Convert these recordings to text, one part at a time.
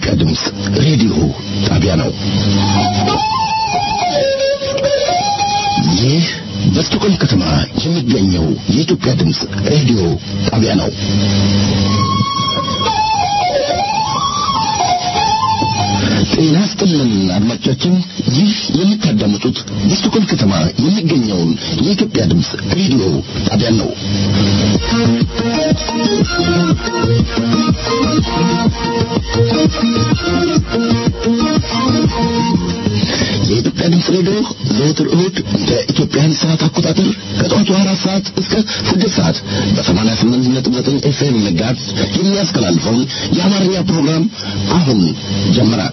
የኢትዮጵያ ድምፅ ሬዲዮ ጣቢያ ነው። ይህ በስቶኮልም ከተማ የሚገኘው የኢትዮጵያ ድምፅ ሬዲዮ ጣቢያ ነው። ጤና ይስጥልን አድማጮቻችን፣ ይህ የምታዳምጡት በስቶኮልም ከተማ የሚገኘውን የኢትዮጵያ ድምፅ ሬዲዮ ጣቢያ ነው። የኢትዮጵያ ድምፅ ሬዲዮ ዘወትር እሁድ በኢትዮጵያን ሰዓት አቆጣጠር ከጠዋቱ አራት ሰዓት እስከ ስድስት ሰዓት በሰማንያ ስምንት ነጥብ ዘጠኝ ኤፍኤም መጋዝ የሚያስተላልፈውን የአማርኛ ፕሮግራም አሁን ጀመረ።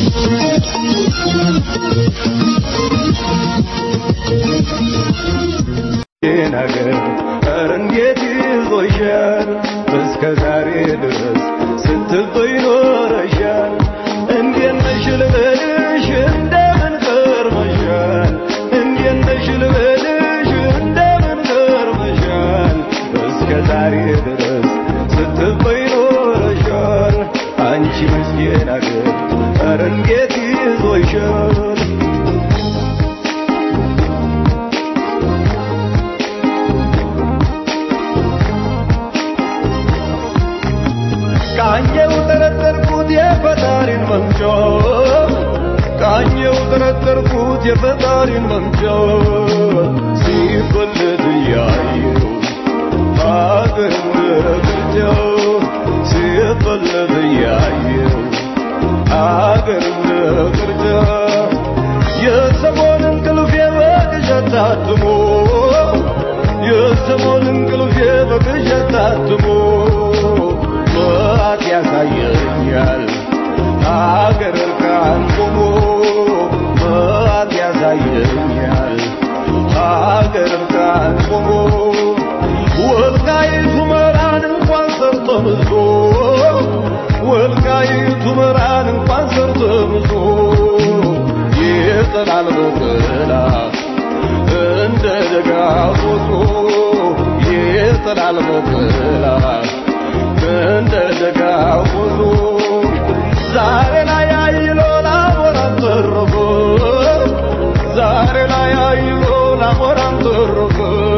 ነገር ኧረ እንዴት ይዞሻል እስከ ዛሬ ድረስ ስትበይ ኖረሻል እንዴት ነሽ ልበልሽ እንደምን ከርመሻል እንዴት ነሽ ልበልሽ እንደምን ከርመሻል እስከ ዛሬ ድረስ ስትበይ ኖረሻል አንቺ ምስኪን አገር ኧረ እንዴት ይዞሻል ቃኘው ጠረጠርኩት የፈጣሪን መምጫ ቃኘው ጠረጠርኩት የፈጣሪን መምጫ ሲፈለድ እያየው ሀገር ምረግጃው ሲፈለድ እያየው ሀገር ምረግጃ የሰሞን እንቅልፍ በቅዠት ታትሞ የሰሞን እንቅልፍ በቅዠት ታትሞ መዓት ያሳየኛል ሀገር እርቃን ቆሞ መዓት ያሳየኛል ሀገር እርቃን ቆሞ ወልቃይቱ መራን እንኳን ሰርቶ ምዞ ወልቃይቱ መራን እንኳን ሰርቶ ምዞ ይጥላል በጥላ እንደ ደጋ ፎቶ ይጥላል በጥላ እንደ ደጋ ሁሉ ዛሬ ላይ አይሎ ላሞራን ተረፈ ዛሬ ላይ አይሎ ላሞራን ተረፈ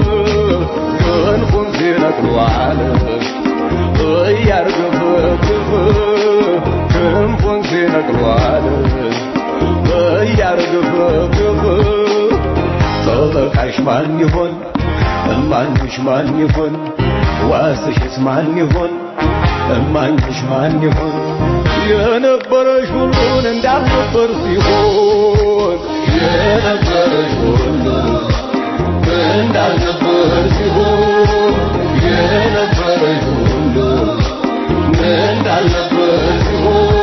ክንፉን ሲነቅሏል እያርገፈገፈ ክንፉን ሲነቅሏል እያርገፈገፈ ጠበቃሽ ማን ይሆን እማኝሽ ማን ይሆን ዋስሽስ ማን ይሆን እማኝሽ ማን ይሆን የነበረሽ ሁሉን እንዳልነበር ሲሆን የነበረሽ ሁሉ እንዳልነበር ሲሆን የነበረሽ ሁሉ እንዳልነበር ሲሆን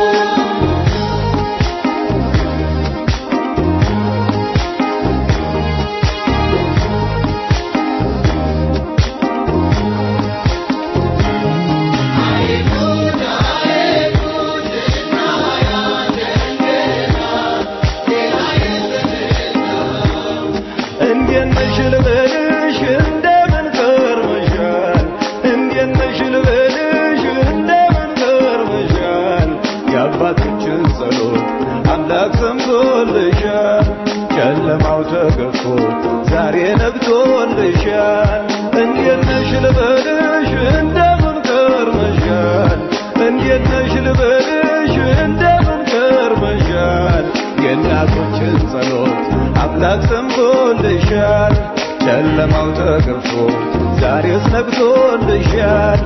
እንዴት ነሽ ልበልሽ እንደምን ከርመሻል እንዴት ነሽ ልበልሽ እንደምን ከርመሻል የአባቶችን ጸሎት አምላክ ሰምቶልሻል ጨለማው ተገፎ ዛሬ ነግቶልሻል እንዴት ነሽ ልበልሽ እንደምን ከርመሻል እንዴት ነሽ ልበልሽ እንደምን ከርመሻል የእናቶችን ጸሎት አምላክ ሰምቶልሻል ጨለማው ተገፎ ዛሬስ ነግቶልሻል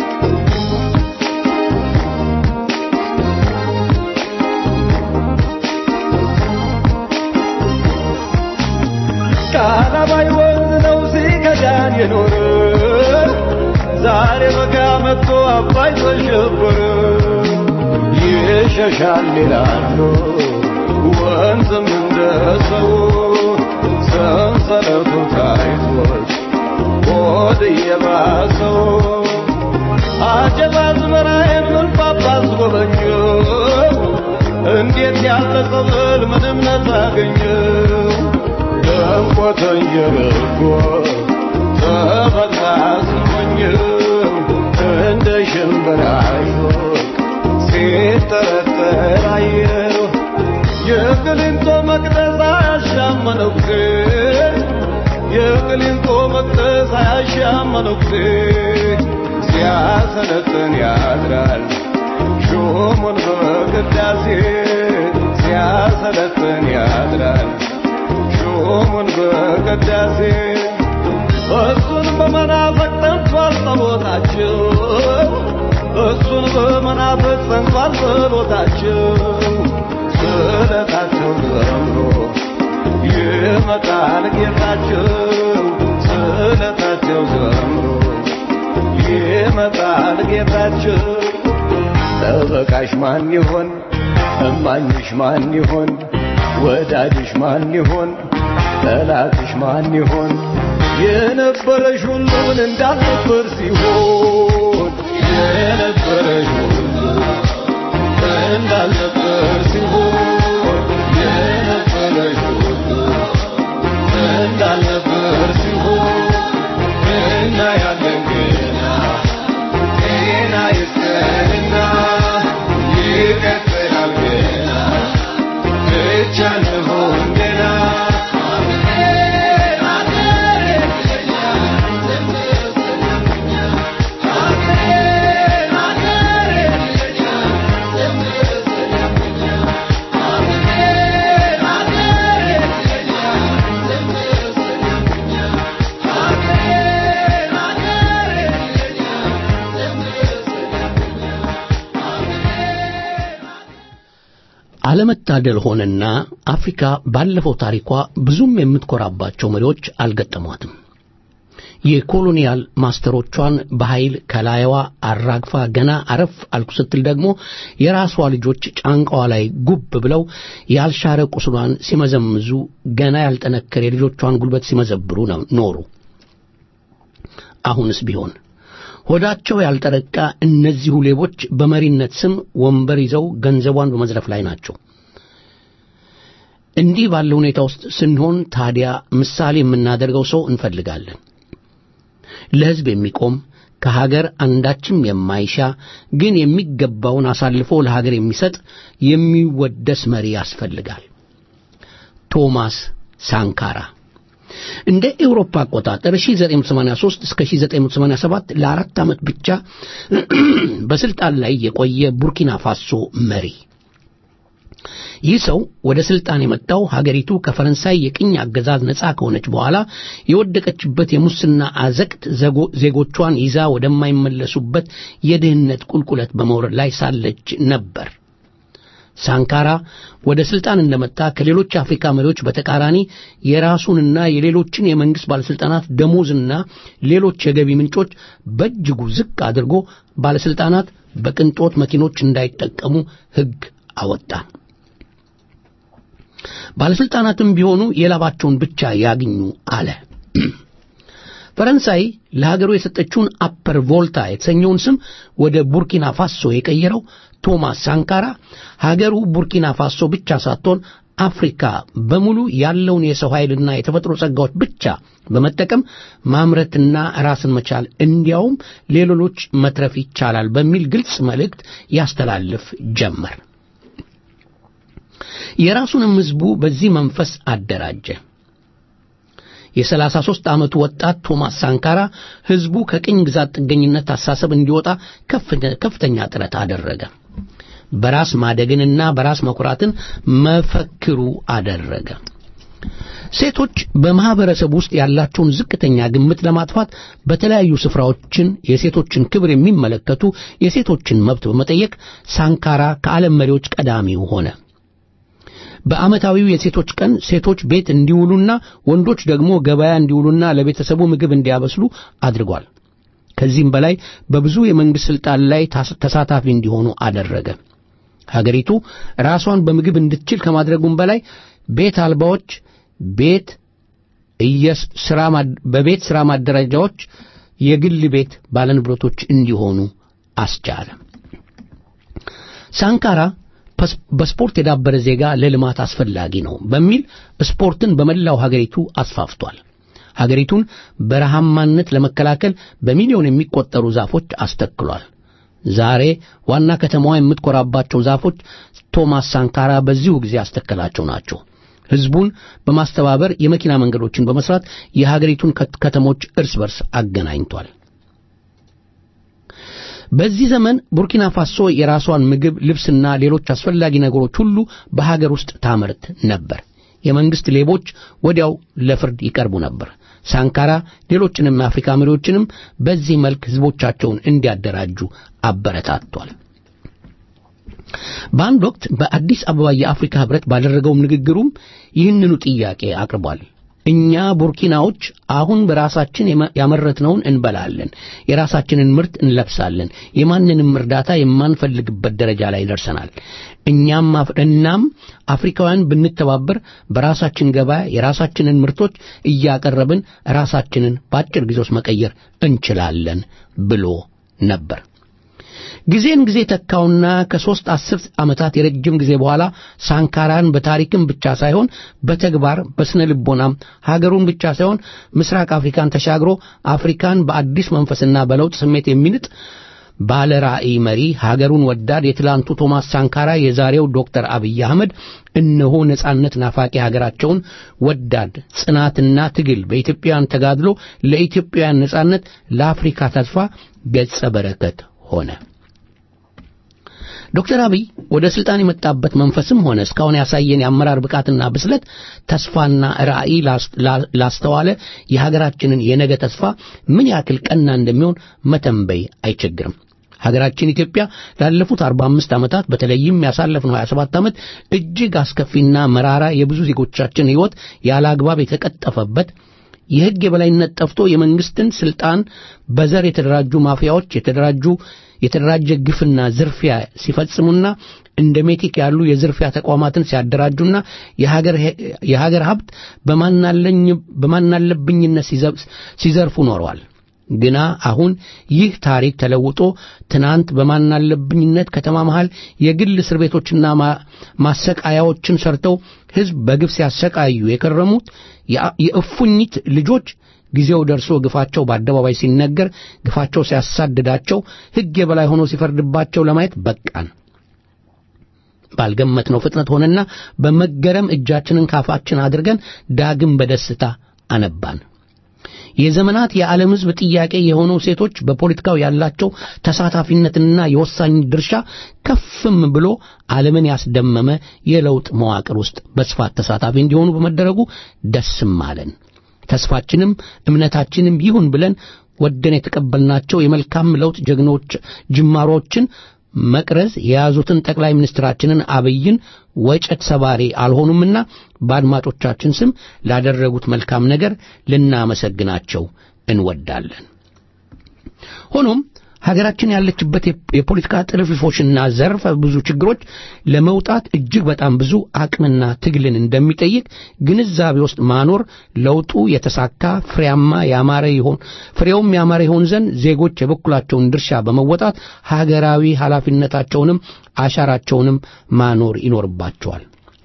ቃላባይ ወንዝ ነው ሲከዳን የኖረ ዛሬ በጋ መጥቶ አባይ ተሸበረ ይሸሻል ይላሉ ወንዝም እንደ ሰው ሰንሰለቱ ታይቶች ሆድ እየባሰው አጀብ አዝመራዬን ምን ጳጳስ ጎበኘው እንዴት ያለ ጸበል ምን እምነት አገኘው ደምቆ ተንጀርጎ ተበላ ስሞኝ እንደ ሽምብራ ሾክ ሲጠረጠር አየሁ የቅሊንጦ መቅደስ አያሻም መነኩሴ የቅሊንጦ መቅደስ አያሻም መነኩሴ ሲያሰለጥን ያድራል ሹሙን በቅዳሴ ሲያሰለጥን ያድራል ሹሙን በቅዳሴ እሱን በመናፈቅ ጠንቷል ጸሎታቸው እሱን በመናፈቅ ጸንቷል ጸሎታቸው ስለታቸው ዘምሮ ይመጣል ጌታቸው ስለታቸው ዘምሮ ይመጣል ጌታቸው ጠበቃሽ ማን ይሆን እማኝሽ ማን ይሆን ወዳጅሽ ማን ይሆን ጠላትሽ ማን ይሆን የነበረሽ ሁሉን እንዳልነበር ሲሆን የነበረሽ ሁሉ እንዳልነበር ሲሆን የነበረሽ ሁሉ እንዳልነበር ሲሆን እና ያለን ገና ጤና ይስጠንና ይቀጥላል ገና ብቻ እንሆን ገና አለመታደል ሆነና አፍሪካ ባለፈው ታሪኳ ብዙም የምትኮራባቸው መሪዎች አልገጠሟትም። የኮሎኒያል ማስተሮቿን በኃይል ከላይዋ አራግፋ ገና አረፍ አልኩ ስትል ደግሞ የራሷ ልጆች ጫንቃዋ ላይ ጉብ ብለው ያልሻረ ቁስሏን ሲመዘምዙ ገና ያልጠነከረ የልጆቿን ጉልበት ሲመዘብሩ ነው ኖሩ። አሁንስ ቢሆን ሆዳቸው ያልጠረቃ እነዚሁ ሌቦች በመሪነት ስም ወንበር ይዘው ገንዘቧን በመዝረፍ ላይ ናቸው። እንዲህ ባለ ሁኔታ ውስጥ ስንሆን ታዲያ ምሳሌ የምናደርገው ሰው እንፈልጋለን። ለሕዝብ የሚቆም ከሀገር አንዳችም የማይሻ ግን የሚገባውን አሳልፎ ለሀገር የሚሰጥ የሚወደስ መሪ ያስፈልጋል። ቶማስ ሳንካራ እንደ ኤውሮፓ አቆጣጠር 1983 እስከ 1987 ለአራት ዓመት ብቻ በስልጣን ላይ የቆየ ቡርኪና ፋሶ መሪ። ይህ ሰው ወደ ስልጣን የመጣው ሀገሪቱ ከፈረንሳይ የቅኝ አገዛዝ ነፃ ከሆነች በኋላ የወደቀችበት የሙስና አዘቅት ዜጎቿን ይዛ ወደማይመለሱበት የድህነት ቁልቁለት በመውረድ ላይ ሳለች ነበር። ሳንካራ ወደ ስልጣን እንደመጣ ከሌሎች የአፍሪካ መሪዎች በተቃራኒ የራሱንና የሌሎችን የመንግስት ባለስልጣናት ደሞዝና ሌሎች የገቢ ምንጮች በእጅጉ ዝቅ አድርጎ ባለስልጣናት በቅንጦት መኪኖች እንዳይጠቀሙ ሕግ አወጣ። ባለስልጣናትም ቢሆኑ የላባቸውን ብቻ ያግኙ አለ። ፈረንሳይ ለሀገሩ የሰጠችውን አፐር ቮልታ የተሰኘውን ስም ወደ ቡርኪና ፋሶ የቀየረው ቶማስ ሳንካራ ሀገሩ ቡርኪና ፋሶ ብቻ ሳትሆን አፍሪካ በሙሉ ያለውን የሰው ኃይልና የተፈጥሮ ጸጋዎች ብቻ በመጠቀም ማምረትና ራስን መቻል እንዲያውም ሌሎች መትረፍ ይቻላል በሚል ግልጽ መልእክት ያስተላልፍ ጀመር። የራሱንም ሕዝቡ በዚህ መንፈስ አደራጀ። የሰላሳ ሦስት ዓመቱ ወጣት ቶማስ ሳንካራ ሕዝቡ ከቅኝ ግዛት ጥገኝነት አሳሰብ እንዲወጣ ከፍተኛ ጥረት አደረገ። በራስ ማደግንና በራስ መኩራትን መፈክሩ አደረገ። ሴቶች በማህበረሰብ ውስጥ ያላቸውን ዝቅተኛ ግምት ለማጥፋት በተለያዩ ስፍራዎችን የሴቶችን ክብር የሚመለከቱ የሴቶችን መብት በመጠየቅ ሳንካራ ከዓለም መሪዎች ቀዳሚው ሆነ። በዓመታዊው የሴቶች ቀን ሴቶች ቤት እንዲውሉና ወንዶች ደግሞ ገበያ እንዲውሉና ለቤተሰቡ ምግብ እንዲያበስሉ አድርጓል። ከዚህም በላይ በብዙ የመንግሥት ሥልጣን ላይ ተሳታፊ እንዲሆኑ አደረገ። ሀገሪቱ ራሷን በምግብ እንድትችል ከማድረጉም በላይ ቤት አልባዎች ቤት በቤት ሥራ ማደራጃዎች የግል ቤት ባለንብረቶች እንዲሆኑ አስቻለ። ሳንካራ በስፖርት የዳበረ ዜጋ ለልማት አስፈላጊ ነው በሚል ስፖርትን በመላው ሀገሪቱ አስፋፍቷል። ሀገሪቱን በረሃማነት ለመከላከል በሚሊዮን የሚቆጠሩ ዛፎች አስተክሏል። ዛሬ ዋና ከተማዋ የምትኮራባቸው ዛፎች ቶማስ ሳንካራ በዚሁ ጊዜ ያስተከላቸው ናቸው። ሕዝቡን በማስተባበር የመኪና መንገዶችን በመስራት የሀገሪቱን ከተሞች እርስ በርስ አገናኝቷል። በዚህ ዘመን ቡርኪና ፋሶ የራሷን ምግብ፣ ልብስና ሌሎች አስፈላጊ ነገሮች ሁሉ በሀገር ውስጥ ታመርት ነበር። የመንግስት ሌቦች ወዲያው ለፍርድ ይቀርቡ ነበር። ሳንካራ ሌሎችንም የአፍሪካ መሪዎችንም በዚህ መልክ ህዝቦቻቸውን እንዲያደራጁ አበረታቷል። በአንድ ወቅት በአዲስ አበባ የአፍሪካ ህብረት ባደረገውም ንግግሩም ይህንኑ ጥያቄ አቅርቧል። እኛ ቡርኪናዎች አሁን በራሳችን ያመረትነውን እንበላለን፣ የራሳችንን ምርት እንለብሳለን፣ የማንንም እርዳታ የማንፈልግበት ደረጃ ላይ ደርሰናል። እኛም እናም አፍሪካውያን ብንተባበር በራሳችን ገበያ የራሳችንን ምርቶች እያቀረብን ራሳችንን በአጭር ጊዜ ውስጥ መቀየር እንችላለን ብሎ ነበር። ጊዜን ጊዜ ተካውና ከሦስት አስርት ዓመታት የረጅም ጊዜ በኋላ ሳንካራን በታሪክም ብቻ ሳይሆን በተግባር በስነ ልቦናም ሀገሩን ብቻ ሳይሆን ምስራቅ አፍሪካን ተሻግሮ አፍሪካን በአዲስ መንፈስና በለውጥ ስሜት የሚንጥ ባለ ራዕይ መሪ ሀገሩን ወዳድ የትላንቱ ቶማስ ሳንካራ የዛሬው ዶክተር አብይ አህመድ እነሆ ነጻነት ናፋቂ ሀገራቸውን ወዳድ ጽናትና ትግል በኢትዮጵያውያን ተጋድሎ ለኢትዮጵያውያን ነጻነት ለአፍሪካ ተስፋ ገጸ በረከት ሆነ። ዶክተር አብይ ወደ ስልጣን የመጣበት መንፈስም ሆነ እስካሁን ያሳየን የአመራር ብቃትና ብስለት ተስፋና ራዕይ ላስተዋለ የሀገራችንን የነገ ተስፋ ምን ያክል ቀና እንደሚሆን መተንበይ አይቸግርም። ሀገራችን ኢትዮጵያ ላለፉት 45 ዓመታት በተለይም ያሳለፍነው 27 ዓመት እጅግ አስከፊና መራራ የብዙ ዜጎቻችን ሕይወት ያለ አግባብ የተቀጠፈበት የሕግ የበላይነት ጠፍቶ የመንግስትን ስልጣን በዘር የተደራጁ ማፊያዎች የተደራጁ የተደራጀ ግፍና ዝርፊያ ሲፈጽሙና እንደ ሜቲክ ያሉ የዝርፊያ ተቋማትን ሲያደራጁና የሀገር ሀብት በማናለብኝነት ሲዘርፉ ኖረዋል። ግና አሁን ይህ ታሪክ ተለውጦ ትናንት በማናለብኝነት ከተማ መሃል የግል እስር ቤቶችና ማሰቃያዎችን ሰርተው ሕዝብ በግፍ ሲያሰቃዩ የከረሙት የእፉኝት ልጆች ጊዜው ደርሶ ግፋቸው በአደባባይ ሲነገር ግፋቸው ሲያሳድዳቸው ሕግ የበላይ ሆኖ ሲፈርድባቸው ለማየት በቃን። ባልገመትነው ፍጥነት ሆነና በመገረም እጃችንን ካፋችን አድርገን ዳግም በደስታ አነባን። የዘመናት የዓለም ሕዝብ ጥያቄ የሆነው ሴቶች በፖለቲካው ያላቸው ተሳታፊነትና የወሳኝ ድርሻ ከፍም ብሎ ዓለምን ያስደመመ የለውጥ መዋቅር ውስጥ በስፋት ተሳታፊ እንዲሆኑ በመደረጉ ደስም አለን። ተስፋችንም እምነታችንም ይሁን ብለን ወደን የተቀበልናቸው የመልካም ለውጥ ጀግኖች ጅማሮችን መቅረዝ የያዙትን ጠቅላይ ሚኒስትራችንን አብይን ወጨት ሰባሪ አልሆኑምና በአድማጮቻችን ስም ላደረጉት መልካም ነገር ልናመሰግናቸው እንወዳለን። ሆኖም ሀገራችን ያለችበት የፖለቲካ ጥልፍልፎችና ዘርፈ ብዙ ችግሮች ለመውጣት እጅግ በጣም ብዙ አቅምና ትግልን እንደሚጠይቅ ግንዛቤ ውስጥ ማኖር ለውጡ የተሳካ ፍሬያማ ያማረ ይሆን ፍሬውም ያማረ ይሆን ዘንድ ዜጎች የበኩላቸውን ድርሻ በመወጣት ሀገራዊ ኃላፊነታቸውንም አሻራቸውንም ማኖር ይኖርባቸዋል።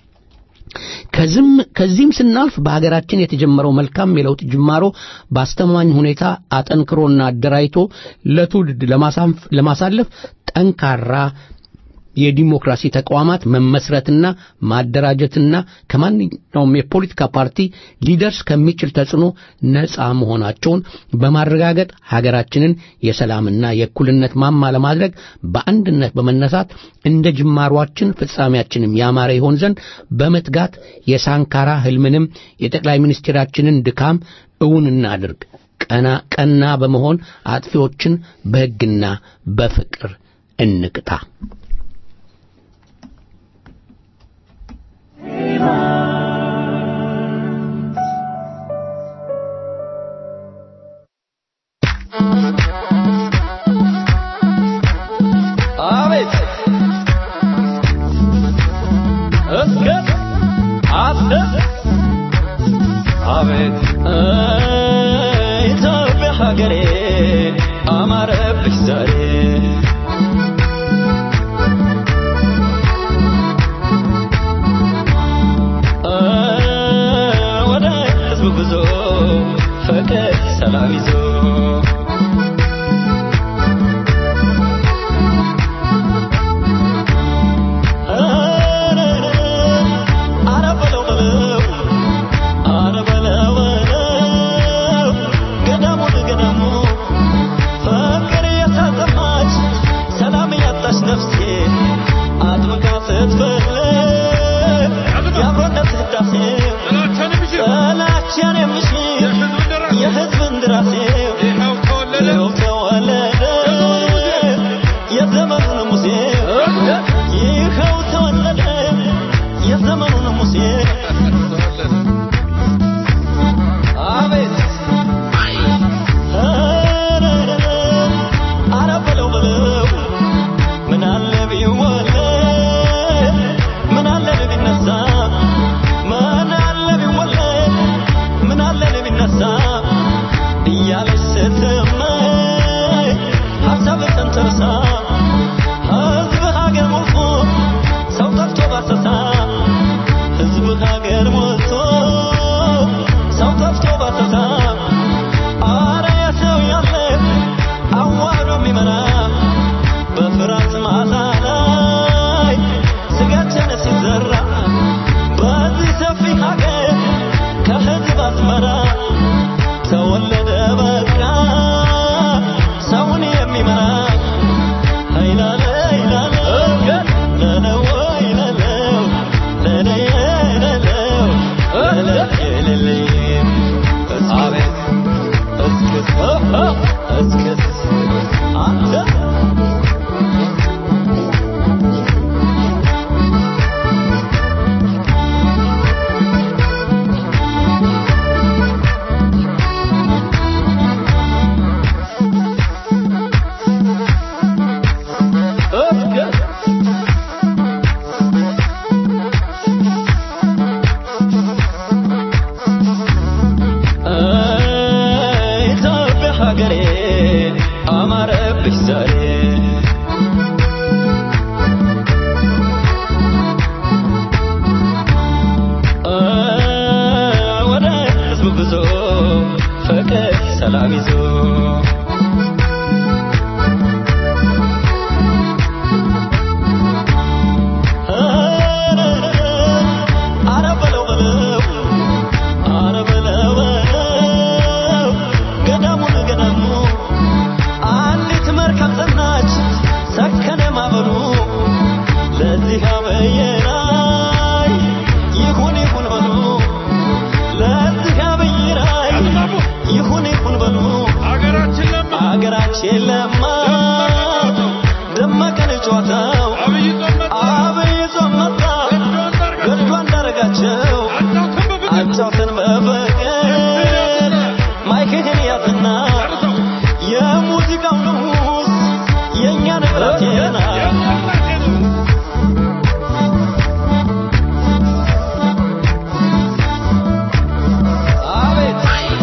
ከዚህም ስናልፍ በሀገራችን የተጀመረው መልካም የለውጥ ጅማሮ በአስተማማኝ ሁኔታ አጠንክሮና አደራጅቶ ለትውልድ ለማሳለፍ ጠንካራ የዲሞክራሲ ተቋማት መመስረትና ማደራጀትና ከማንኛውም የፖለቲካ ፓርቲ ሊደርስ ከሚችል ተጽዕኖ ነፃ መሆናቸውን በማረጋገጥ ሀገራችንን የሰላምና የእኩልነት ማማ ለማድረግ በአንድነት በመነሳት እንደ ጅማሯችን ፍጻሜያችንም ያማረ ይሆን ዘንድ በመትጋት የሳንካራ ህልምንም የጠቅላይ ሚኒስትራችንን ድካም እውን እናድርግ። ቀና ቀና በመሆን አጥፊዎችን በሕግና በፍቅር እንቅጣ። አቤት እስከ አስደስ አቤት ኢትዮጵያ ሀገሬ አማረብሽ ዛሬ ደራሴው ጥላቻን የሚሽር የሕዝብን ደራሴው ይኸው ተወለደ የዘመኑን ሙሴ ይኸው ተወለደ የዘመኑን ሙሴ አቤት አረ በለው በለው ምን አለ ቢወለድ ምን አለ ቢነሳ ምን አለ ቢወለድ ምን አለ ቢነሳ እያለች ስትመኝ ሀሳብ ተንተርሳ ሕዝብ ሀገር ሞልቶ ሰው ጠፍቶ ባሰሳ ሕዝብ ሀገር ሞልቶ ሰው ጠፍቶ ባሰሳ አረ የሰው ያለ አዋህዶ የሚመራ በፍርሃት ማሳ ላይ ስጋችን ሲዘራ በዚህ ሰፊ ሀገር ከሕዝብ አስመራ ተወለደ በቃ ሰውን የሚመራ ኃይላለ ኃይላለ ለለው ኃይላለው ለለየ ለለው ለለየ አቤት እስክስ እስክስ አንተ እስከ ኢትዮጵያ ሀገሬ አማረብሽ ዛሬ ወደ ህዝብ ጉዞ ፍቅር ሰላም ይዞ አረ በለው በለው አረ በለው በለው ገዳሙን ገዳሙ አንዲት መርከብ ጸናች ሰከነ ማበሉ ለዚህ አበየራይ ይሁን ይሁን በሉ ለዚህ አበየራይ ይሁን ይሁን በሉ አገራችን ለማ ደመቀን ጨዋታው አብይ ጾም መጣ ገድሉ አንዳረጋቸው አጫውተን በፍቅር ማይክህን ያዝና የሙዚቃው ንጉሥ የእኛ ንብረቴና አቤት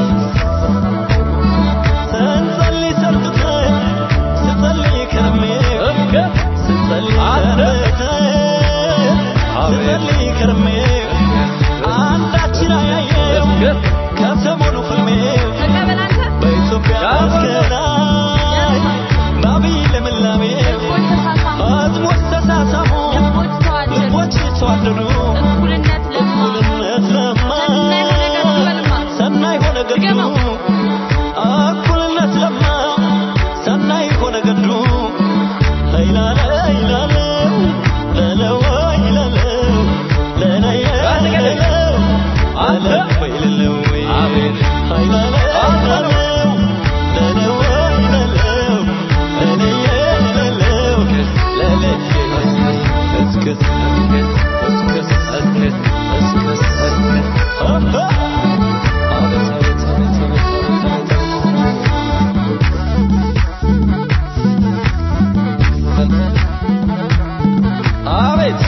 ስንጸልይ ሰንብተን ስጸልይ ከርሜ ስጸልይ ሰንብተን ስጸልይ ከርሜ አንዳችን አያየው ከሰሞኑ ፍልሜ በኢትዮጵያ መስከላይ በአብይ ልምላሜ ሕዝቦች ተሳሳሙ ልቦች ተዋደዱ እኩልነት ለማ እኩልነት ለማ ሰናይ ሆነ ገዱ እኩልነት ለማ ሰናይ ሆነ ገዱ ኃይላለ ኃይላለው ለለው ኃይላለው ለለየ ለለው አለወይ ለለወይ ኃይላለ ኃይላለው ለለው ኃይላለው ለለየ ለለው ለለየ እስክስ እስክስ እስክስ እስክስ አባ አቤት አቤት አቤት አቤት አቤት አቤት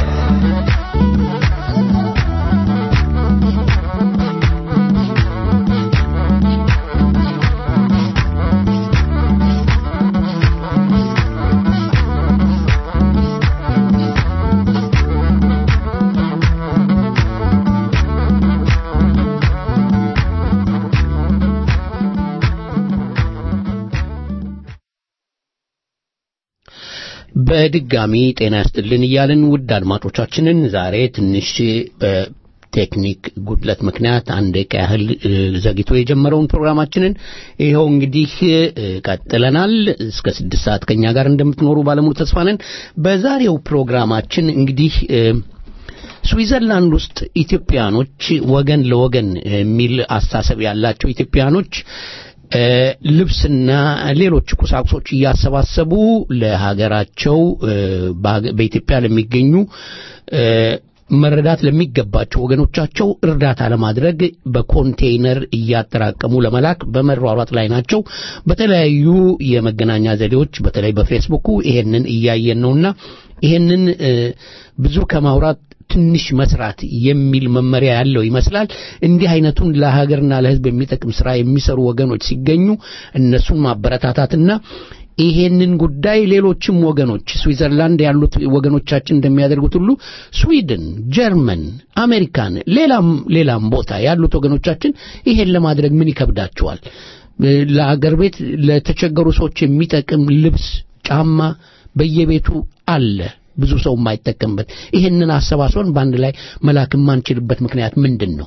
በድጋሚ ጤና ያስጥልን እያልን ውድ አድማጮቻችንን ዛሬ ትንሽ በቴክኒክ ጉድለት ምክንያት አንድ ደቂቃ ያህል እ፣ ዘግይቶ የጀመረውን ፕሮግራማችንን ይኸው እንግዲህ እ፣ ቀጥለናል። እስከ ስድስት ሰዓት ከኛ ጋር እንደምትኖሩ ባለሙሉ ተስፋ ነን። በዛሬው ፕሮግራማችን እንግዲህ እ፣ ስዊዘርላንድ ውስጥ ኢትዮጵያኖች ወገን ለወገን የሚል አስተሳሰብ ያላቸው ኢትዮጵያኖች እ፣ ልብስና ሌሎች ቁሳቁሶች እያሰባሰቡ ለሀገራቸው እ፣ በሀገ- በኢትዮጵያ ለሚገኙ እ፣ መረዳት ለሚገባቸው ወገኖቻቸው እርዳታ ለማድረግ በኮንቴይነር እያጠራቀሙ ለመላክ በመሯሯጥ ላይ ናቸው። በተለያዩ የመገናኛ ዘዴዎች በተለይ በፌስቡኩ ይሄንን እያየን ነውና ይሄንን እ፣ ብዙ ከማውራት ትንሽ መስራት የሚል መመሪያ ያለው ይመስላል። እንዲህ አይነቱን ለሀገርና ለሕዝብ የሚጠቅም ስራ የሚሰሩ ወገኖች ሲገኙ እነሱን ማበረታታትና ይሄንን ጉዳይ ሌሎችም ወገኖች ስዊዘርላንድ ያሉት ወገኖቻችን እንደሚያደርጉት ሁሉ ስዊድን፣ ጀርመን፣ አሜሪካን፣ ሌላም ሌላም ቦታ ያሉት ወገኖቻችን ይሄን ለማድረግ ምን ይከብዳቸዋል? ለአገር ቤት ለተቸገሩ ሰዎች የሚጠቅም ልብስ፣ ጫማ በየቤቱ አለ። ብዙ ሰው የማይጠቀምበት ይሄንን አሰባስበን በአንድ ላይ መላክ የማንችልበት ምክንያት ምንድን ነው?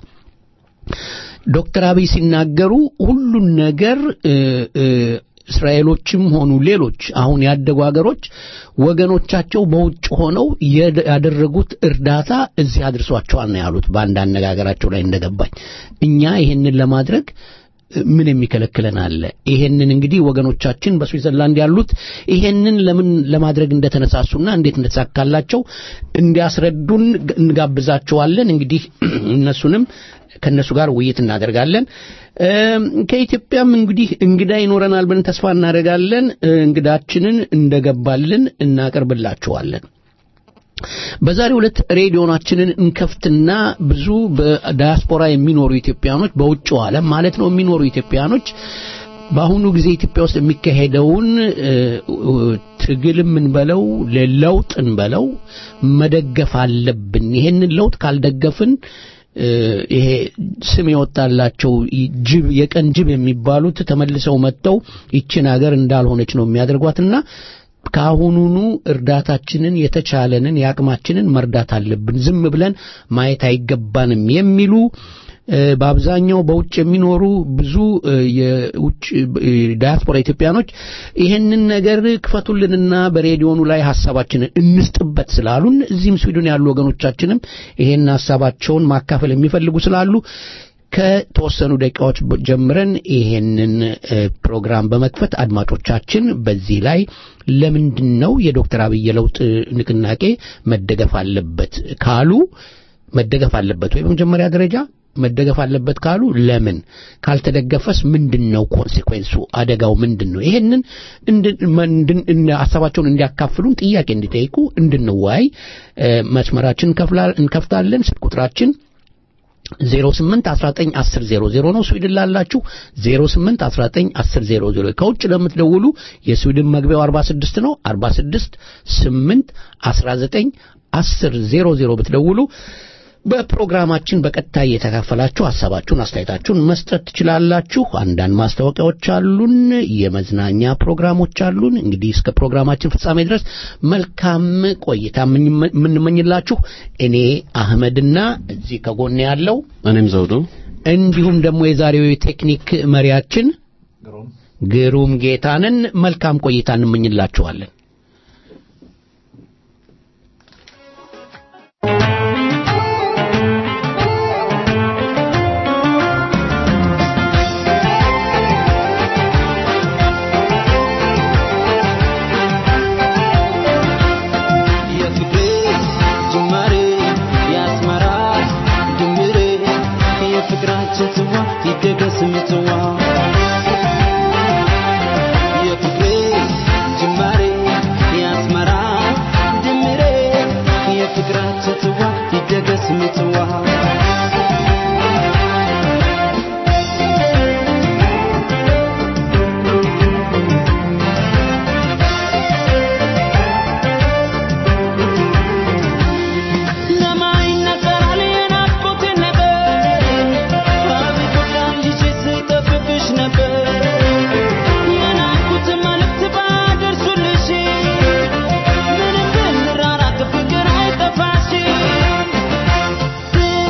ዶክተር አብይ ሲናገሩ ሁሉን ነገር እ እ እስራኤሎችም ሆኑ ሌሎች አሁን ያደጉ ሀገሮች ወገኖቻቸው በውጭ ሆነው የደ- ያደረጉት እርዳታ እዚህ አድርሷቸዋል ነው ያሉት። በአንድ አነጋገራቸው ላይ እንደገባኝ እኛ ይሄንን ለማድረግ ምን የሚከለክለን አለ? ይሄንን እንግዲህ ወገኖቻችን በስዊዘርላንድ ያሉት ይሄንን ለምን ለማድረግ እንደተነሳሱና እንዴት እንደተሳካላቸው እንዲያስረዱን ግ- እንጋብዛቸዋለን። እንግዲህ እነሱንም ከእነሱ ጋር ውይይት እናደርጋለን። እም፣ ከኢትዮጵያም እንግዲህ እንግዳ ይኖረናል ብለን ተስፋ እናደርጋለን። እ፣ እንግዳችንን እንደገባልን እናቀርብላችኋለን። በዛሬው ዕለት ሬዲዮናችንን እንከፍትና ብዙ በዳያስፖራ የሚኖሩ ኢትዮጵያኖች በውጭው ዓለም ማለት ነው የሚኖሩ ኢትዮጵያኖች በአሁኑ ጊዜ ኢትዮጵያ ውስጥ የሚካሄደውን እ፣ እ፣ ትግልም እንበለው ለውጥ እንበለው መደገፍ አለብን። ይሄንን ለውጥ ካልደገፍን እ፣ ይሄ ስም የወጣላቸው ይ- ጅብ የቀን ጅብ የሚባሉት ተመልሰው መጥተው ይችን ሀገር እንዳልሆነች ነው የሚያደርጓትና ከአሁኑኑ እርዳታችንን የተቻለንን የአቅማችንን መርዳት አለብን። ዝም ብለን ማየት አይገባንም የሚሉ እ፣ በአብዛኛው በውጭ የሚኖሩ ብዙ እ፣ የውጭ እ፣ ዳያስፖራ ኢትዮጵያኖች ይህንን ነገር ክፈቱልንና በሬዲዮኑ ላይ ሀሳባችንን እንስጥበት ስላሉን እዚህም ስዊድን ያሉ ወገኖቻችንም ይሄን ሀሳባቸውን ማካፈል የሚፈልጉ ስላሉ ከተወሰኑ ደቂቃዎች በ- ጀምረን ይሄንን እ፣ ፕሮግራም በመክፈት አድማጮቻችን በዚህ ላይ ለምንድን ነው የዶክተር አብይ የለውጥ ንቅናቄ መደገፍ አለበት ካሉ መደገፍ አለበት ወይ በመጀመሪያ ደረጃ መደገፍ አለበት ካሉ ለምን ካልተደገፈስ ምንድን ነው ኮንሴኩዌንሱ አደጋው ምንድን ነው ይሄንን እንድን- እንድን- እን- ሀሳባቸውን እንዲያካፍሉን ጥያቄ እንዲጠይቁ እንድንወያይ እ፣ መስመራችን እንከፍላ- እንከፍታለን ስልክ ቁጥራችን 08 19 10 00 ነው። ስዊድን ላላችሁ 08 19 10 00 ከውጭ ለምትደውሉ የስዊድን መግቢያው 46 ነው። 46 8 19 10 00 ብትደውሉ በፕሮግራማችን በቀጥታ እየተካፈላችሁ ሀሳባችሁን፣ አስተያየታችሁን መስጠት ትችላላችሁ። አንዳንድ ማስታወቂያዎች አሉን፣ የመዝናኛ ፕሮግራሞች አሉን። እንግዲህ እስከ ፕሮግራማችን ፍጻሜ ድረስ መልካም ቆይታ የምንመ- የምንመኝላችሁ እኔ አህመድና እዚህ ከጎን ያለው እኔም ዘውዱ እንዲሁም ደግሞ የዛሬው የቴክኒክ መሪያችን ግሩም ጌታንን መልካም ቆይታ እንመኝላችኋለን። የፍቅሬ ጅማሬ የአስመራ ድምሬ የፍቅራችን ጽዋ ይደገስ ምጽዋ የፍቅሬ ጅማሬ የአስመራ ድምሬ የፍቅራችን ጽዋ ይደገስ ምጽዋ ለማይነገራል የናፍቆት ነገር አብቆቃል ይዤ ስጠብቅሽ ነበር የናፍቆት መልእክት ባደርሱልሽ ምንም ብንራራቅ ፍቅር አይጠፋሽ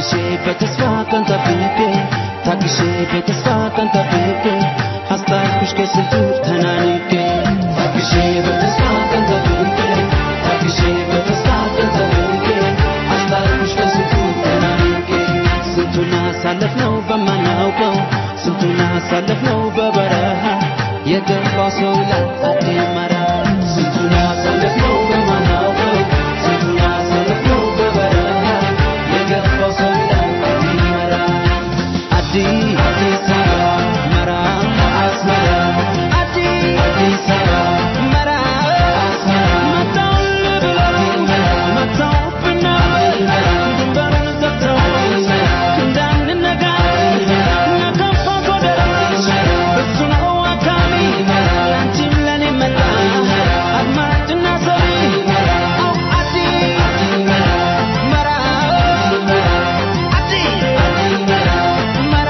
ታግሼ በተስፋ ቀን ጠብቄ ታግሼ በተስፋ ቀን ጠብቄ አስታርኩሽ ከስንቱ ተናንቄ ታግሼ በተስፋ ቀን ጠብቄ ታግሼ በተስፋ ቀን ጠብቄ አስታርኩሽ ከስንቱ ተናንቄ ስንቱን አሳለፍነው በማናውቀው ስንቱን አሳለፍነው በበረሃ የገባው ሰው ላይ አደመራ ስንቱን አሳለፍነው በማናውቀው ስንቱን አሳለፍነው በበረሃ የገባው ሰው ላይ አደመራ አዲስ አዲስ አበባ መራ አስመራ አዲስ አዲስ አበባ መራ አስመራ መጣሁልህ ብለው መጣሁብና ድንበሩን ዘግተው እንዳንነጋገር ነከፋ ጎደራ እሱ ነው አካባቢ አንቺም ለኔ መጣ አድማጭና ሰሚ አው አዲስ መራ አዲስ መራ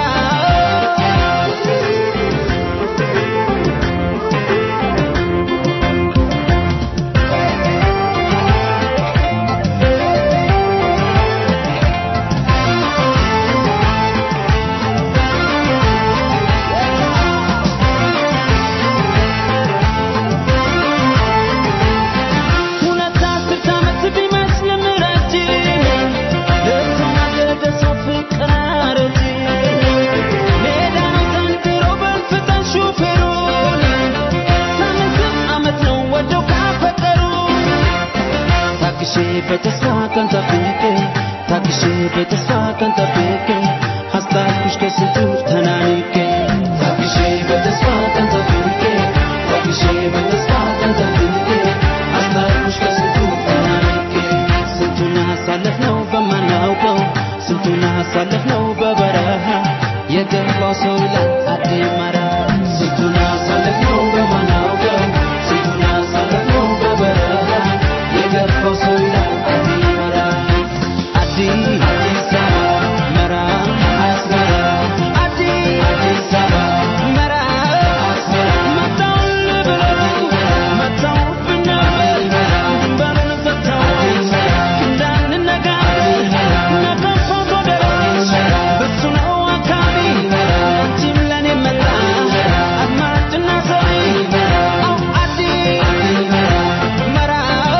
ሁለት አስርት ዓመት ቢመስልም ረጅም ለተናደደ ሰው ፍቅር አረጅም ሜዳ ነው ዘንድሮ በልፍጠን ሹፌሩን ሳምንት ዓመት ነው ወደው ካፈቀሩ ታግሼ በተስፋ ቀን ጠብቄ ታግሼ በተስፋ ቀን ጠብቄ አስታርኩሽ ከስንቱ ተናንቄ ታግሼ በተስፋ ቀን ጠብቄ ታግሼ በተስፋ ቀን ጠብቄ አስታርኩሽ ከስንቱ ተናንቄ ስንቱን አሳለፍነው በማናውቀው ስንቱን አሳለፍነው በበረሃ የገባው ሰው ላይ አደመራ ስንቱን አሳለፍነው በማናውቀው ስንቱን አሳለፍነው በበረሃ የገባው ሰው ላይ አደመራ አዲስ አዲስ አበባ መራ አስመራ አዲስ አዲስ አበባ መራ አስመራ መጣሁልህ ብለው መጣሁብና ድንበሩን ዘግተው እንዳንነጋገር ነከፋ ጎደራ እሱ ነው አካባቢ አንቺም ለኔ መጣ አድማጭና ሰሚ አው አዲስ መራ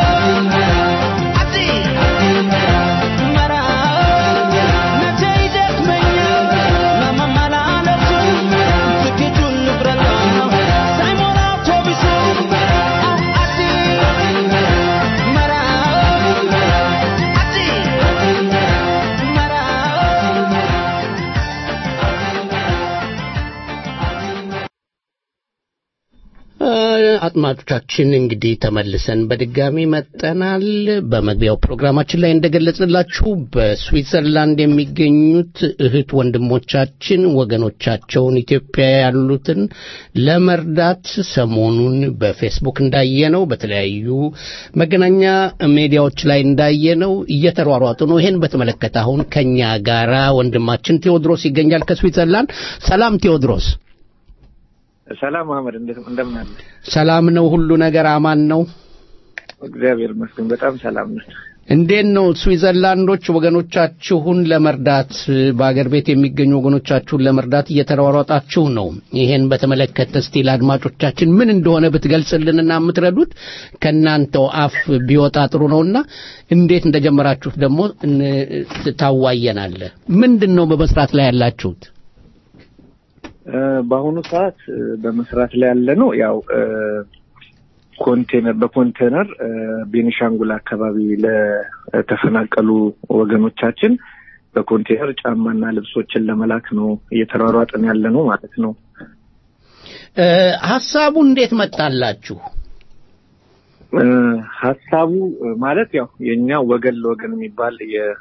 አዲስ መራ መቼ ይደክመኛል ለመመላለሱ ትኬቱን ልቁረጠው ሳይሞላ አውቶቡሱ አው አዲስ መራ አዲስ መራ አድማጮቻችን እንግዲህ ተመልሰን በድጋሚ መጠናል። በመግቢያው ፕሮግራማችን ላይ እንደገለጽንላችሁ በስዊትዘርላንድ የሚገኙት እህት ወንድሞቻችን ወገኖቻቸውን ኢትዮጵያ ያሉትን ለመርዳት ሰሞኑን በፌስቡክ እንዳየነው በተለያዩ መገናኛ ሚዲያዎች ላይ እንዳየነው እየተሯሯጡ ነው። ይሄን በተመለከተ አሁን ከኛ ጋራ ወንድማችን ቴዎድሮስ ይገኛል ከስዊትዘርላንድ። ሰላም ቴዎድሮስ። ሰላም መሀመድ እንዴት- እንደምን አለ? ሰላም ነው? ሁሉ ነገር አማን ነው? እግዚአብሔር ይመስገን በጣም ሰላም ነው። እንዴት ነው ስዊዘርላንዶች ወገኖቻችሁን ለመርዳት በአገር ቤት የሚገኙ ወገኖቻችሁን ለመርዳት እየተሯሯጣችሁ ነው። ይሄን በተመለከተ እስቲ ለአድማጮቻችን ምን እንደሆነ ብትገልጽልንና የምትረዱት ከእናንተው አፍ ቢወጣ ጥሩ ነውና እንዴት እንደጀመራችሁት ደግሞ እን- ታዋየናለህ። ምንድን ነው በመስራት ላይ ያላችሁት? እ፣ በአሁኑ ሰዓት እ፣ በመስራት ላይ ያለ ነው ያው እ፣ ኮንቴነር በኮንቴነር እ፣ ቤኒሻንጉል አካባቢ ለተፈናቀሉ ወገኖቻችን በኮንቴነር ጫማና ልብሶችን ለመላክ ነው እየተሯሯጥን ያለ ነው ማለት ነው። እ፣ ሀሳቡ እንዴት መጣላችሁ? እ፣ ሀሳቡ እ፣ ማለት ያው የእኛ ወገን ለወገን የሚባል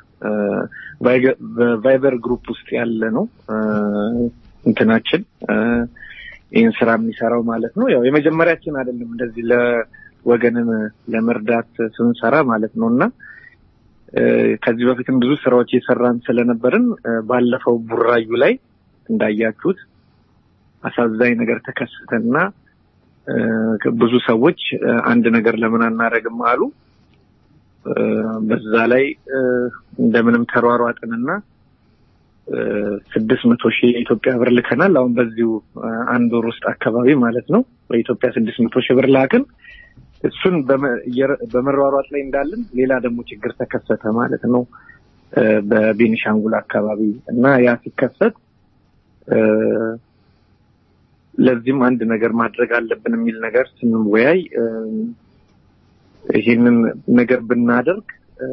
የቫይበር ግሩፕ ውስጥ ያለ ነው እ፣ እንትናችን እ፣ ይህን ስራ የሚሰራው ማለት ነው። ያው የመጀመሪያችን አይደለም እንደዚህ ለወገንን ለመርዳት ስንሰራ ማለት ነው እና እ፣ ከዚህ በፊትም ብዙ ስራዎች የሰራን ስለነበርን እ፣ ባለፈው ቡራዩ ላይ እንዳያችሁት አሳዛኝ ነገር ተከሰተና እ፣ ብዙ ሰዎች እ፣ አንድ ነገር ለምን አናረግም አሉ። እ፣ በዛ ላይ እ፣ እንደምንም ተሯሯጥንና ስድስት መቶ ሺህ የኢትዮጵያ ብር ልከናል። አሁን በዚሁ እ፣ አንድ ወር ውስጥ አካባቢ ማለት ነው በኢትዮጵያ ስድስት መቶ ሺህ ብር ላክን። እሱን በመ- እየረ- በመሯሯጥ ላይ እንዳለን ሌላ ደግሞ ችግር ተከሰተ ማለት ነው እ፣ በቤኒሻንጉል አካባቢ እና ያ ሲከሰት እ፣ ለዚህም አንድ ነገር ማድረግ አለብን የሚል ነገር ስንወያይ እ፣ ይህንን ነገር ብናደርግ እ፣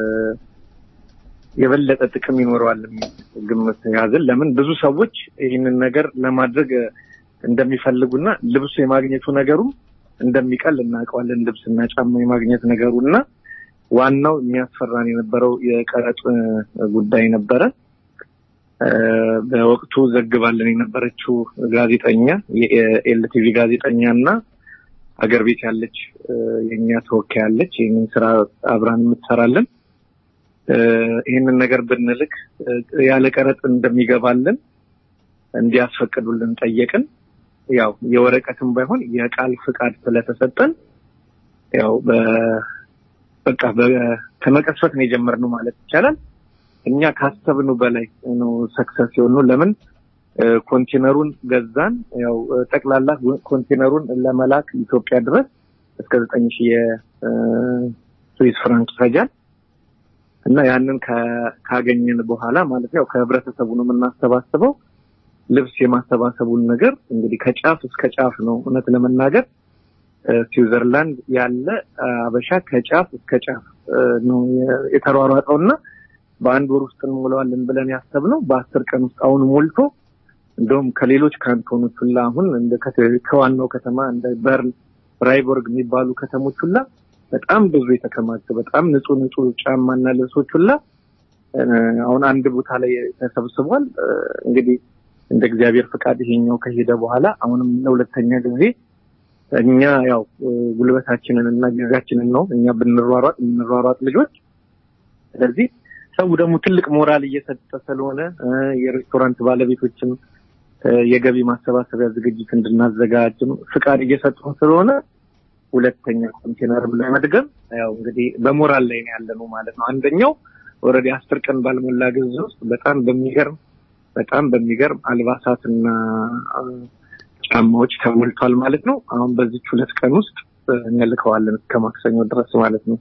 የበለጠ ጥቅም ይኖረዋል የሚል ግምት ያዝን። ለምን ብዙ ሰዎች ይህንን ነገር ለማድረግ እ፣ እንደሚፈልጉና ልብሱ የማግኘቱ ነገሩም እንደሚቀል እናውቀዋለን። ልብስና ጫማ የማግኘት ነገሩ እና ዋናው የሚያስፈራን የነበረው የቀረጥ እ፣ ጉዳይ ነበረ። እ፣ በወቅቱ ዘግባለን የነበረችው ጋዜጠኛ የኤልቲቪ ጋዜጠኛ እና አገር ቤት ያለች እ፣ የእኛ ተወካይ ያለች ይህንን ስራ አብራን የምትሰራለን እ፣ ይህንን ነገር ብንልክ እ፣ ያለ ቀረጥ እንደሚገባልን እንዲያስፈቅዱልን ጠየቅን። ያው የወረቀትም ባይሆን የቃል ፍቃድ ስለተሰጠን ያው በ- በቃ በ- ከመቀስፈት ነው የጀመርነው ማለት ይቻላል። እኛ ካሰብነው በላይ ነው ሰክሰስ የሆነው። ለምን እ፣ ኮንቴነሩን ገዛን። ያው እ፣ ጠቅላላ ኮንቴነሩን ለመላክ ኢትዮጵያ ድረስ እስከ ዘጠኝ ሺህ የስዊስ ፍራንክ ይፈጃል እና ያንን ከ- ካገኘን በኋላ ማለት ነው ያው ከህብረተሰቡ ነው የምናሰባስበው። ልብስ የማሰባሰቡን ነገር እንግዲህ ከጫፍ እስከ ጫፍ ነው እውነት ለመናገር እ፣ ስዊዘርላንድ ያለ አበሻ ከጫፍ እስከ ጫፍ እ፣ ነው የ- የተሯሯጠው እና በአንድ ወር ውስጥ እንሞላዋለን ብለን ያሰብነው በአስር ቀን ውስጥ አሁን ሞልቶ እንደውም ከሌሎች ካንቶኖች ሁላ አሁን እንደ ከተ- ከዋናው ከተማ እንደ በርን ፍራይቦርግ የሚባሉ ከተሞች ሁላ በጣም ብዙ የተከማቸ በጣም ንጹህ ንጹህ ጫማና ልብሶች ሁላ እ፣ አሁን አንድ ቦታ ላይ ተሰብስቧል። እ፣ እንግዲህ እንደ እግዚአብሔር ፈቃድ ይሄኛው ከሄደ በኋላ አሁንም ለሁለተኛ ጊዜ እኛ ያው እ፣ ጉልበታችንን እና ጊዜያችንን ነው እኛ ብንሯሯጥ የምንሯሯጥ ልጆች ስለዚህ ሰው ደግሞ ትልቅ ሞራል እየሰጠ ስለሆነ እ፣ የሬስቶራንት ባለቤቶችም እ፣ የገቢ ማሰባሰቢያ ዝግጅት እንድናዘጋጅም ፍቃድ እየሰጡን ስለሆነ ሁለተኛ ኮንቴነርም ለመድገም ያው እንግዲህ በሞራል ላይ ነው ያለ ነው ማለት ነው። አንደኛው ኦልሬዲ አስር ቀን ባልሞላ ጊዜ ውስጥ በጣም በሚገርም በጣም በሚገርም አልባሳትና እ፣ ጫማዎች ተሞልቷል ማለት ነው። አሁን በዚች ሁለት ቀን ውስጥ እ፣ እንልከዋለን እስከ ማክሰኞ ድረስ ማለት ነው።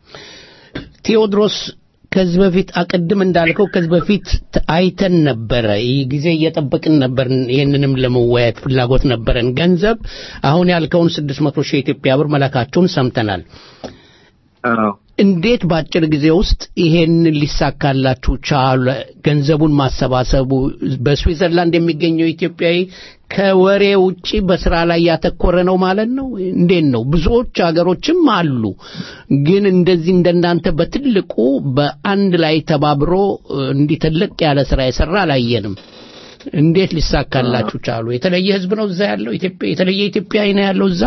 ቴዎድሮስ ከዚህ በፊት አቅድም እንዳልከው ከዚህ በፊት ት- አይተን ነበረ። ይህ ጊዜ እየጠበቅን ነበር። ይህንንም ለመወያየት ፍላጎት ነበረን። ገንዘብ አሁን ያልከውን ስድስት መቶ ሺህ የኢትዮጵያ ብር መላካቸውን ሰምተናል። አዎ እንዴት በአጭር ጊዜ ውስጥ ይሄን ሊሳካላችሁ ቻለ? ገንዘቡን ማሰባሰቡ በስዊዘርላንድ የሚገኘው ኢትዮጵያዊ ከወሬ ውጪ በስራ ላይ ያተኮረ ነው ማለት ነው። እንዴት ነው? ብዙዎች ሀገሮችም አሉ፣ ግን እንደዚህ እንደናንተ በትልቁ በአንድ ላይ ተባብሮ እ፣ እንዲህ ትልቅ ያለ ስራ የሰራ አላየንም። እንዴት ሊሳካላችሁ ቻሉ? የተለየ ህዝብ ነው እዛ ያለው ኢትዮጵያ የተለየ ኢትዮጵያዊ ነው ያለው እዛ።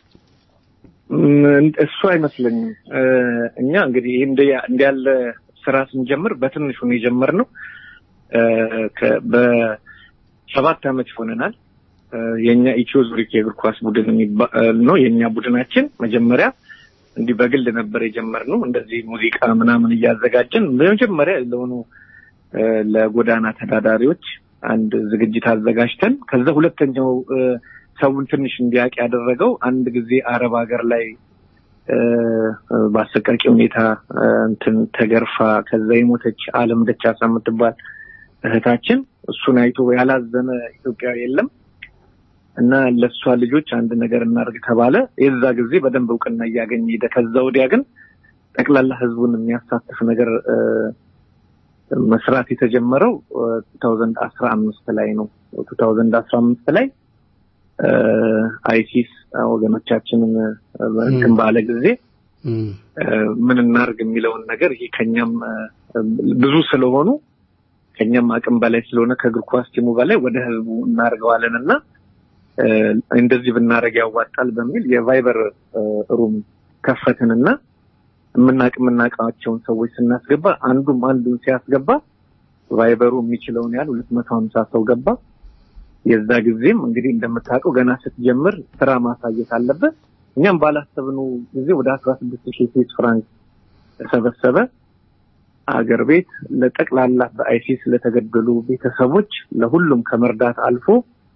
ም፣ እሱ አይመስለኝም። እ፣ እኛ እንግዲህ እንደ እንደ ያለ ስራ ስንጀምር በትንሹ ነው የጀመርነው። እ፣ ከ- በሰባት ዓመት ይሆነናል። እ፣ የኛ ኢትዮ ዙሪክ የእግር ኳስ ቡድን የሚባ- እ፣ ነው የኛ ቡድናችን። መጀመሪያ እንዲህ በግል ነበር የጀመርነው። እንደዚህ ሙዚቃ ምናምን እያዘጋጀን በመጀመሪያ ለሆኑ እ፣ ለጎዳና ተዳዳሪዎች አንድ ዝግጅት አዘጋጅተን ከዛ ሁለተኛው እ፣ ሰውን ትንሽ እንዲያውቅ ያደረገው አንድ ጊዜ አረብ ሀገር ላይ እ፣ በአሰቃቂ ሁኔታ እ፣ እንትን ተገርፋ ከዛ የሞተች አለም ደቻሳ የምትባል እህታችን እሱን አይቶ ያላዘነ ኢትዮጵያዊ የለም እና ለእሷ ልጆች አንድ ነገር እናድርግ ተባለ። የዛ ጊዜ በደንብ እውቅና እያገኘ ሄደ። ከዛ ወዲያ ግን ጠቅላላ ህዝቡን የሚያሳትፍ ነገር እ፣ መስራት የተጀመረው ቱ ታውዘንድ አስራ አምስት ላይ ነው። ቱ ታውዘንድ አስራ አምስት ላይ እ፣ አይሲስ ወገኖቻችንን እ፣ እንትን ባለ ጊዜ እም፣ እ፣ ምን እናርግ የሚለውን ነገር ይሄ ከኛም እ፣ ብዙ ስለሆኑ ከኛም አቅም በላይ ስለሆነ ከእግር ኳስ ቲሙ በላይ ወደ ህዝቡ እናደርገዋለን እና እ፣ እንደዚህ ብናደርግ ያዋጣል በሚል የቫይበር እ፣ ሩም ከፈትንና የምናቅ የምናውቃቸውን ሰዎች ስናስገባ አንዱም አንዱን ሲያስገባ ቫይበሩ የሚችለውን ያህል ሁለት መቶ ሀምሳ ሰው ገባ። የዛ ጊዜም እንግዲህ እንደምታውቀው ገና ስትጀምር ስራ ማሳየት አለበት። እኛም ባላሰብነው ጊዜ ወደ አስራ ስድስት ሺህ ስዊስ ፍራንክ ተሰበሰበ። አገር ቤት ለጠቅላላ በአይሲስ ለተገደሉ ቤተሰቦች ለሁሉም ከመርዳት አልፎ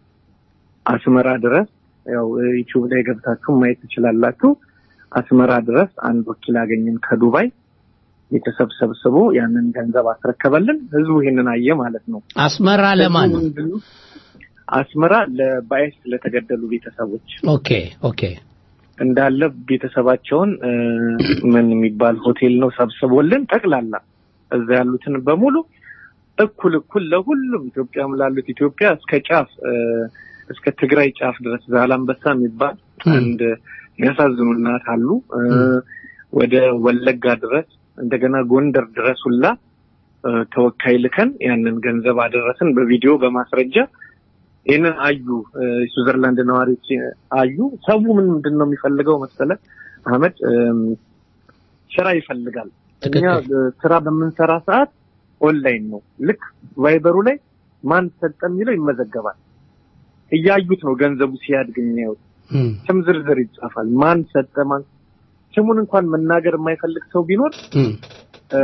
አስመራ ድረስ ያው ዩቲዩብ ላይ ገብታችሁ ማየት ትችላላችሁ። አስመራ ድረስ አንድ ወኪል አገኘን ከዱባይ ቤተሰብ ሰብስቦ ያንን ገንዘብ አስረከበልን። ህዝቡ ይህንን አየ ማለት ነው። አስመራ ለማን ህዝቡ ምንድን ነው? አስመራ ለባይስ ለተገደሉ ቤተሰቦች ኦኬ ኦኬ እንዳለ ቤተሰባቸውን እ፣ ምን የሚባል ሆቴል ነው ሰብስቦልን ጠቅላላ እዛ ያሉትን በሙሉ እኩል እኩል ለሁሉም ኢትዮጵያም ላሉት ኢትዮጵያ እስከ ጫፍ እ፣ እስከ ትግራይ ጫፍ ድረስ ዛላንበሳ የሚባል አንድ የሚያሳዝኑ እናት አሉ እ፣ ወደ ወለጋ ድረስ እንደገና ጎንደር ድረስ ሁላ እ፣ ተወካይ ልከን ያንን ገንዘብ አደረስን በቪዲዮ በማስረጃ ይህንን አዩ እ፣ ስዊዘርላንድ ነዋሪዎች አዩ። ሰው ምን ምንድን ነው የሚፈልገው መሰለ አህመድ እም፣ ስራ ይፈልጋል። እኛ እ፣ ስራ በምንሰራ ሰዓት ኦንላይን ነው። ልክ ቫይበሩ ላይ ማን ሰጠ የሚለው ይመዘገባል። እያዩት ነው ገንዘቡ ሲያድግ የሚያዩት። እም፣ ስም ዝርዝር ይጻፋል። ማን ሰጠ ማን ስሙን እንኳን መናገር የማይፈልግ ሰው ቢኖር እም፣ እ፣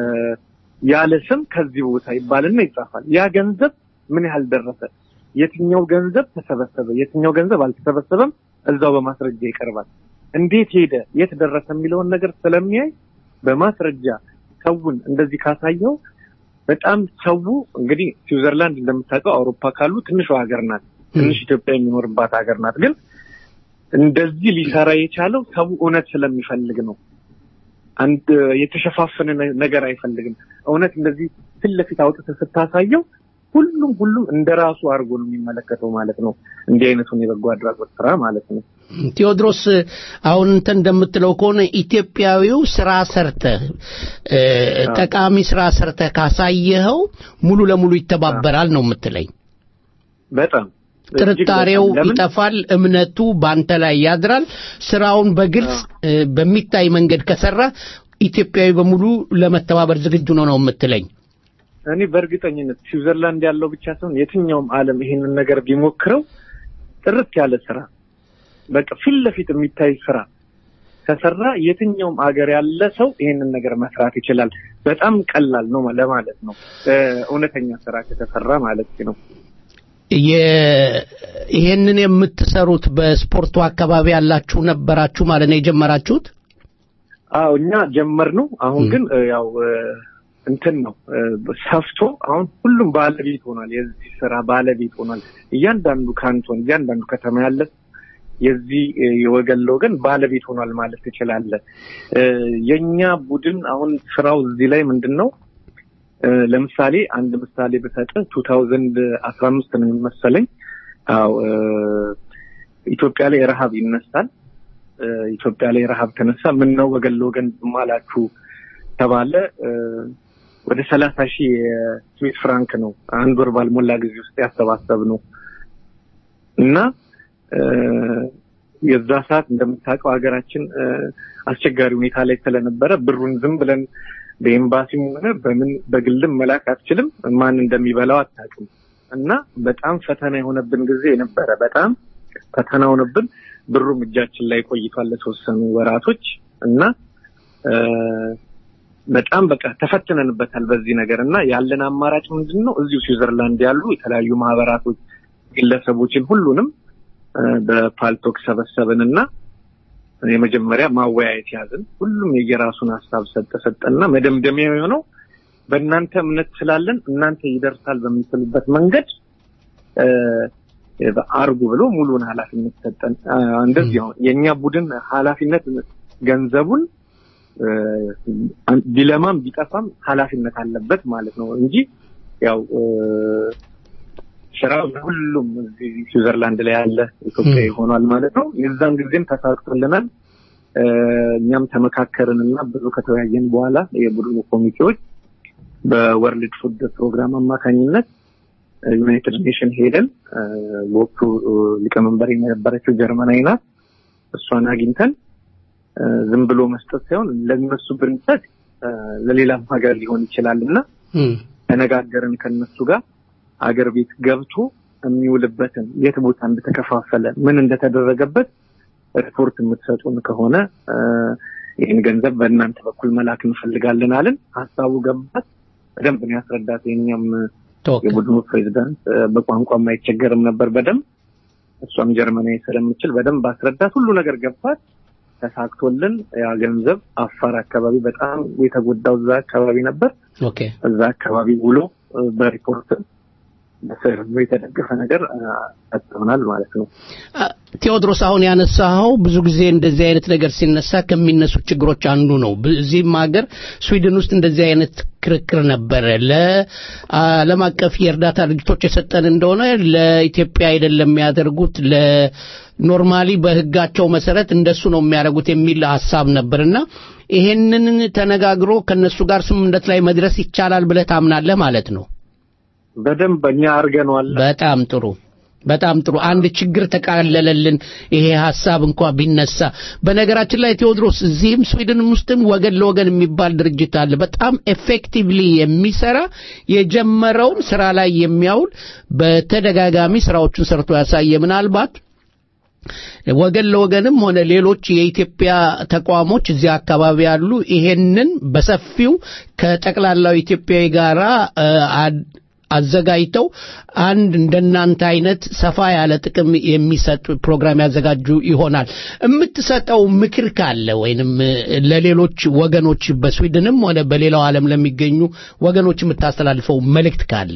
ያለ ስም ከዚህ ቦታ ይባልና ይጻፋል። ያ ገንዘብ ምን ያህል ደረሰ፣ የትኛው ገንዘብ ተሰበሰበ፣ የትኛው ገንዘብ አልተሰበሰበም፣ እዛው በማስረጃ ይቀርባል። እንዴት ሄደ፣ የት ደረሰ የሚለውን ነገር ስለሚያይ በማስረጃ ሰውን እንደዚህ ካሳየው በጣም ሰው እንግዲህ ስዊዘርላንድ እንደምታውቀው አውሮፓ ካሉ ትንሿ ሀገር ናት። ትንሽ ኢትዮጵያ የሚኖርባት ሀገር ናት። ግን እንደዚህ ሊሰራ የቻለው ሰው እውነት ስለሚፈልግ ነው። አንድ የተሸፋፈነ ነ- ነገር አይፈልግም። እውነት እንደዚህ ፊት ለፊት አውጥተህ ስታሳየው ሁሉም ሁሉም እንደ ራሱ አድርጎ ነው የሚመለከተው ማለት ነው። እንዲህ አይነቱን የበጎ አድራጎት ስራ ማለት ነው። ቴዎድሮስ አሁን እንተ እንደምትለው ከሆነ ኢትዮጵያዊው ስራ ሰርተህ እ፣ ጠቃሚ ስራ ሰርተህ ካሳየኸው ሙሉ ለሙሉ ይተባበራል ነው የምትለኝ። በጣም እጅግ ጥርጣሬው በጣም ለምን ይጠፋል፣ እምነቱ በአንተ ላይ ያድራል። ስራውን በግልጽ እ፣ በሚታይ መንገድ ከሰራ ኢትዮጵያዊ በሙሉ ለመተባበር ዝግጁ ነው ነው የምትለኝ። እኔ በእርግጠኝነት ስዊዘርላንድ ያለው ብቻ ሳይሆን የትኛውም ዓለም ይሄንን ነገር ቢሞክረው ጥርት ያለ ስራ በቃ ፊት ለፊት የሚታይ ስራ ከሰራ የትኛውም አገር ያለ ሰው ይሄንን ነገር መስራት ይችላል። በጣም ቀላል ነው ለማለት ነው። እ፣ እውነተኛ ስራ ከተሰራ ማለት ነው። የ- ይሄንን የምትሰሩት በስፖርቱ አካባቢ ያላችሁ ነበራችሁ ማለት ነው የጀመራችሁት? አዎ እኛ ጀመር ነው። አሁን ግን እ፣ ያው እ፣ እንትን ነው እ፣ ሰፍቶ አሁን ሁሉም ባለቤት ሆኗል። የዚህ ስራ ባለቤት ሆኗል። እያንዳንዱ ካንቶን፣ እያንዳንዱ ከተማ ያለ የዚህ እ፣ የወገን ለወገን ባለቤት ሆኗል ማለት ትችላለህ። እ፣ የኛ ቡድን አሁን ስራው እዚህ ላይ ምንድን ነው እ፣ ለምሳሌ አንድ ምሳሌ ብሰጥህ ቱ ታውዘንድ አስራ አምስት ነው የሚመሰለኝ። አዎ እ፣ ኢትዮጵያ ላይ ረሀብ ይነሳል። እ፣ ኢትዮጵያ ላይ ረሀብ ተነሳ። ምን ነው ወገን ለወገን ዝም አላችሁ ተባለ። እ፣ ወደ ሰላሳ ሺህ የስዊስ ፍራንክ ነው አንድ ወር ባልሞላ ጊዜ ውስጥ ያሰባሰብ ነው እና እ፣ የዛ ሰዓት እንደምታውቀው ሀገራችን እ፣ አስቸጋሪ ሁኔታ ላይ ስለነበረ ብሩን ዝም ብለን በኤምባሲም ሆነ በምን በግልም መላክ አትችልም። ማን እንደሚበላው አታውቅም። እና በጣም ፈተና የሆነብን ጊዜ ነበረ። በጣም ፈተና ሆነብን። ብሩም እጃችን ላይ ቆይቷል ለተወሰኑ ወራቶች እና እ፣ በጣም በቃ ተፈትነንበታል በዚህ ነገር እና ያለን አማራጭ ምንድን ነው? እዚሁ ስዊዘርላንድ ያሉ የተለያዩ ማህበራቶች፣ ግለሰቦችን ሁሉንም እ፣ በፓልቶክ ሰበሰብን እና የመጀመሪያ ማወያየት ያዝን። ሁሉም የየራሱን ሀሳብ ሰጠ ሰጠና መደምደሚያ የሆነው በእናንተ እምነት ስላለን እናንተ ይደርሳል በምትሉበት መንገድ እ፣ አርጉ ብሎ ሙሉን ኃላፊነት ሰጠን። አ፣ እንደዚህ አሁን የእኛ ቡድን ኃላፊነት ገንዘቡን እ፣ ቢለማም ቢጠፋም ኃላፊነት አለበት ማለት ነው እንጂ ያው እ፣ ስራው ሁሉም እዚህ ስዊዘርላንድ ላይ ያለ ኢትዮጵያዊ ሆኗል ማለት ነው። የዛን ጊዜም ተሳክቶልናል። እ፣ እኛም ተመካከርን እና ብዙ ከተወያየን በኋላ የቡድኑ ኮሚቴዎች በወርልድ ፉድ ፕሮግራም አማካኝነት ዩናይትድ ኔሽን ሄደን እ፣ በወቅቱ እ፣ ሊቀመንበር የነበረችው ጀርመናዊ ናት። እሷን አግኝተን እ፣ ዝም ብሎ መስጠት ሳይሆን ለነሱ ብንሰጥ እ፣ ለሌላም ሀገር ሊሆን ይችላል እና እም፣ ተነጋገርን ከነሱ ጋር አገር ቤት ገብቶ የሚውልበትን የት ቦታ እንደተከፋፈለ ምን እንደተደረገበት ሪፖርት የምትሰጡን ከሆነ እ፣ ይህን ገንዘብ በእናንተ በኩል መላክ እንፈልጋለን አልን። ሀሳቡ ገባት። በደንብ ነው ያስረዳት። የኛም ተወከል የቡድኑ ፕሬዚዳንት እ፣ በቋንቋም አይቸገርም ነበር በደንብ እሷም ጀርመናዊ ስለምችል በደንብ አስረዳት። ሁሉ ነገር ገባት። ተሳክቶልን ያ ገንዘብ አፋር አካባቢ በጣም የተጎዳው እዛ አካባቢ ነበር። ኦኬ እዛ አካባቢ ውሎ እ፣ በሪፖርት በሰርቬ የተደገፈ ነገር እ፣ ሰጥተውናል ማለት ነው። አ፣ ቴዎድሮስ አሁን ያነሳኸው ብዙ ጊዜ እንደዚህ አይነት ነገር ሲነሳ ከሚነሱ ችግሮች አንዱ ነው። በዚህም ሀገር ስዊድን ውስጥ እንደዚህ አይነት ክርክር ነበረ። ለዓለም አቀፍ የእርዳታ ድርጅቶች የሰጠን እንደሆነ ለኢትዮጵያ አይደለም የሚያደርጉት ለኖርማሊ በሕጋቸው መሰረት እንደሱ ነው የሚያደርጉት የሚል ሀሳብ ነበርና ይሄንን ተነጋግሮ ከነሱ ጋር ስምምነት ላይ መድረስ ይቻላል ብለህ ታምናለህ ማለት ነው? በደንብ እኛ አድርገነዋል። በጣም ጥሩ በጣም ጥሩ አንድ ችግር ተቃለለልን ይሄ ሀሳብ እንኳ ቢነሳ በነገራችን ላይ ቴዎድሮስ እዚህም ስዊድንም ውስጥም ወገን ለወገን የሚባል ድርጅት አለ በጣም ኤፌክቲቭሊ የሚሰራ የጀመረውን ስራ ላይ የሚያውል በተደጋጋሚ ስራዎቹን ሰርቶ ያሳየ ምናልባት ወገን ለወገንም ሆነ ሌሎች የኢትዮጵያ ተቋሞች እዚያ አካባቢ ያሉ ይሄንን በሰፊው ከጠቅላላው ኢትዮጵያዊ ጋራ እ፣ አድ- አዘጋጅተው አንድ እንደናንተ አይነት ሰፋ ያለ ጥቅም የሚሰጥ ፕሮግራም ያዘጋጁ ይሆናል። የምትሰጠው ምክር ካለ ወይንም እ፣ ለሌሎች ወገኖች በስዊድንም ሆነ በሌላው ዓለም ለሚገኙ ወገኖች የምታስተላልፈው መልእክት ካለ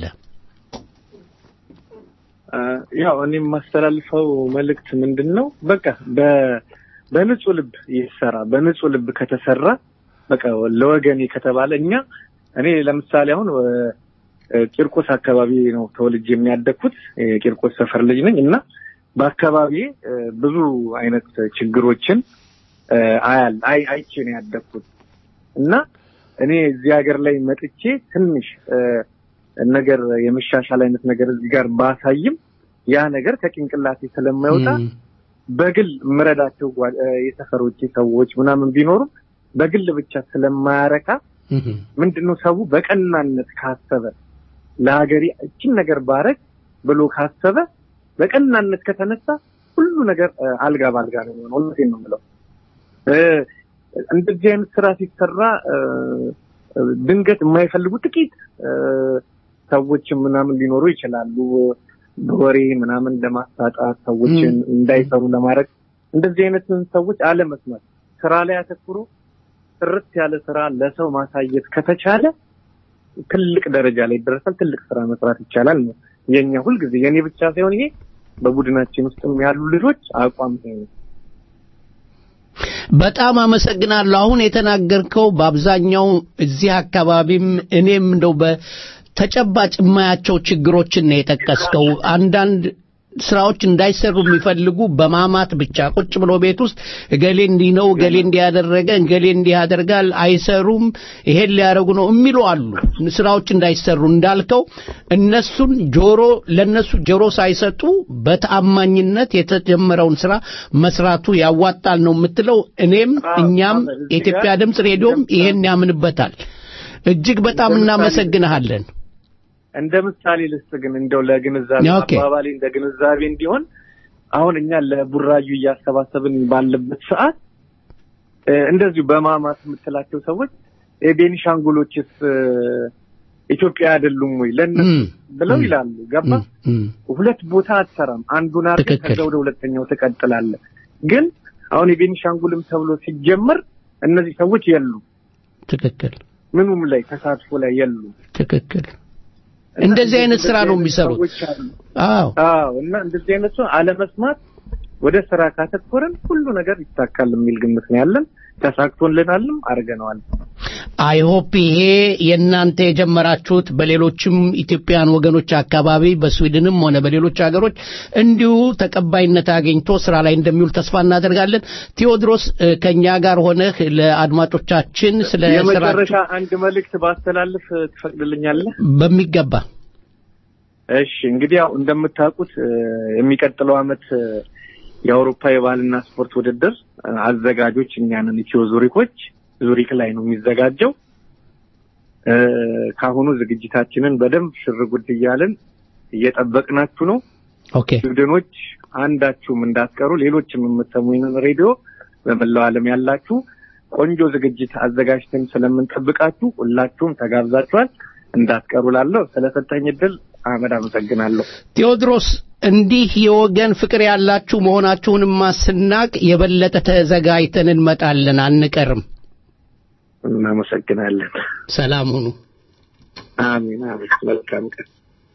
እ፣ ያው እኔ የማስተላልፈው መልእክት ምንድን ነው? በቃ በ- በንጹህ ልብ ይሰራ። በንጹህ ልብ ከተሰራ በቃ ለወገኔ ከተባለ እኛ እኔ ለምሳሌ አሁን እ፣ ቂርቆስ አካባቢ ነው ተወልጄ የሚያደግኩት የቂርቆስ ሰፈር ልጅ ነኝ እና በአካባቢ ብዙ አይነት ችግሮችን እ፣ አያል አይ አይቼ ነው ያደግኩት እና እኔ እዚህ ሀገር ላይ መጥቼ ትንሽ እ፣ ነገር የመሻሻል አይነት ነገር እዚህ ጋር ባሳይም ያ ነገር ከጭንቅላቴ ስለማይወጣ እም፣ በግል የምረዳቸው ጓ- እ፣ የሰፈሮቼ ሰዎች ምናምን ቢኖሩም በግል ብቻ ስለማያረካ እም፣ ምንድነው ሰው በቀናነት ካሰበ ለሀገሬ እችን ነገር ባረግ ብሎ ካሰበ በቀናነት ከተነሳ ሁሉ ነገር እ፣ አልጋ ባልጋ ነው የሚሆነው። እውነቴን ነው የምለው። እ፣ እንደዚህ አይነት ስራ ሲሰራ እ፣ እ፣ ድንገት የማይፈልጉ ጥቂት እ፣ ሰዎችም ምናምን ሊኖሩ ይችላሉ። በወሬ ምናምን ለማሳጣት ሰዎችን እንዳይሰሩ ለማድረግ እንደዚህ አይነትን ሰዎች አለመስማት፣ ስራ ላይ አተኩሮ ጥርት ያለ ስራ ለሰው ማሳየት ከተቻለ ትልቅ ደረጃ ላይ ይደረሳል። ትልቅ ስራ መስራት ይቻላል ነው የኛ ሁልጊዜ የኔ ብቻ ሳይሆን ይሄ በቡድናችን ውስጥም ያሉ ልጆች አቋም ይሄ ነው። በጣም አመሰግናለሁ። አሁን የተናገርከው በአብዛኛው እዚህ አካባቢም እኔም እንደው በተጨባጭ የማያቸው ችግሮችን ነው የጠቀስከው። አንዳንድ ስራዎች እንዳይሰሩ የሚፈልጉ በማማት ብቻ ቁጭ ብሎ ቤት ውስጥ እገሌ እንዲህ ነው፣ እገሌ እንዲህ ያደረገ፣ እገሌ እንዲህ ያደርጋል፣ አይሰሩም፣ ይሄን ሊያደርጉ ነው የሚሉ አሉ። ስራዎች እንዳይሰሩ እንዳልከው እነሱን ጆሮ ለነሱ ጆሮ ሳይሰጡ በተአማኝነት የተጀመረውን ስራ መስራቱ ያዋጣል ነው የምትለው። እኔም አዎ፣ እኛም አዎ፣ እዚህ የኢትዮጵያ ጋር ድምፅ ሬዲዮም ይሄን ያምንበታል። እጅግ በጣም ለምሳሌ- እናመሰግንሃለን። እንደ ምሳሌ ልስጥ ግን እንደው ለግንዛቤ ኦኬ። አባባሌ እንደ ግንዛቤ እንዲሆን አሁን እኛ ለቡራዩ እያሰባሰብን ባለበት ሰዓት እ፣ እንደዚሁ በማማት የምትላቸው ሰዎች የቤኒሻንጉሎችስ እ፣ ኢትዮጵያ አይደሉም ወይ ለእነሱ እም፣ ብለው እም፣ ይላሉ። ገባ እም፣ ሁለት ቦታ አትሰራም። አንዱን አድርገህ ትክክል። ከዛ ወደ ሁለተኛው ትቀጥላለህ። ግን አሁን የቤኒሻንጉልም ተብሎ ሲጀመር እነዚህ ሰዎች የሉም፣ ትክክል ምኑም ላይ ተሳትፎ ላይ የሉም። ትክክል። እና እንደዚህ አይነት ስራ ነው እንደዚህ የሚሰሩት። ሰዎች አሉ። አዎ አዎ እና እንደዚህ አይነቱ አለመስማት ወደ ስራ ካተኮረን ሁሉ ነገር ይሳካል የሚል ግምት ነው ያለን። ተሳክቶልናልም አድርገነዋል። አይ ሆፕ ይሄ የእናንተ የጀመራችሁት በሌሎችም ኢትዮጵያውያን ወገኖች አካባቢ በስዊድንም ሆነ በሌሎች ሀገሮች እንዲሁ ተቀባይነት አግኝቶ ስራ ላይ እንደሚውል ተስፋ እናደርጋለን። ቴዎድሮስ እ፣ ከኛ ጋር ሆነህ ለአድማጮቻችን ስለ የመጨረሻ ስራችሁ አንድ መልእክት ባስተላልፍ ትፈቅድልኛለህ? በሚገባ እሺ እንግዲህ ያው እንደምታውቁት እ፣ የሚቀጥለው አመት እ፣ የአውሮፓ የባህልና ስፖርት ውድድር እ፣ አዘጋጆች እኛንን ኢትዮ ዙሪኮች ዙሪክ ላይ ነው የሚዘጋጀው። እ፣ ከአሁኑ ዝግጅታችንን በደንብ ሽር ጉድ እያልን እየጠበቅናችሁ ነው። ኦኬ ስዊድኖች አንዳችሁም እንዳትቀሩ፣ ሌሎችም የምትሰሙ ይህንን ሬዲዮ በመላው ዓለም ያላችሁ ቆንጆ ዝግጅት አዘጋጅተን ስለምንጠብቃችሁ ሁላችሁም ተጋብዛችኋል። እንዳትቀሩ ላለው ስለሰጠኝ እድል አህመድ አመሰግናለሁ። ቴዎድሮስ እንዲህ የወገን ፍቅር ያላችሁ መሆናችሁንማ ስናቅ የበለጠ ተዘጋጅተን እንመጣለን፣ አንቀርም። እናመሰግናለን። ሰላም ሁኑ። አሜን አሜን። መልካም ቀን።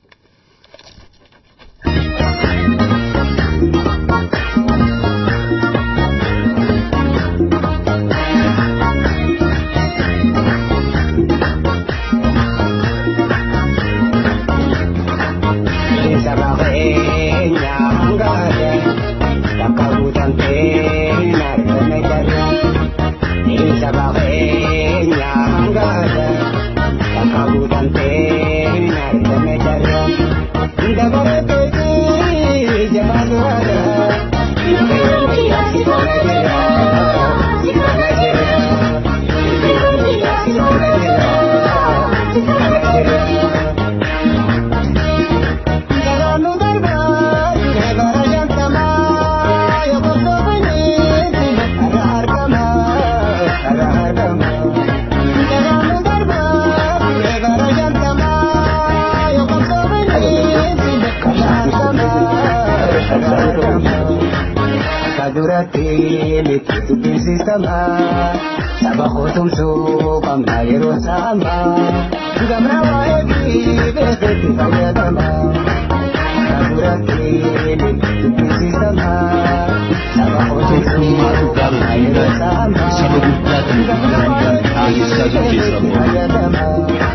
duratti mitiitu beeksistama saba kootumsuu qabna yeroo saama gamna waa'ee fi beeksatti fayyadama ka duratti mitiitu beeksistama saba kootumsuu qabna yeroo saama gamna waa'ee fi beeksatti fayyadama.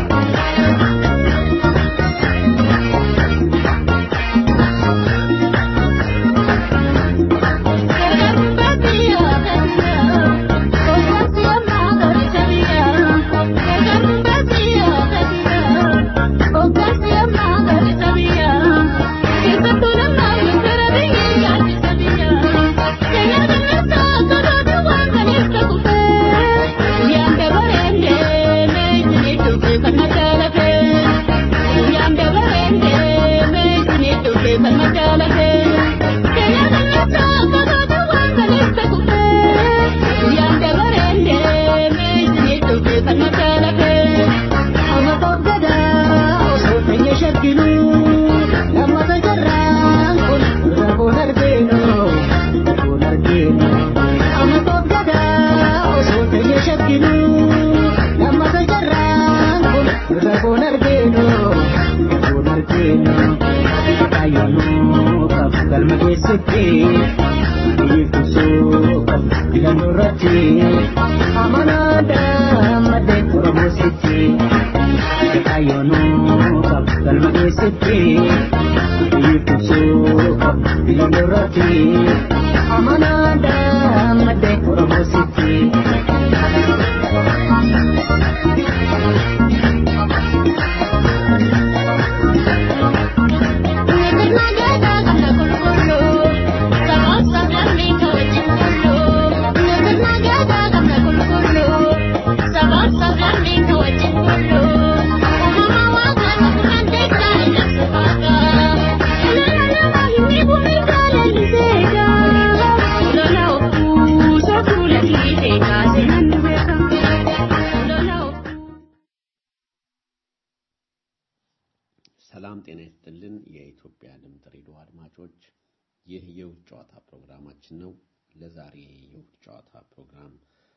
ሰላም ጤና ይስጥልን። የኢትዮጵያ ድምፅ ሬዲዮ አድማጮች፣ ይህ የውጭ ጨዋታ ፕሮግራማችን ነው። ለዛሬ የውጭ ጨዋታ ፕሮግራም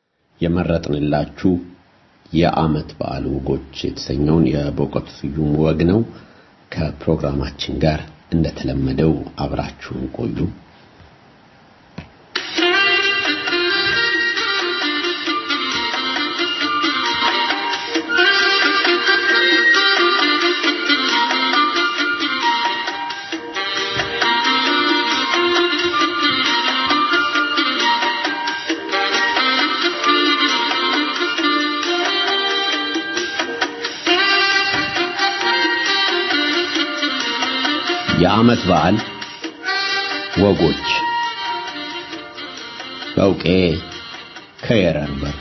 የመረጥንላችሁ የዓመት በዓል ወጎች የተሰኘውን የበእውቀቱ ስዩም ወግ ነው። ከፕሮግራማችን ጋር እንደተለመደው አብራችሁን ቆዩ። የዓመት በዓል ወጎች በውቄ ከየረንበር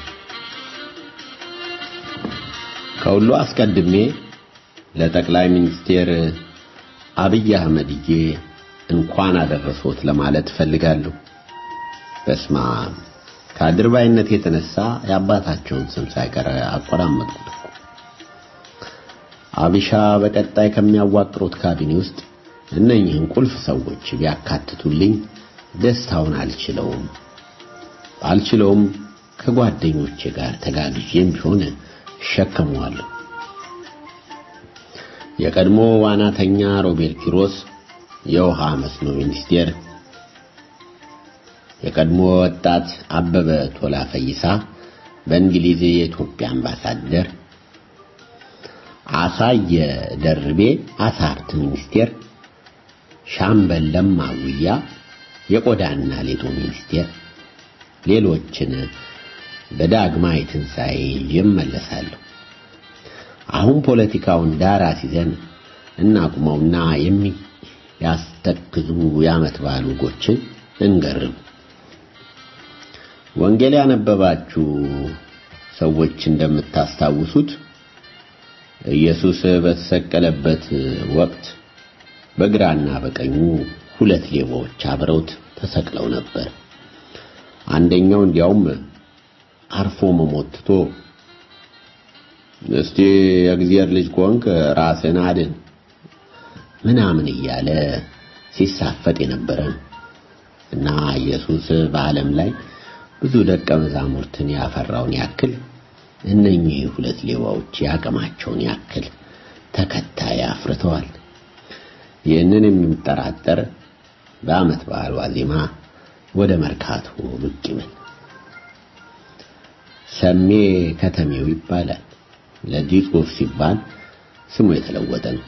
ከሁሉ አስቀድሜ ለጠቅላይ ሚኒስቴር አብይ አህመድዬ እንኳን አደረሶት ለማለት እፈልጋለሁ። በስማ ከአድርባይነት የተነሳ የአባታቸውን ስም ሳይቀር አቆራመጡት። አቢሻ በቀጣይ ከሚያዋቅሩት ካቢኔ ውስጥ እነኚህን ቁልፍ ሰዎች ቢያካትቱልኝ ደስታውን አልችለውም አልችለውም ከጓደኞቼ ጋር ተጋግዤም ቢሆን እሸከመዋለሁ። የቀድሞ ዋናተኛ ሮቤል ኪሮስ የውሃ መስኖ ሚኒስቴር፣ የቀድሞ ወጣት አበበ ቶላ ፈይሳ በእንግሊዝ የኢትዮጵያ አምባሳደር፣ አሳየ ደርቤ አሳ ሀብት ሚኒስቴር፣ ሻምበል ለማ ጉያ የቆዳና ሌጦ ሚኒስቴር፣ ሌሎችን በዳግማዊ ትንሣኤ ይመለሳሉ። አሁን ፖለቲካውን ዳራ ሲዘን እናቁመውና የሚያስተክዙ የዓመት በዓል ወጎችን እንገርም። ወንጌል ያነበባችሁ ሰዎች እንደምታስታውሱት ኢየሱስ በተሰቀለበት ወቅት በግራና በቀኙ ሁለት ሌቦች አብረውት ተሰቅለው ነበር። አንደኛው እንዲያውም አርፎ መሞትቶ እስቲ የእግዚአብሔር ልጅ ከሆንክ ራስን አድን ምናምን እያለ ሲሳፈጥ የነበረ እና ኢየሱስ በዓለም ላይ ብዙ ደቀ መዛሙርትን ያፈራውን ያክል እነኚህ ሁለት ሌባዎች ያቅማቸውን ያክል ተከታይ አፍርተዋል። ይህንን የሚጠራጠር በዓመት በዓል ዋዜማ ወደ መርካቶ ብቅ ይበል። ሰሜ ከተሜው ይባላል። ለዚህ ጽሑፍ ሲባል ስሙ የተለወጠ ነው።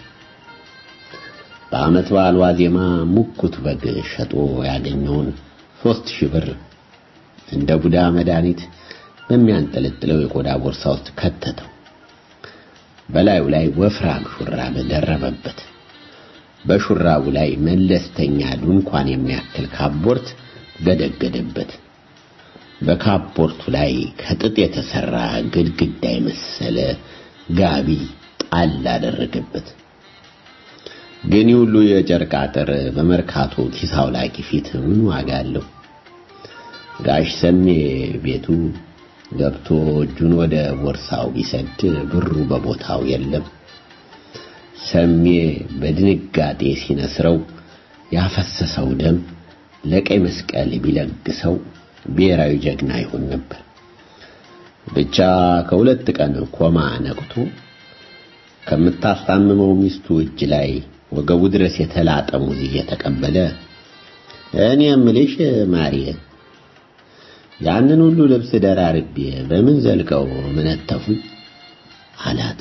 በዓመት በዓል ዋዜማ ሙኩት በግ ሸጦ ያገኘውን ሦስት ሺህ ብር እንደ ቡዳ መድኃኒት በሚያንጠለጥለው የቆዳ ቦርሳ ውስጥ ከተተው። በላዩ ላይ ወፍራም ሹራብ ደረበበት። በሹራቡ ላይ መለስተኛ ድንኳን የሚያክል ካቦርት ገደገደበት። በካፖርቱ ላይ ከጥጥ የተሰራ ግድግዳ የመሰለ ጋቢ ጣል አደረገበት። ግን ሁሉ የጨርቅ አጥር በመርካቶ ኪስ አውላቂ ፊት ምን ዋጋ አለው? ጋሽ ሰሜ ቤቱ ገብቶ እጁን ወደ ቦርሳው ቢሰድ ብሩ በቦታው የለም። ሰሜ በድንጋጤ ሲነስረው ያፈሰሰው ደም ለቀይ መስቀል ቢለግሰው ብሔራዊ ጀግና ይሆን ነበር። ብቻ ከሁለት ቀን ኮማ ነቅቶ ከምታስታምመው ሚስቱ እጅ ላይ ወገቡ ድረስ የተላጠ ሙዝ እየተቀበለ እኔ የምልሽ ማርዬ ያንን ሁሉ ልብስ ደራርቤ በምን ዘልቀው ምነተፉኝ አላት።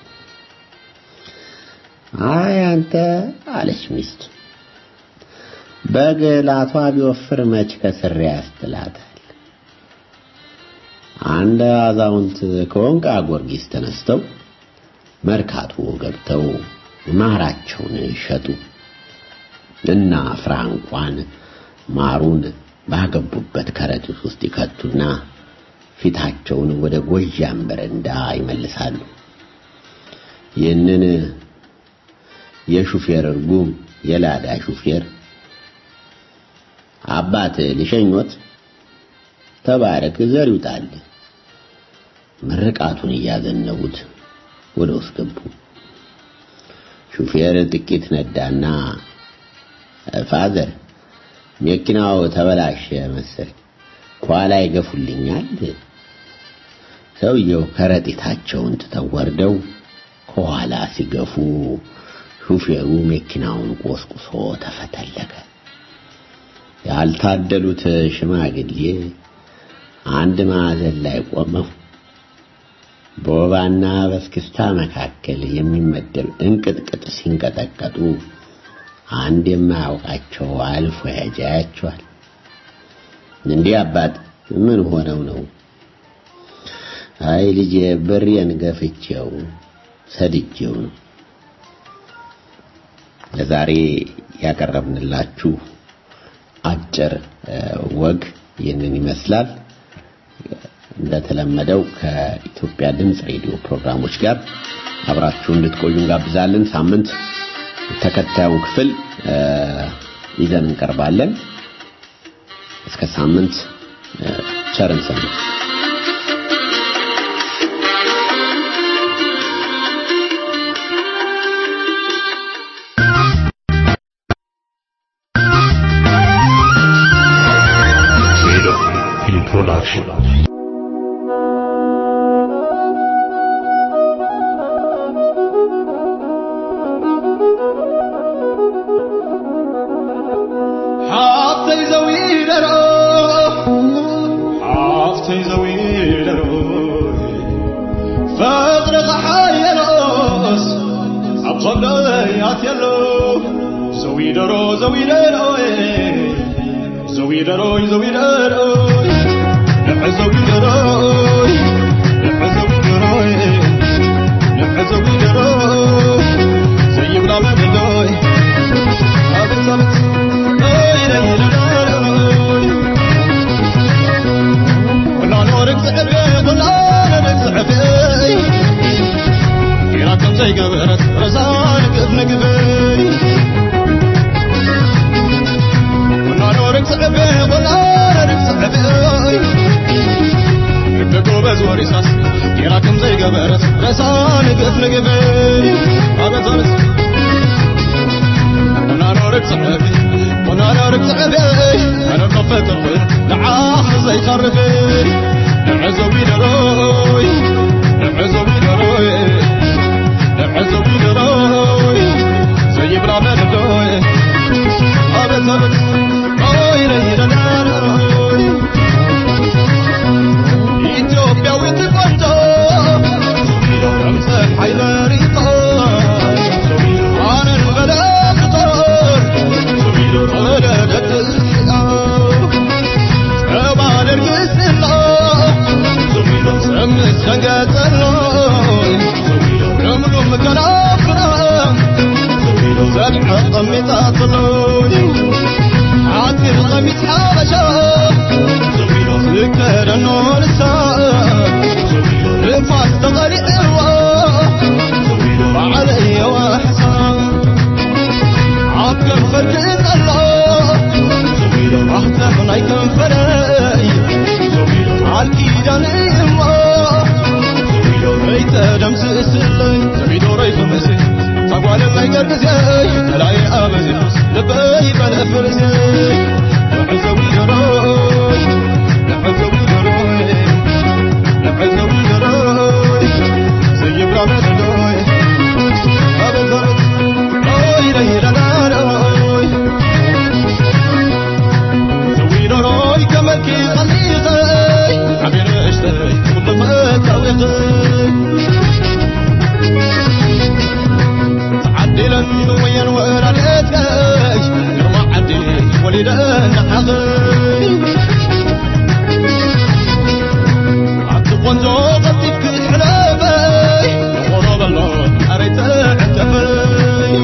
አይ አንተ አለች ሚስቱ በግላቷ ቢወፍር መች ከስሬ ያስትላታል። አንድ አዛውንት ከወንቃ ጊዮርጊስ ተነስተው መርካቶ ገብተው ማራቸውን ሸጡ እና ፍራንኳን ማሩን ባገቡበት ከረጢት ውስጥ ይከቱና ፊታቸውን ወደ ጎጃም በረንዳ ይመልሳሉ። ይህንን የሹፌር እርጉም የላዳ ሹፌር አባት ልሸኞት ተባረክ ዘር ይውጣል ምርቃቱን እያዘነቡት ወደ ውስጥ ገቡ። ሹፌር ጥቂት ነዳና ፋዘር መኪናው ተበላሸ መሰል ከኋላ ይገፉልኛል። ሰውየው ከረጢታቸውን ትተው ወርደው ከኋላ ሲገፉ ሹፌሩ መኪናውን ቆስቁሶ ተፈተለከ። ያልታደሉት ሽማግሌ አንድ ማዕዘን ላይ ቆመው በወባና በስክስታ መካከል የሚመደብ እንቅጥቅጥ ሲንቀጠቀጡ አንድ የማያውቃቸው አልፎ ያጃያቸዋል። እንዲህ አባት ምን ሆነው ነው? አይ ልጄ ብሬን ገፍቼው ሰድጄው ነው። ለዛሬ ያቀረብንላችሁ አጭር ወግ ይህንን ይመስላል። እንደተለመደው ከኢትዮጵያ ድምፅ ሬዲዮ ፕሮግራሞች ጋር አብራችሁ እንድትቆዩ እንጋብዛለን። ሳምንት ተከታዩን ክፍል ይዘን እንቀርባለን። እስከ ሳምንት ቸርን ሰንብት። حافتي زوي درو حافتي زوي درو فقر حيلوس عقب يات يلو زوي درو زوي درو زوي درو زوي درو نفع زوي درو نفع زوي درو نفع زوي درو زي بلا ما بدوي أبت أبت ولا نورك صعبي ولا نورك صعبي كيراكم زي قبرت رزانك ابن قبي ولا نورك صعبي ولا نورك صعبي يبقوا بزور يساس كيراكم زي قبرت رزانك ابن قبي أبت أبت ونارك صعبي ونارك صعبي انا طفيت الطير نعاخ زي خربي نعزوي دروي نعزوي دروي نعزوي دروي زي برامل دوي ابد ابد اوي ري ري ኢትዮጵያዊት ቆንጆ ከምሰሕ ሓይለሪቶ ኣነን በለፍጦር ወለደድሕኦ ፀባ ደርግስሎ ሰምስ ደንገጸሎ ልምሉም ከናፍራ ዘድሐ ቀሚጣትሎ ዓጢር ቀሚስ ሓበሻ ዝከደኖ ንሳ ንፋስ ተቐሊዕዎ ባዕለየዋ ሕሳብ ኣብ ከንፈር ክእጠሎ ማህተም ናይ ከንፈረይ ቃል ኪዳን እሞ ከይተደምስስለይ ዘቢዶረይ ክምስ ተጓልለይ ገርግዘይ ተላይ ኣበዚሑስ ልበይ በለፍርዘይ ንዕዘዊ ደሮይ ንዕዘዊ ደሮይ ንዕዘዊ ደሮይ ዘይብራ መደዶይ ኣበዘረት ኦይ ረይረናሮይ ዘዊደሮይ ከመልኪ ቐሊኸይ ዓብየ ንእሽተይ ኩሉ ፈታዊኸይ ተዓዲለን ወየን ወራድትከይ ግርማ ዓዲ ወሊደን ንሓኸይ ኣብቲ ቆንጆ ቀጢፍ ክትሕለፈይ ንኾኖ በሎ ኣረይ ተዕተፈይ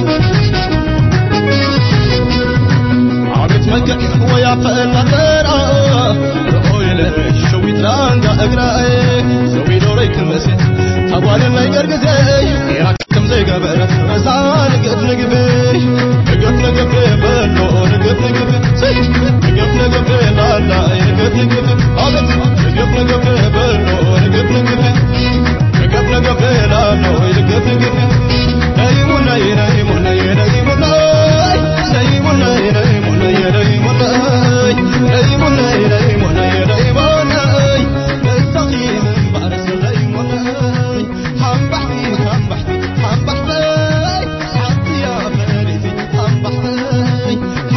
ዓቤት መልክዕ ወያፈአና ተራ ርኦይለይ ሸዊት ላንጋ እግራይ ዘዊዶረይ ክመስል ተጓልን ናይ ገርግዘይ ጌራ ከም ዘይገበረት ረሳ ንገት ንግብይ ንገት ንግብ በሎ ንገት ንግብ ንገት ንግብ ላላይ ንገት ንግብ ኣቤት ንገት ንግብ በሎ ንገት ንግብ ንገት ንግብ ላሎ ንገት ንግብ ነይሙነይ ነይሙነይ ነይሙነይ ነይሙነይ ነይሙነይ ነይሙነይ ነይሙነይ ነይሙነይ ነይሙነይ ነስተኺም ባርስ ነይሙነይ ሓምባሕቲ ሓምባሕቲ ሓምባሕተይ ሓንቲያ ፈሪቲ ሓምባሕተይ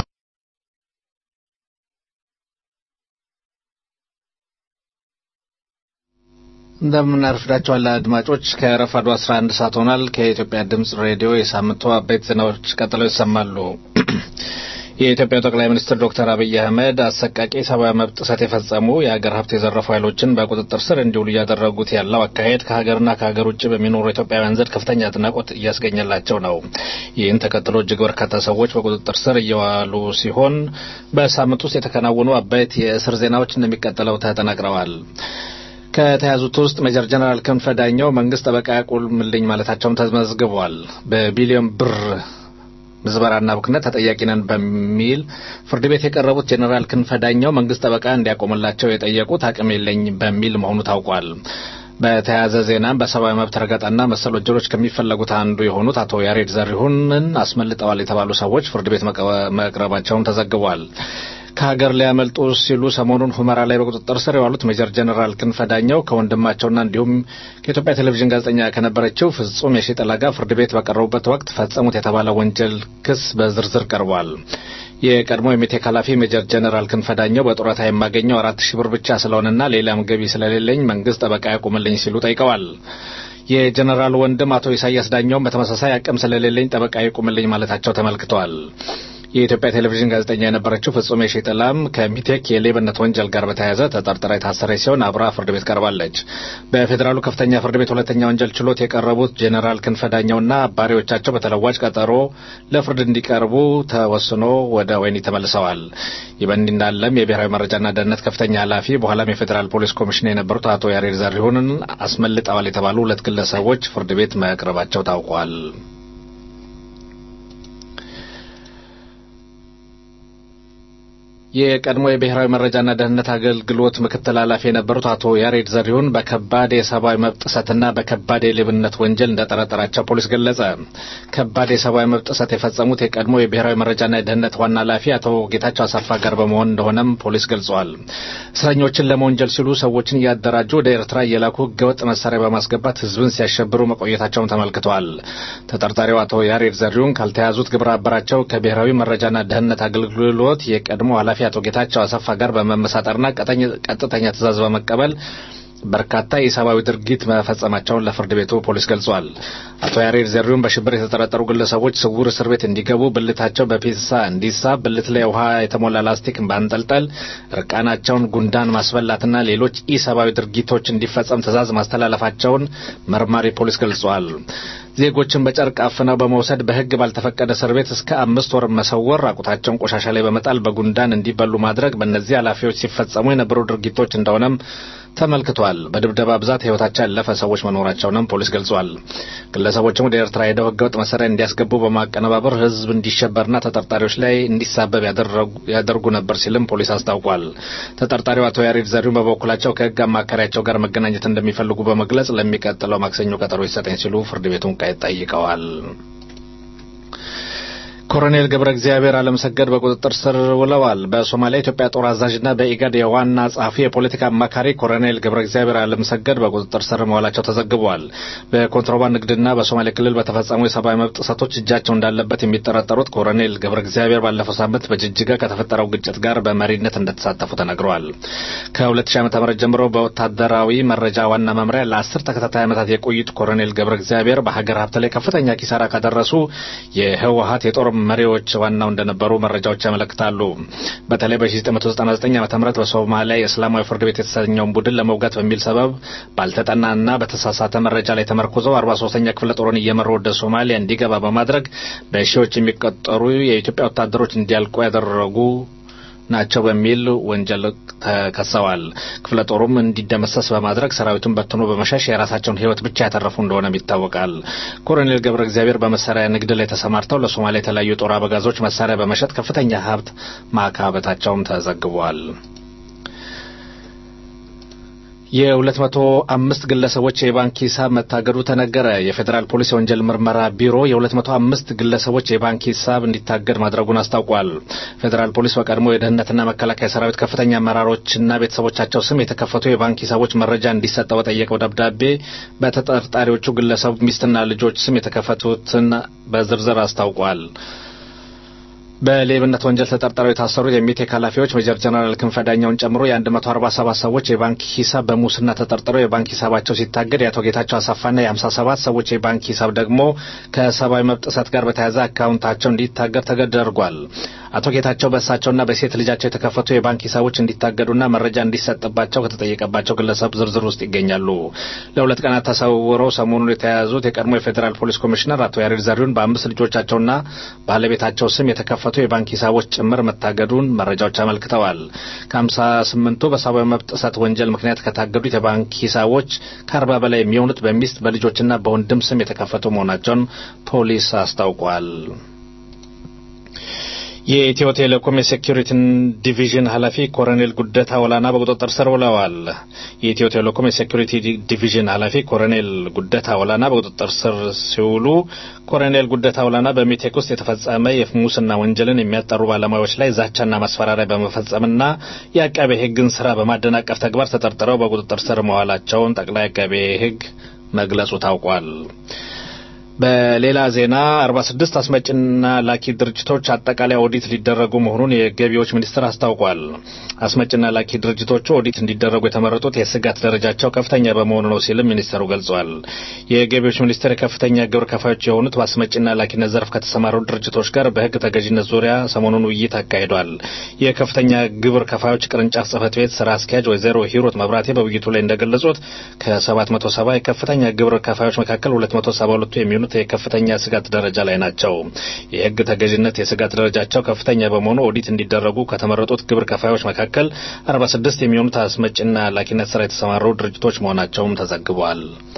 እንደምን አርፍዳችኋል አድማጮች። ከረፋዱ 11 ሰዓት ሆኗል። ከኢትዮጵያ ድምጽ ሬዲዮ የሳምንቱ አበይት ዜናዎች ቀጥለው ይሰማሉ። የኢትዮጵያ ጠቅላይ ሚኒስትር ዶክተር አብይ አህመድ አሰቃቂ ሰብአዊ መብት ጥሰት የፈጸሙ የሀገር ሀብት የዘረፉ ኃይሎችን በቁጥጥር ስር እንዲውሉ እያደረጉት ያለው አካሄድ ከሀገርና ከሀገር ውጭ በሚኖሩ ኢትዮጵያውያን ዘንድ ከፍተኛ አድናቆት እያስገኘላቸው ነው። ይህን ተከትሎ እጅግ በርካታ ሰዎች በቁጥጥር ስር እየዋሉ ሲሆን በሳምንት ውስጥ የተከናወኑ አበይት የእስር ዜናዎች እንደሚቀጥለው ተጠናቅረዋል። ከተያዙት ውስጥ ሜጀር ጀነራል ክንፈ ዳኘው መንግስት ጠበቃ ያቁምልኝ ማለታቸውም ተመዝግቧል። በቢሊዮን ብር ምዝበራና ብክነት ተጠያቂ ነን በሚል ፍርድ ቤት የቀረቡት ጄኔራል ክንፈ ዳኘው መንግስት ጠበቃ እንዲያቆምላቸው የጠየቁት አቅም የለኝ በሚል መሆኑ ታውቋል። በተያያዘ ዜናም በሰብአዊ መብት ረገጣና መሰል ወንጀሎች ከሚፈለጉት አንዱ የሆኑት አቶ ያሬድ ዘሪሁንን አስመልጠዋል የተባሉ ሰዎች ፍርድ ቤት መቅረባቸውን ተዘግቧል። ከሀገር ሊያመልጡ ሲሉ ሰሞኑን ሁመራ ላይ በቁጥጥር ስር የዋሉት ሜጀር ጀነራል ክንፈ ዳኘው ከወንድማቸውና እንዲሁም ከኢትዮጵያ ቴሌቪዥን ጋዜጠኛ ከነበረችው ፍጹም የሺጥላ ጋር ፍርድ ቤት በቀረቡበት ወቅት ፈጸሙት የተባለ ወንጀል ክስ በዝርዝር ቀርቧል። የቀድሞ የሜቴክ ኃላፊ ሜጀር ጀነራል ክንፈ ዳኘው በጡረታ የማገኘው አራት ሺህ ብር ብቻ ስለሆነና ሌላም ገቢ ስለሌለኝ መንግስት ጠበቃ ያቁምልኝ ሲሉ ጠይቀዋል። የጀነራል ወንድም አቶ ኢሳያስ ዳኘውም በተመሳሳይ አቅም ስለሌለኝ ጠበቃ ይቁምልኝ ማለታቸው ተመልክተዋል። የኢትዮጵያ ቴሌቪዥን ጋዜጠኛ የነበረችው ፍጹም የሺጥላም ከሚቴክ የሌብነት ወንጀል ጋር በተያያዘ ተጠርጥራ የታሰረች ሲሆን አብራ ፍርድ ቤት ቀርባለች። በፌዴራሉ ከፍተኛ ፍርድ ቤት ሁለተኛ ወንጀል ችሎት የቀረቡት ጄኔራል ክንፈ ዳኘውና አባሪዎቻቸው በተለዋጭ ቀጠሮ ለፍርድ እንዲቀርቡ ተወስኖ ወደ ወህኒ ተመልሰዋል። ይህ በእንዲህ እንዳለም የብሔራዊ መረጃና ደህንነት ከፍተኛ ኃላፊ በኋላም የፌዴራል ፖሊስ ኮሚሽን የነበሩት አቶ ያሬድ ዘሪሁንን አስመልጠዋል የተባሉ ሁለት ግለሰቦች ፍርድ ቤት መቅረባቸው ታውቋል። የቀድሞ የብሔራዊ መረጃና ደህንነት አገልግሎት ምክትል ኃላፊ የነበሩት አቶ ያሬድ ዘሪሁን በከባድ የሰብአዊ መብት ጥሰትና በከባድ የሌብነት ወንጀል እንደጠረጠራቸው ፖሊስ ገለጸ። ከባድ የሰብአዊ መብት ጥሰት የፈጸሙት የቀድሞ የብሔራዊ መረጃና የደህንነት ዋና ኃላፊ አቶ ጌታቸው አሰፋ ጋር በመሆን እንደሆነም ፖሊስ ገልጿል። እስረኞችን ለመወንጀል ሲሉ ሰዎችን እያደራጁ ወደ ኤርትራ እየላኩ ህገወጥ መሳሪያ በማስገባት ህዝብን ሲያሸብሩ መቆየታቸውን ተመልክተዋል። ተጠርጣሪው አቶ ያሬድ ዘሪሁን ካልተያዙት ግብረ አበራቸው ከብሔራዊ መረጃና ደህንነት አገልግሎት የቀድሞ ኃላፊ አቶ ጌታቸው አሰፋ ጋር በመመሳጠርና ቀጥተኛ ትዕዛዝ በመቀበል በርካታ የሰብአዊ ድርጊት መፈጸማቸውን ለፍርድ ቤቱ ፖሊስ ገልጿል። አቶ ያሬድ ዘሪሁን በሽብር የተጠረጠሩ ግለሰቦች ስውር እስር ቤት እንዲገቡ ብልታቸው በፒንሳ እንዲሳብ፣ ብልት ላይ ውሃ የተሞላ ላስቲክ ማንጠልጠል፣ እርቃናቸውን ጉንዳን ማስበላትና ሌሎች ኢሰብአዊ ድርጊቶች እንዲፈጸም ትዕዛዝ ማስተላለፋቸውን መርማሪ ፖሊስ ገልጿል። ዜጎችን በጨርቅ አፍነው በመውሰድ በሕግ ባልተፈቀደ እስር ቤት እስከ አምስት ወር መሰወር፣ ራቁታቸውን ቆሻሻ ላይ በመጣል በጉንዳን እንዲበሉ ማድረግ በእነዚህ ኃላፊዎች ሲፈጸሙ የነበሩ ድርጊቶች እንደሆነም ተመልክቷል። በድብደባ ብዛት ሕይወታቸው ያለፈ ሰዎች መኖራቸውንም ፖሊስ ገልጿል። ግለሰቦችም ወደ ኤርትራ ሄደው ሕገወጥ መሳሪያ እንዲያስገቡ በማቀነባበር ሕዝብ እንዲሸበርና ተጠርጣሪዎች ላይ እንዲሳበብ ያደርጉ ነበር ሲልም ፖሊስ አስታውቋል። ተጠርጣሪው አቶ ያሬድ ዘሪሁን በበኩላቸው ከሕግ አማካሪያቸው ጋር መገናኘት እንደሚፈልጉ በመግለጽ ለሚቀጥለው ማክሰኞ ቀጠሮ ይሰጠኝ ሲሉ ፍርድ ቤቱን ጠይቀዋል። ኮሎኔል ገብረ እግዚአብሔር አለምሰገድ በቁጥጥር ስር ውለዋል። በሶማሊያ ኢትዮጵያ ጦር አዛዥና በኢጋድ የዋና ጸሐፊ የፖለቲካ አማካሪ ኮሎኔል ገብረ እግዚአብሔር አለምሰገድ በቁጥጥር ስር መዋላቸው ተዘግቧል። በኮንትሮባንድ ንግድና በሶማሌ ክልል በተፈጸሙ የሰብአዊ መብት ጥሰቶች እጃቸው እንዳለበት የሚጠረጠሩት ኮሎኔል ገብረ እግዚአብሔር ባለፈው ሳምንት በጅጅጋ ከተፈጠረው ግጭት ጋር በመሪነት እንደተሳተፉ ተነግረዋል። ከ2000 ዓ.ም ጀምሮ በወታደራዊ መረጃ ዋና መምሪያ ለአስር ተከታታይ ዓመታት የቆዩት ኮሎኔል ገብረ እግዚአብሔር በሀገር ሀብት ላይ ከፍተኛ ኪሳራ ካደረሱ የህወሀት የጦር መሪዎች ዋናው እንደነበሩ መረጃዎች ያመለክታሉ። በተለይ በ1999 ዓ ም በሶማሊያ የእስላማዊ ፍርድ ቤት የተሰኘውን ቡድን ለመውጋት በሚል ሰበብ ባልተጠናና በተሳሳተ መረጃ ላይ ተመርኩዘው 43ኛ ክፍለ ጦርን እየመሩ ወደ ሶማሊያ እንዲገባ በማድረግ በሺዎች የሚቆጠሩ የኢትዮጵያ ወታደሮች እንዲያልቁ ያደረጉ ናቸው በሚል ወንጀል ተከሰዋል። ክፍለ ጦሩም እንዲደመሰስ በማድረግ ሰራዊቱን በትኖ በመሸሽ የራሳቸውን ሕይወት ብቻ ያተረፉ እንደሆነም ይታወቃል። ኮሎኔል ገብረ እግዚአብሔር በመሳሪያ ንግድ ላይ ተሰማርተው ለሶማሊያ የተለያዩ የጦር አበጋዞች መሳሪያ በመሸጥ ከፍተኛ ሀብት ማካበታቸውም ተዘግቧል። የሁለት መቶ አምስት ግለሰቦች የባንክ ሂሳብ መታገዱ ተነገረ። የፌዴራል ፖሊስ የወንጀል ምርመራ ቢሮ የሁለት መቶ አምስት ግለሰቦች የባንክ ሂሳብ እንዲታገድ ማድረጉን አስታውቋል። ፌዴራል ፖሊስ በቀድሞ የደህንነትና መከላከያ ሰራዊት ከፍተኛ አመራሮችና ቤተሰቦቻቸው ስም የተከፈቱ የባንክ ሂሳቦች መረጃ እንዲሰጠው በጠየቀው ደብዳቤ በተጠርጣሪዎቹ ግለሰብ ሚስትና ልጆች ስም የተከፈቱትን በዝርዝር አስታውቋል። በሌብነት ወንጀል ተጠርጥረው የታሰሩት የሚቴክ ኃላፊዎች ሜጀር ጀነራል ክንፈ ዳኘውን ጨምሮ የ147 ሰዎች የባንክ ሂሳብ በሙስና ተጠርጥረው የባንክ ሂሳባቸው ሲታገድ የአቶ ጌታቸው አሰፋና የ57 ሰዎች የባንክ ሂሳብ ደግሞ ከሰብአዊ መብት ጥሰት ጋር በተያያዘ አካውንታቸው እንዲታገድ ተደርጓል። አቶ ጌታቸው በእሳቸውና በሴት ልጃቸው የተከፈቱ የባንክ ሂሳቦች እንዲታገዱና መረጃ እንዲሰጥባቸው ከተጠየቀባቸው ግለሰብ ዝርዝር ውስጥ ይገኛሉ። ለሁለት ቀናት ተሰውረው ሰሞኑን የተያያዙት የቀድሞ የፌዴራል ፖሊስ ኮሚሽነር አቶ ያሬድ ዘሪሁን በአምስት ልጆቻቸውና ባለቤታቸው ስም የተከፈቱ የባንክ ሂሳቦች ጭምር መታገዱን መረጃዎች አመልክተዋል። ከሀምሳ ስምንቱ በሰብአዊ መብት ጥሰት ወንጀል ምክንያት ከታገዱት የባንክ ሂሳቦች ከአርባ በላይ የሚሆኑት በሚስት በልጆችና በወንድም ስም የተከፈቱ መሆናቸውን ፖሊስ አስታውቋል። የኢትዮ ቴሌኮም የሴኪሪቲ ዲቪዥን ኃላፊ ኮሎኔል ጉደታ ወላና በቁጥጥር ስር ውለዋል። የኢትዮ ቴሌኮም የሴኪሪቲ ዲቪዥን ኃላፊ ኮሎኔል ጉደታ ወላና በቁጥጥር ስር ሲውሉ ኮሎኔል ጉደታ ወላና በሚቴክ ውስጥ የተፈጸመ የሙስና ወንጀልን የሚያጠሩ ባለሙያዎች ላይ ዛቻና ማስፈራሪያ በመፈጸምና የአቃቤ ሕግን ስራ በማደናቀፍ ተግባር ተጠርጥረው በቁጥጥር ስር መዋላቸውን ጠቅላይ አቃቤ ሕግ መግለጹ ታውቋል። በሌላ ዜና 46 አስመጭና ላኪ ድርጅቶች አጠቃላይ ኦዲት ሊደረጉ መሆኑን የገቢዎች ሚኒስቴር አስታውቋል። አስመጭና ላኪ ድርጅቶቹ ኦዲት እንዲደረጉ የተመረጡት የስጋት ደረጃቸው ከፍተኛ በመሆኑ ነው ሲልም ሚኒስቴሩ ገልጿል። የገቢዎች ሚኒስቴር የከፍተኛ ግብር ከፋዮች የሆኑት በአስመጭና ላኪነት ዘርፍ ከተሰማሩ ድርጅቶች ጋር በሕግ ተገዥነት ዙሪያ ሰሞኑን ውይይት አካሂዷል። የከፍተኛ ግብር ከፋዮች ቅርንጫፍ ጽህፈት ቤት ስራ አስኪያጅ ወይዘሮ ሂሩት መብራቴ በውይይቱ ላይ እንደገለጹት ከ770 የከፍተኛ ግብር ከፋዮች መካከል 272ቱ የሚሆኑ የሚሆኑት የከፍተኛ ስጋት ደረጃ ላይ ናቸው። የህግ ተገዥነት የስጋት ደረጃቸው ከፍተኛ በመሆኑ ኦዲት እንዲደረጉ ከተመረጡት ግብር ከፋዮች መካከል 46 የሚሆኑት አስመጭና ላኪነት ስራ የተሰማሩ ድርጅቶች መሆናቸውም ተዘግቧል።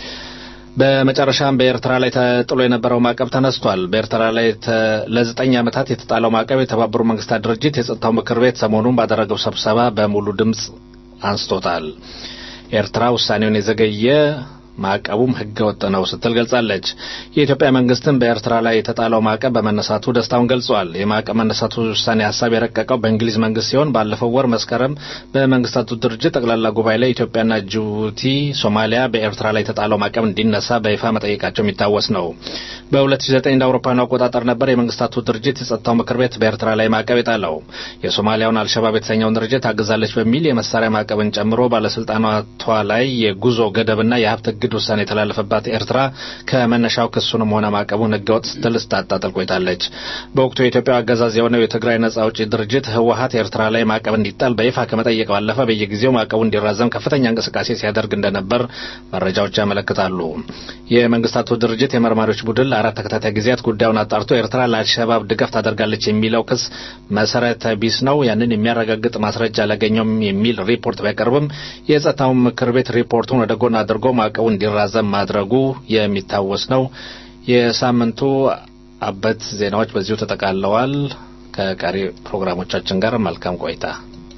በመጨረሻም በኤርትራ ላይ ተጥሎ የነበረው ማዕቀብ ተነስቷል። በኤርትራ ላይ ለዘጠኝ ዓመታት የተጣለው ማዕቀብ የተባበሩ መንግስታት ድርጅት የጸጥታው ምክር ቤት ሰሞኑን ባደረገው ስብሰባ በሙሉ ድምፅ አንስቶታል። ኤርትራ ውሳኔውን የዘገየ ማዕቀቡም ህገ ወጥ ነው ስትል ገልጻለች። የኢትዮጵያ መንግስትም በኤርትራ ላይ የተጣለው ማዕቀብ በመነሳቱ ደስታውን ገልጿል። የማዕቀብ መነሳቱ ውሳኔ ሀሳብ የረቀቀው በእንግሊዝ መንግስት ሲሆን ባለፈው ወር መስከረም በመንግስታቱ ድርጅት ጠቅላላ ጉባኤ ላይ ኢትዮጵያና ጅቡቲ፣ ሶማሊያ በኤርትራ ላይ የተጣለው ማዕቀብ እንዲነሳ በይፋ መጠየቃቸው የሚታወስ ነው። በ2009 እንደ አውሮፓውያኑ አቆጣጠር ነበር የመንግስታቱ ድርጅት የጸጥታው ምክር ቤት በኤርትራ ላይ ማዕቀብ የጣለው። የሶማሊያውን አልሸባብ የተሰኘውን ድርጅት አግዛለች በሚል የመሳሪያ ማዕቀብን ጨምሮ ባለስልጣናቷ ላይ የጉዞ ገደብና የሀብት እግድ ውሳኔ የተላለፈባት ኤርትራ ከመነሻው ክሱንም ሆነ ማዕቀቡን ህገወጥ ስትል ስታጣጥል ቆይታለች። በወቅቱ የኢትዮጵያ አገዛዝ የሆነው የትግራይ ነጻ አውጪ ድርጅት ህወሀት ኤርትራ ላይ ማዕቀብ እንዲጣል በይፋ ከመጠየቅ ባለፈ በየጊዜው ማዕቀቡ እንዲራዘም ከፍተኛ እንቅስቃሴ ሲያደርግ እንደነበር መረጃዎች ያመለክታሉ። የመንግስታቱ ድርጅት የመርማሪዎች ቡድን ለአራት ተከታታይ ጊዜያት ጉዳዩን አጣርቶ ኤርትራ ለአልሸባብ ድጋፍ ታደርጋለች የሚለው ክስ መሰረተ ቢስ ነው፣ ያንን የሚያረጋግጥ ማስረጃ አላገኘውም የሚል ሪፖርት ቢያቀርብም የጸጥታው ምክር ቤት ሪፖርቱን ወደ ጎን አድርጎ ማዕቀቡ እንዲራዘም ማድረጉ የሚታወስ ነው። የሳምንቱ አበይት ዜናዎች በዚሁ ተጠቃለዋል። ከቀሪ ፕሮግራሞቻችን ጋር መልካም ቆይታ።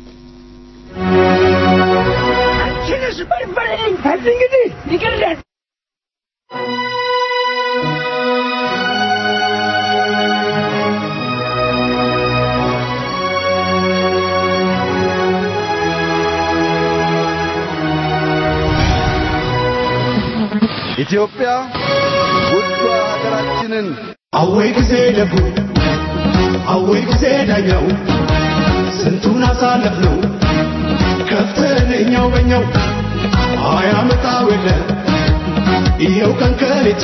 ኢትዮጵያ ውዷ ሀገራችንን አወይ ጊዜ ደጉ አወይ ጊዜ ዳኛው ስንቱን አሳለፍነው ከፍተን እኛው በኛው አያመጣው የለ ይኸው ቀን ከሌት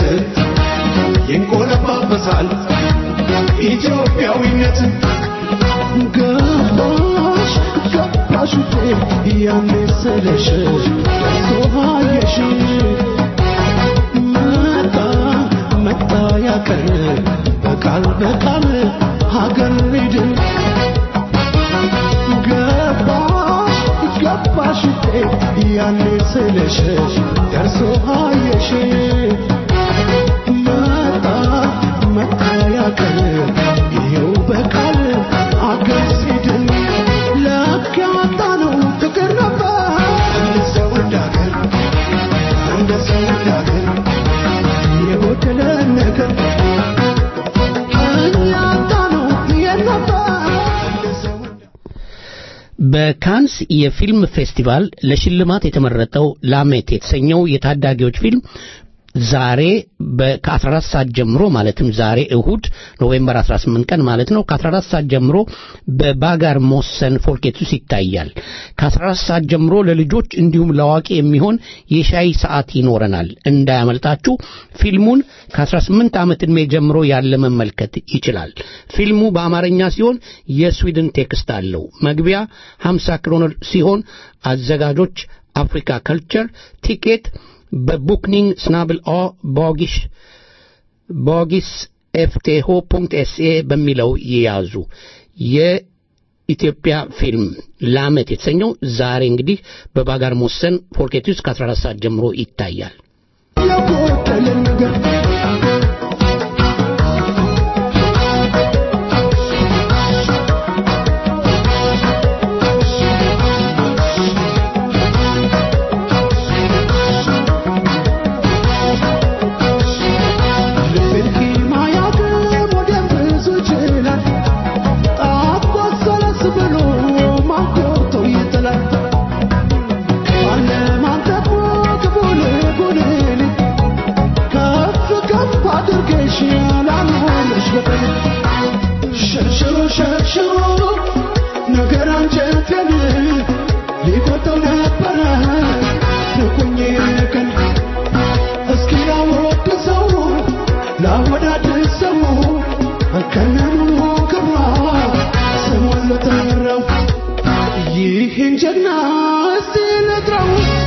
ይንቆለጳጰሳል ኢትዮጵያዊነት ገባሽ ገባሽ ውዴ ያኔ ስለሽ ሶሃየሽ መጣ መጣ ያቀን በቃል በቃል ሀገር ሊድን ገባሽ ገባሽ ውዴ ያኔ ስለሽ ደርሶ አየሽ መጣ መጣ ያቀን ይኸው በቃል አገር ሲድን ለካ ያጣነው ፍቅር ነበር እንደ ሰው እንዳገር እንደ ሰው እንዳገር የጎደለን ነገር እኛ ያጣነው የት ነበር እንደ ሰው በካንስ የፊልም ፌስቲቫል ለሽልማት የተመረጠው ላሜት የተሰኘው የታዳጊዎች ፊልም ዛሬ ከ14 ሰዓት ጀምሮ ማለትም ዛሬ እሁድ ኖቬምበር 18 ቀን ማለት ነው ከ14 ሰዓት ጀምሮ በባጋር ሞሰን ፎርኬቱስ ይታያል። ከ14 ሰዓት ጀምሮ ለልጆች እንዲሁም ለአዋቂ የሚሆን የሻይ ሰዓት ይኖረናል። እንዳያመልጣችሁ። ፊልሙን ከ18 ዓመት ዕድሜ ጀምሮ ያለ መመልከት ይችላል። ፊልሙ በአማርኛ ሲሆን የስዊድን ቴክስት አለው። መግቢያ 50 ክሮኖር ሲሆን አዘጋጆች አፍሪካ ከልቸር ቲኬት በቡክኒንግ ስናብል ኦ ቦጊሽ ቦጊስ ኤፍቴሆ ፑንክት ኤስኤ በሚለው ይያዙ። የኢትዮጵያ ፊልም ላመት የተሰኘው ዛሬ እንግዲህ በባጋር ሞሰን ፎርኬቱስ ከ14 ሰዓት ጀምሮ ይታያል። የጎደለን ነገር ያላኖርሽ በቀን ሸርሽሮ ሸርሽሮ ነገር አንጀቴን ሊቆጠው ነበረ ንቁኝ ቀን እስኪ ላወድ ሰው ላወዳድ ሰው ከነሙሉ ክብሯ ስሟን ልጠራው ይህን ጀግና እስቲ ልጥራው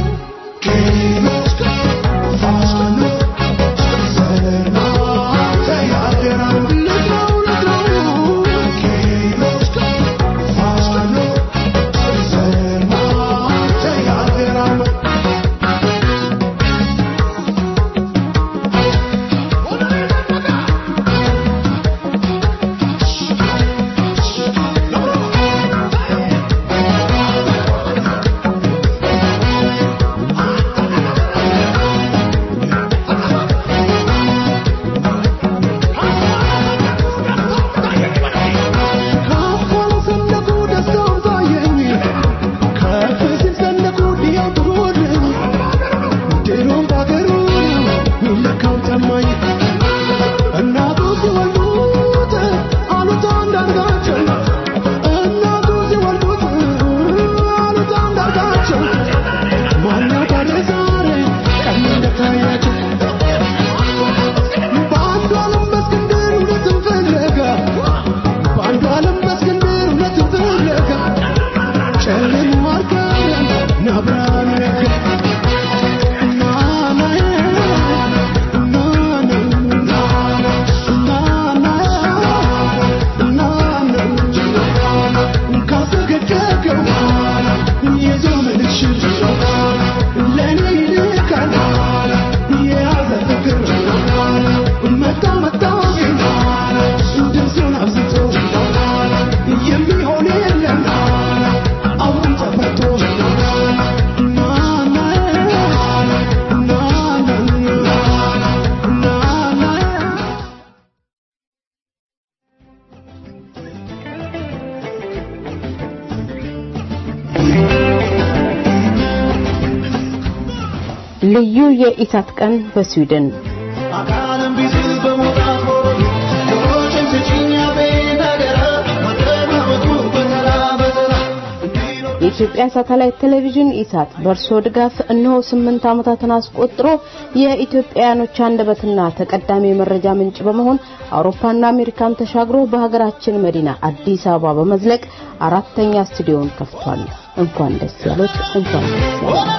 ልዩ የኢሳት ቀን በስዊድን አካለም ቢዝል በሞራት ሆሮኝ ጆሮችን ስጪኝ አቤት ነገረ መጠናወቱ በተራ በተራ የኢትዮጵያ ሳተላይት ቴሌቪዥን ኢሳት በእርሶ ድጋፍ እነሆ ስምንት ዓመታትን አስቆጥሮ የኢትዮጵያውያኖች አንደበትና ተቀዳሚ የመረጃ ምንጭ በመሆን አውሮፓና አሜሪካን ተሻግሮ በሀገራችን መዲና አዲስ አበባ በመዝለቅ አራተኛ ስቱዲዮን ከፍቷል። እንኳን ደስ ያሉት፣ እንኳን ደስ ያሉት።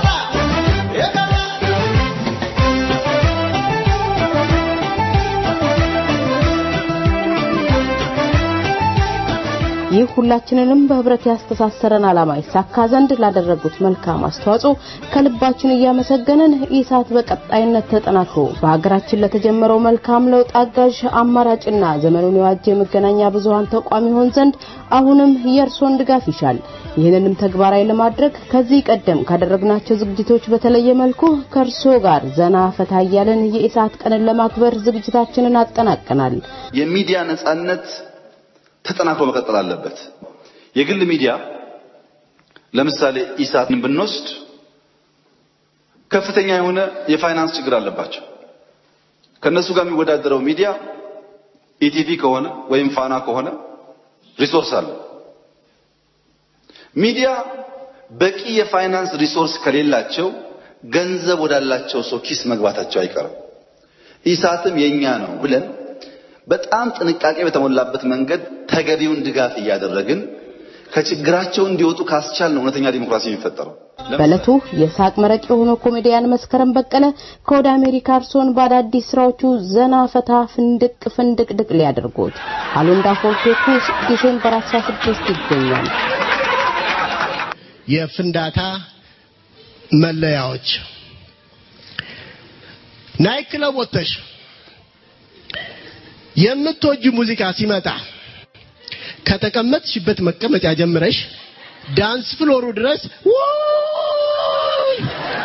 ይህ ሁላችንንም በህብረት ያስተሳሰረን ዓላማ ይሳካ ዘንድ ላደረጉት መልካም አስተዋጽኦ ከልባችን እያመሰገንን ኢሳት በቀጣይነት ተጠናክሮ በሀገራችን ለተጀመረው መልካም ለውጥ አጋዥ አማራጭና ዘመኑን የዋጀ የመገናኛ ብዙሃን ተቋም ይሆን ዘንድ አሁንም የእርሶን ድጋፍ ይሻል። ይህንንም ተግባራዊ ለማድረግ ከዚህ ቀደም ካደረግናቸው ዝግጅቶች በተለየ መልኩ ከእርሶ ጋር ዘና ፈታ እያለን የኢሳት ቀንን ለማክበር ዝግጅታችንን አጠናቀናል። የሚዲያ ነጻነት ተጠናክሮ መቀጠል አለበት። የግል ሚዲያ ለምሳሌ ኢሳትን ብንወስድ ከፍተኛ የሆነ የፋይናንስ ችግር አለባቸው። ከነሱ ጋር የሚወዳደረው ሚዲያ ኢቲቪ ከሆነ ወይም ፋና ከሆነ ሪሶርስ አለ። ሚዲያ በቂ የፋይናንስ ሪሶርስ ከሌላቸው ገንዘብ ወዳላቸው ሰው ኪስ መግባታቸው አይቀርም። ኢሳትም የኛ ነው ብለን በጣም ጥንቃቄ በተሞላበት መንገድ ተገቢውን ድጋፍ እያደረግን ከችግራቸው እንዲወጡ ካስቻል ነው እውነተኛ ዲሞክራሲ የሚፈጠረው። በዕለቱ የሳቅ መረቅ የሆነው ኮሜዲያን መስከረም በቀለ ከወደ አሜሪካ እርሶን በአዳዲስ ስራዎቹ ዘና ፈታ ፍንድቅ ፍንድቅድቅ ሊያደርጉት አሉንዳ ፎርቴቱ ዲሴምበር 16 ይገኛል። የፍንዳታ መለያዎች ናይ ክለብ ወጥተሽ የምትወጁ ሙዚቃ ሲመጣ ከተቀመጥሽበት መቀመጫ ጀምረሽ ዳንስ ፍሎሩ ድረስ ውይ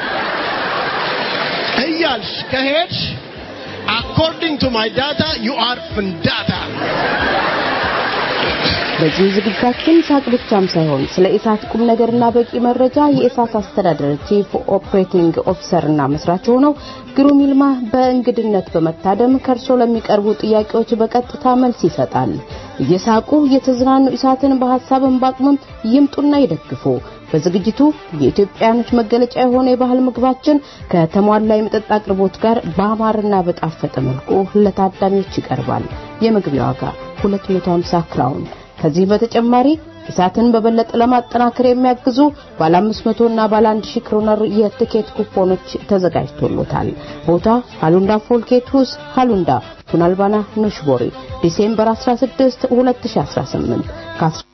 እያልሽ ከሄድሽ አኮርዲንግ ቱ ማይ ዳታ ዩ አር ፍንዳታ በዚህ ዝግጅታችን ሳቅ ብቻም ሳይሆን ስለ ኢሳት ቁም ነገርና በቂ መረጃ የኢሳት አስተዳደር ቺፍ ኦፕሬቲንግ ኦፊሰርና መስራች ሆነው ግሩም ይልማ በእንግድነት በመታደም ከእርሶ ለሚቀርቡ ጥያቄዎች በቀጥታ መልስ ይሰጣል። እየሳቁ እየተዝናኑ ኢሳትን በሀሳብን በአቅምም ይምጡና ይደግፉ። በዝግጅቱ የኢትዮጵያኖች መገለጫ የሆነ የባህል ምግባችን ከተሟላ የመጠጥ አቅርቦት ጋር በአማርና በጣፈጠ መልኩ ለታዳሚዎች ይቀርባል። የመግቢያ ዋጋ 250 ክራውን። ከዚህ በተጨማሪ ኢሳትን በበለጠ ለማጠናከር የሚያግዙ ባለ 500 እና ባለ 1000 ክሮነር የትኬት ኩፖኖች ተዘጋጅቶሎታል። ቦታ ሃሉንዳ ፎልኬት ሁስ ሃሉንዳ ቱናልባና ኖሽቦሪ ዲሴምበር 16 2018 ከ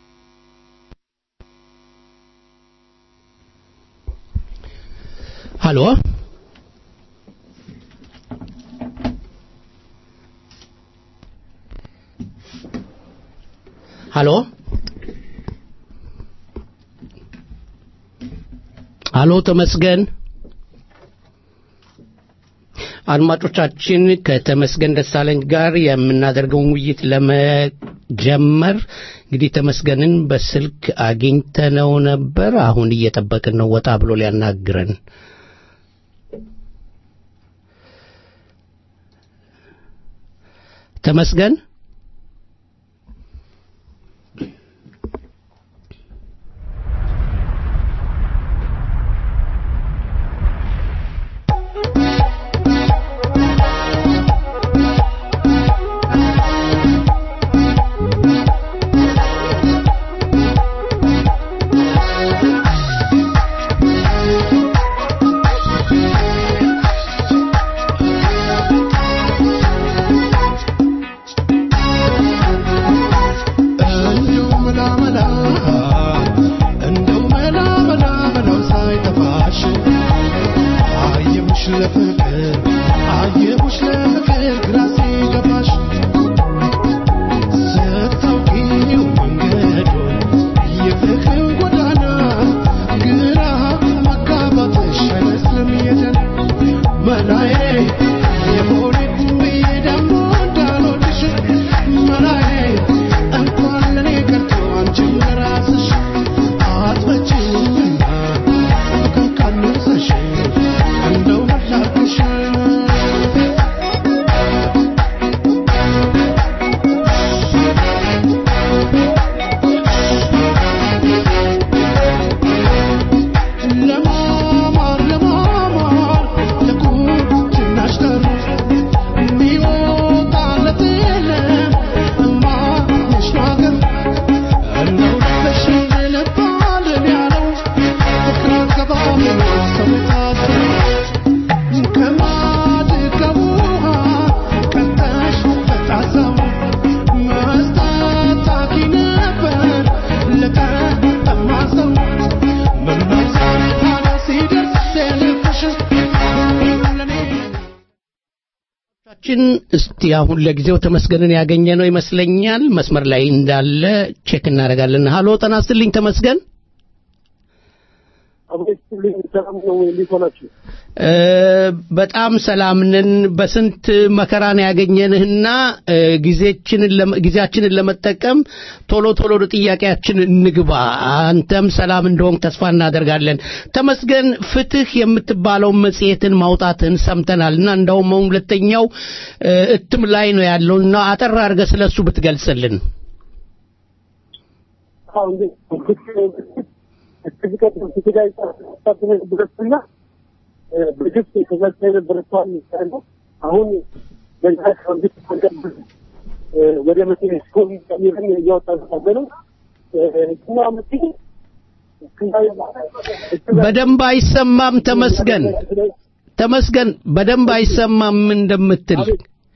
ሀሎ ሀሎ ሀሎ ተመስገን አድማጮቻችን ከተመስገን ደሳለኝ ጋር የምናደርገውን ውይይት ለመጀመር እንግዲህ ተመስገንን በስልክ አግኝተነው ነበር። አሁን እየጠበቅን ነው ወጣ ብሎ ሊያናግረን። ተመስገን ችን እስቲ አሁን ለጊዜው ተመስገንን ያገኘ ነው ይመስለኛል። መስመር ላይ እንዳለ ቼክ እናደርጋለን። ሀሎ ጤና ይስጥልኝ ተመስገን። በጣም ሰላም ነን። በስንት መከራን ያገኘንህና ጊዜያችንን ለመጠቀም ቶሎ ቶሎ ወደ ጥያቄያችን እንግባ። አንተም ሰላም እንደሆንክ ተስፋ እናደርጋለን። ተመስገን ፍትህ የምትባለው መጽሔትን ማውጣትን ሰምተናል እና እንዳውም አሁን ሁለተኛው እትም ላይ ነው ያለው እና አጠር አድርገህ ስለሱ ብትገልጽልን። ከዚህ ቀደም ትግራይ ሳትነ ነበረችና በግፍ ተዘግታ የነበረችዋን ነው። አሁን በዛ ከግፍ ተቀብል ወደ መኪና ስኮን ቀይረን እያወጣ ያለ ነው እና መኪና በደንብ አይሰማም። ተመስገን ተመስገን፣ በደንብ አይሰማም እንደምትል።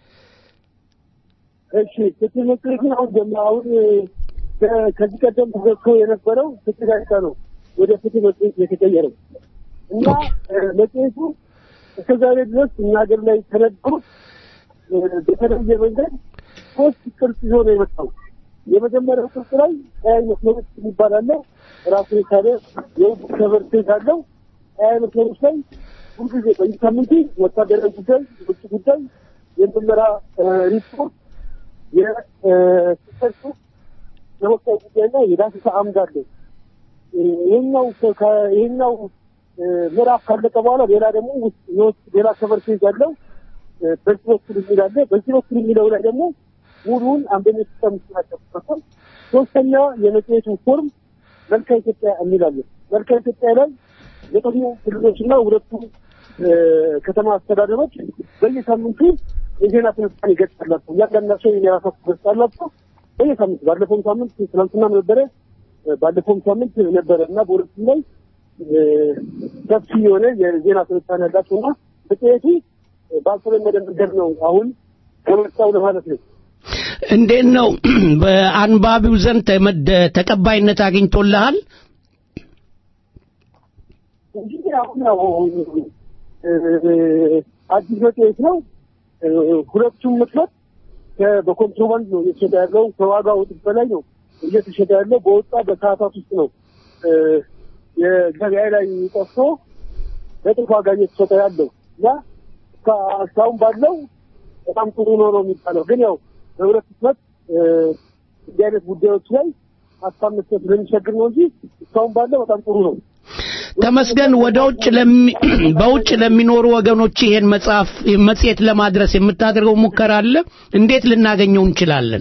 እሺ ፍትህ መጽሔትን አሁን ጀማ አሁን ከዚህ ቀደም ተዘግቶ የነበረው ፍትህ ጋዜጣ ነው ወደ ፍትህ መጽሔት የተቀየረው እና መጽሔቱ እስከ ዛሬ ድረስ እኛ ሀገር ላይ ከነበሩት በተለየ መንገድ ሶስት ቅርጽ ይዞ ነው የመጣው። የመጀመሪያው ቅርጽ ላይ ቀያይ መስመሮች የሚባል አለ። ራሱን የቻለ የውጭ ከቨር ፔጅ አለው። ቀያይ መስመሮች ላይ ሁልጊዜ በየሳምንቱ ወታደራዊ ጉዳይ፣ የውጭ ጉዳይ፣ የምርመራ ሪፖርት፣ የስሰቱ የወቅታዊ ጉዳይና የዳሰሳ አምድ አለ። ይሄኛው ከ- ይሄኛው እ፣ ምዕራፍ ካለቀ በኋላ ሌላ ደግሞ ውስጥ የውስጥ ሌላ ከቨር ፔጅ አለው። እ፣ በዚህ በኩል የሚል አለ። በዚህ በኩል የሚለው ላይ ደግሞ ሙሉውን አንደኞች ተምስናቸው ሶስተኛ የመጽሔቱ ፎርም መልካ ኢትዮጵያ የሚል አለ። መልካ ኢትዮጵያ ላይ ዘጠኙ ክልሎችና ሁለቱ እ፣ ከተማ አስተዳደሮች በየሳምንቱ የዜና ትንታኔ ገጽ አላቸው። እያንዳንዳቸው የራሳቸው ገጽ አላቸው። በየሳምንቱ ባለፈውም ሳምንት ትናንትናም ነበረ እ፣ ባለፈውም ሳምንት ነበረ እና በሁለቱም ላይ እ፣ ሰፊ የሆነ የዜና ትንታኔ ያላቸው እና መጽሔቱ ባልተለመደ መንገድ ነው አሁን ከመጣው ለማለት ነው። እንዴት ነው በአንባቢው ዘንድ ተመደ- ተቀባይነት አግኝቶልሃል? እንግዲህ አሁን ያው እ፣ አዲስ መጽሔት ነው። እ፣ ሁለቱም ምክንያት በኮንትሮባንድ ነው እየተሸጠ ያለው። ከዋጋው እጥፍ በላይ ነው እየተሸጠ ያለው። በወጣ በሰዓታት ውስጥ ነው እ፣ የገበያ ላይ ጠፍቶ በጥፍ ዋጋ እየተሸጠ ያለው እና እስካ- እስካሁን ባለው በጣም ጥሩ ነው ነው የሚባለው። ግን ያው በሁለት ህትመት እ፣ እንዲህ አይነት ጉዳዮች ላይ ሀሳብ መስጠት ስለሚቸግር ነው እንጂ እስካሁን ባለው በጣም ጥሩ ነው። ተመስገን ወደ ውጭ ለሚ በውጭ ለሚኖሩ ወገኖች ይሄን መጽሐፍ መጽሔት ለማድረስ የምታደርገው ሙከራ አለ? እንዴት ልናገኘው እንችላለን?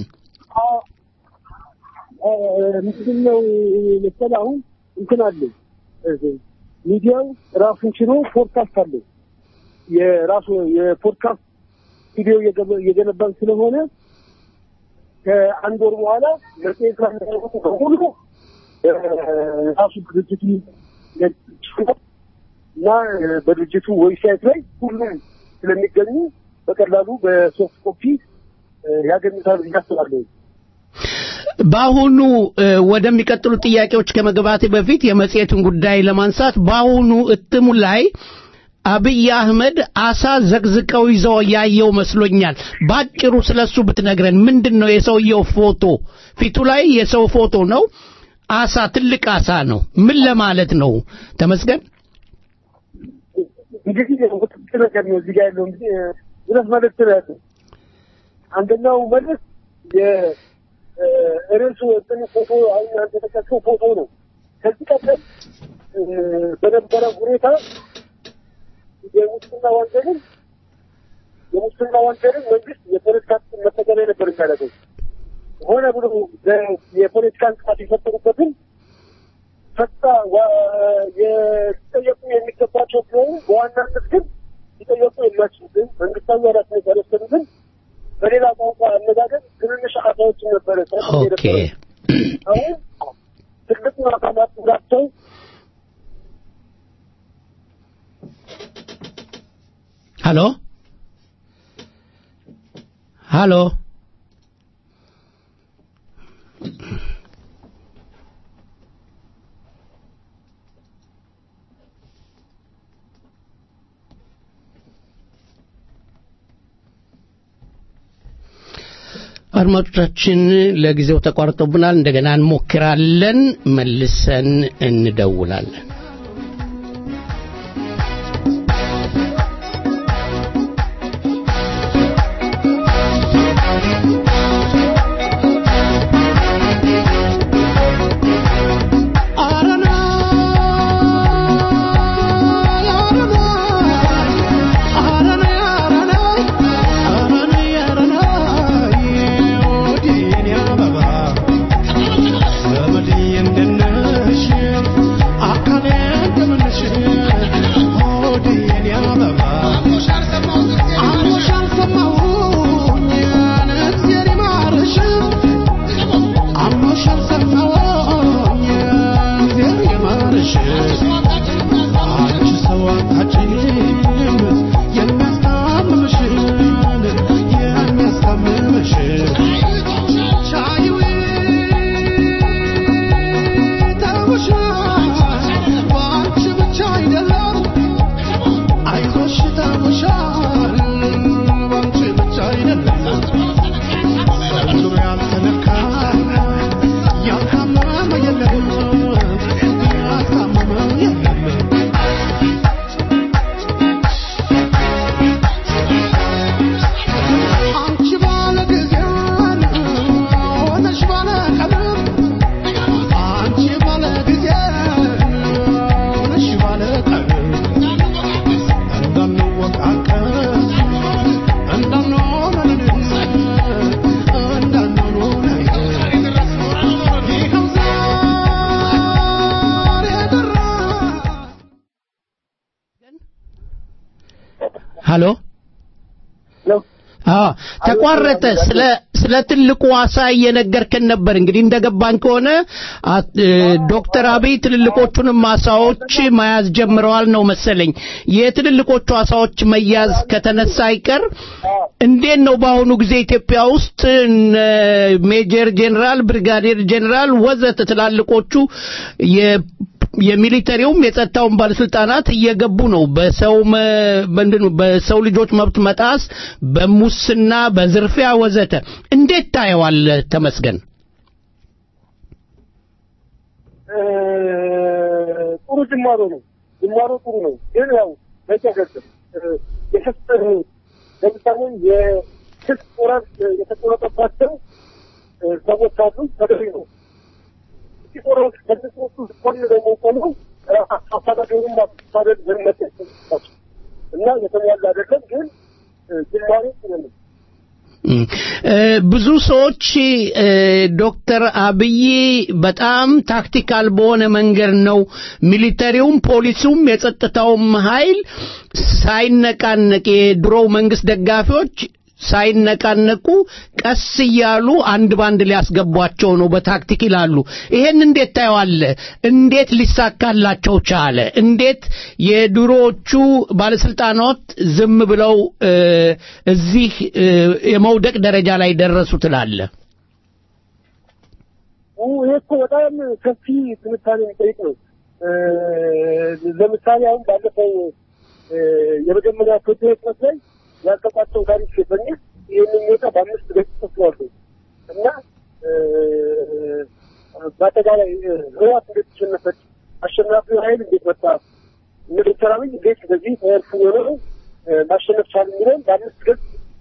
ምንድን ነው መሰለህ አሁን እንትን አለ ሚዲያው ራሱን ችሎ ፖድካስት አለ። የራሱ የፖድካስት ስቱዲዮ እየገበ- እየገነባን ስለሆነ ከአንድ ወር በኋላ መጽሔት ላይ የሚያደርጉት በሙሉ እ፣ ራሱ ድርጅቱ እና እ፣ በድርጅቱ ዌብሳይት ላይ ሁሉም ስለሚገኙ በቀላሉ በሶፍት ኮፒ እ፣ ያገኙታል ብዬ አስባለሁ። በአሁኑ እ፣ ወደሚቀጥሉ ጥያቄዎች ከመግባቴ በፊት የመጽሔቱን ጉዳይ ለማንሳት በአሁኑ እትሙ ላይ አብይ አህመድ አሳ ዘቅዝቀው ይዘው ያየው መስሎኛል። ባጭሩ ስለሱ ብትነግረን። ምንድን ነው የሰውየው ፎቶ? ፊቱ ላይ የሰው ፎቶ ነው። አሳ ትልቅ አሳ ነው። ምን ለማለት ነው? ተመስገን እንግዲህ ውጥት ነገር ነው እዚህ ጋር ያለው እንግዲህ እ፣ ሁለት መልዕክት ነው ያለው። አንደኛው መልዕክት የርዕሱ እንትን ፎቶ አሁን አንተ የጠቀስከው ፎቶ ነው። ከዚህ ቀደም እ፣ በነበረ ሁኔታ የሙስና ወንጀልን የሙስና ወንጀልን መንግስት የፖለቲካ ጥቅም መጠቀሚያ ነበር የሚያደርገው። ሆነ ብሎ በ- የፖለቲካ እንቅፋት የፈጠሩበትን ፈታ የጠየቁ የሚገባቸው ቢሆኑ በዋናነት ግን ሊጠየቁ የማይችሉትን መንግስታዊ ኃላፊነት ያልወሰዱትን በሌላ ቋንቋ አነጋገር ትንንሽ አሳዎችን ነበረ ሲያደርግ ኦኬ የነበረው። አሁን ትልቅ አሳ ማጥራቸው ሃሎ ሃሎ አድማጮቻችን ለጊዜው ተቋርጦብናል። እንደገና እንሞክራለን። መልሰን እንደውላለን። አንቺ ባለ ጊዜ ሆነሽ ባለ ቀለም ሀሎ አዎ ተቋረጠ። ስለ ስለ ትልቁ አሳ እየነገርከን ነበር። እንግዲህ እንደገባን ከሆነ ዶክተር አብይ ትልልቆቹንም አሳዎች መያዝ ጀምረዋል ነው መሰለኝ። የትልልቆቹ አሳዎች መያዝ ከተነሳ አይቀር እንዴት ነው በአሁኑ ጊዜ ኢትዮጵያ ውስጥ ሜጀር ጄኔራል፣ ብሪጋዴር ጄኔራል ወዘተ ትላልቆቹ የሚሊተሪውም የጸጥታውን ባለስልጣናት እየገቡ ነው። በሰው ምንድን በሰው ልጆች መብት መጣስ፣ በሙስና፣ በዝርፊያ ወዘተ እንዴት ታየዋል? ተመስገን ጥሩ ጅማሮ ነው። ጅማሮ ጥሩ ነው፣ ግን ያው በቂ አይደለም። የክስ ለምሳሌ የክስ ወራት የተቆረጠባቸው ሰዎች አሉ። ተገቢ ነው። ሲቆረጥ ከድስቱ ጎን ደግሞ ቆመው አስተዳደሩን ማስተዳደር ዘመት እና የተሟላ አይደለም፣ ግን ጅማሬ ጥሩ ነው። ብዙ ሰዎች ዶክተር አብይ በጣም ታክቲካል በሆነ መንገድ ነው ሚሊተሪውም ፖሊሱም የጸጥታውም ኃይል ሳይነቃነቅ የድሮው መንግስት ደጋፊዎች ሳይነቃነቁ ቀስ እያሉ አንድ ባንድ ሊያስገቧቸው ነው በታክቲክ ይላሉ። ይሄን እንዴት ታየዋለህ? እንዴት ሊሳካላቸው ቻለ? እንዴት የድሮዎቹ ባለስልጣናት ዝም ብለው እዚህ የመውደቅ ደረጃ ላይ ደረሱ ትላለህ? ይሄ እኮ በጣም ሰፊ ትንታኔ የሚጠይቅ ነው። ለምሳሌ አሁን ባለፈው የመጀመሪያ ፍርድ ቤት ላይ ያልተቋጨው ታሪክ በሚል ይህንን ሁኔታ በአምስት ገጽ ጽፏሉ እና በአጠቃላይ ህዋት እንዴት ተሸነፈች፣ አሸናፊው ኃይል እንዴት መጣ፣ እነ ዶክተር አብይ እንዴት በዚህ ተርፉ ሆነው ማሸነፍ ቻሉ የሚለውን በአምስት ገጽ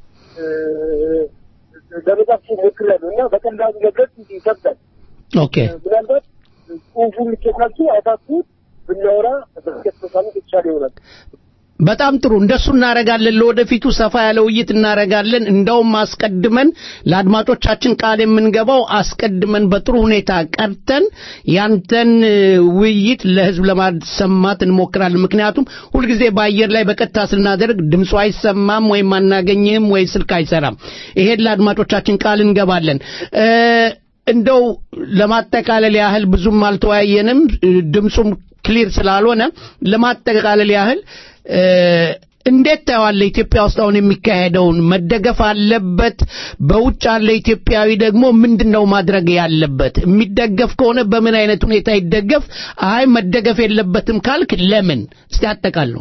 ለመጻፍ ሞክሬያለሁ እና በቀላሉ መግለጽ ይከብዳል። ኦኬ ምናልባት ጽሁፉን ልኬታችሁ አይታችሁት ብናወራ በስኬት ተሳሚት የተሻለ ይሆናል። በጣም ጥሩ እንደሱ እናረጋለን። ለወደፊቱ ሰፋ ያለ ውይይት እናረጋለን። እንደውም አስቀድመን ለአድማጮቻችን ቃል የምንገባው አስቀድመን በጥሩ ሁኔታ ቀርተን ያንተን ውይይት ለህዝብ ለማሰማት እንሞክራለን። ምክንያቱም ሁልጊዜ በአየር ላይ በቀጥታ ስናደርግ ድምፁ አይሰማም ወይም አናገኝህም ወይ ስልክ አይሰራም። ይሄን ለአድማጮቻችን ቃል እንገባለን። እንደው ለማጠቃለል ያህል ብዙም አልተወያየንም፣ ድምፁም ክሊር ስላልሆነ ለማጠቃለል ያህል እንዴት ታየዋለህ? ኢትዮጵያ ውስጥ አሁን የሚካሄደውን መደገፍ አለበት? በውጭ ያለ ኢትዮጵያዊ ደግሞ ምንድን ነው ማድረግ ያለበት? የሚደገፍ ከሆነ በምን አይነት ሁኔታ ይደገፍ? አይ መደገፍ የለበትም ካልክ ለምን? እስቲ አጠቃሉ።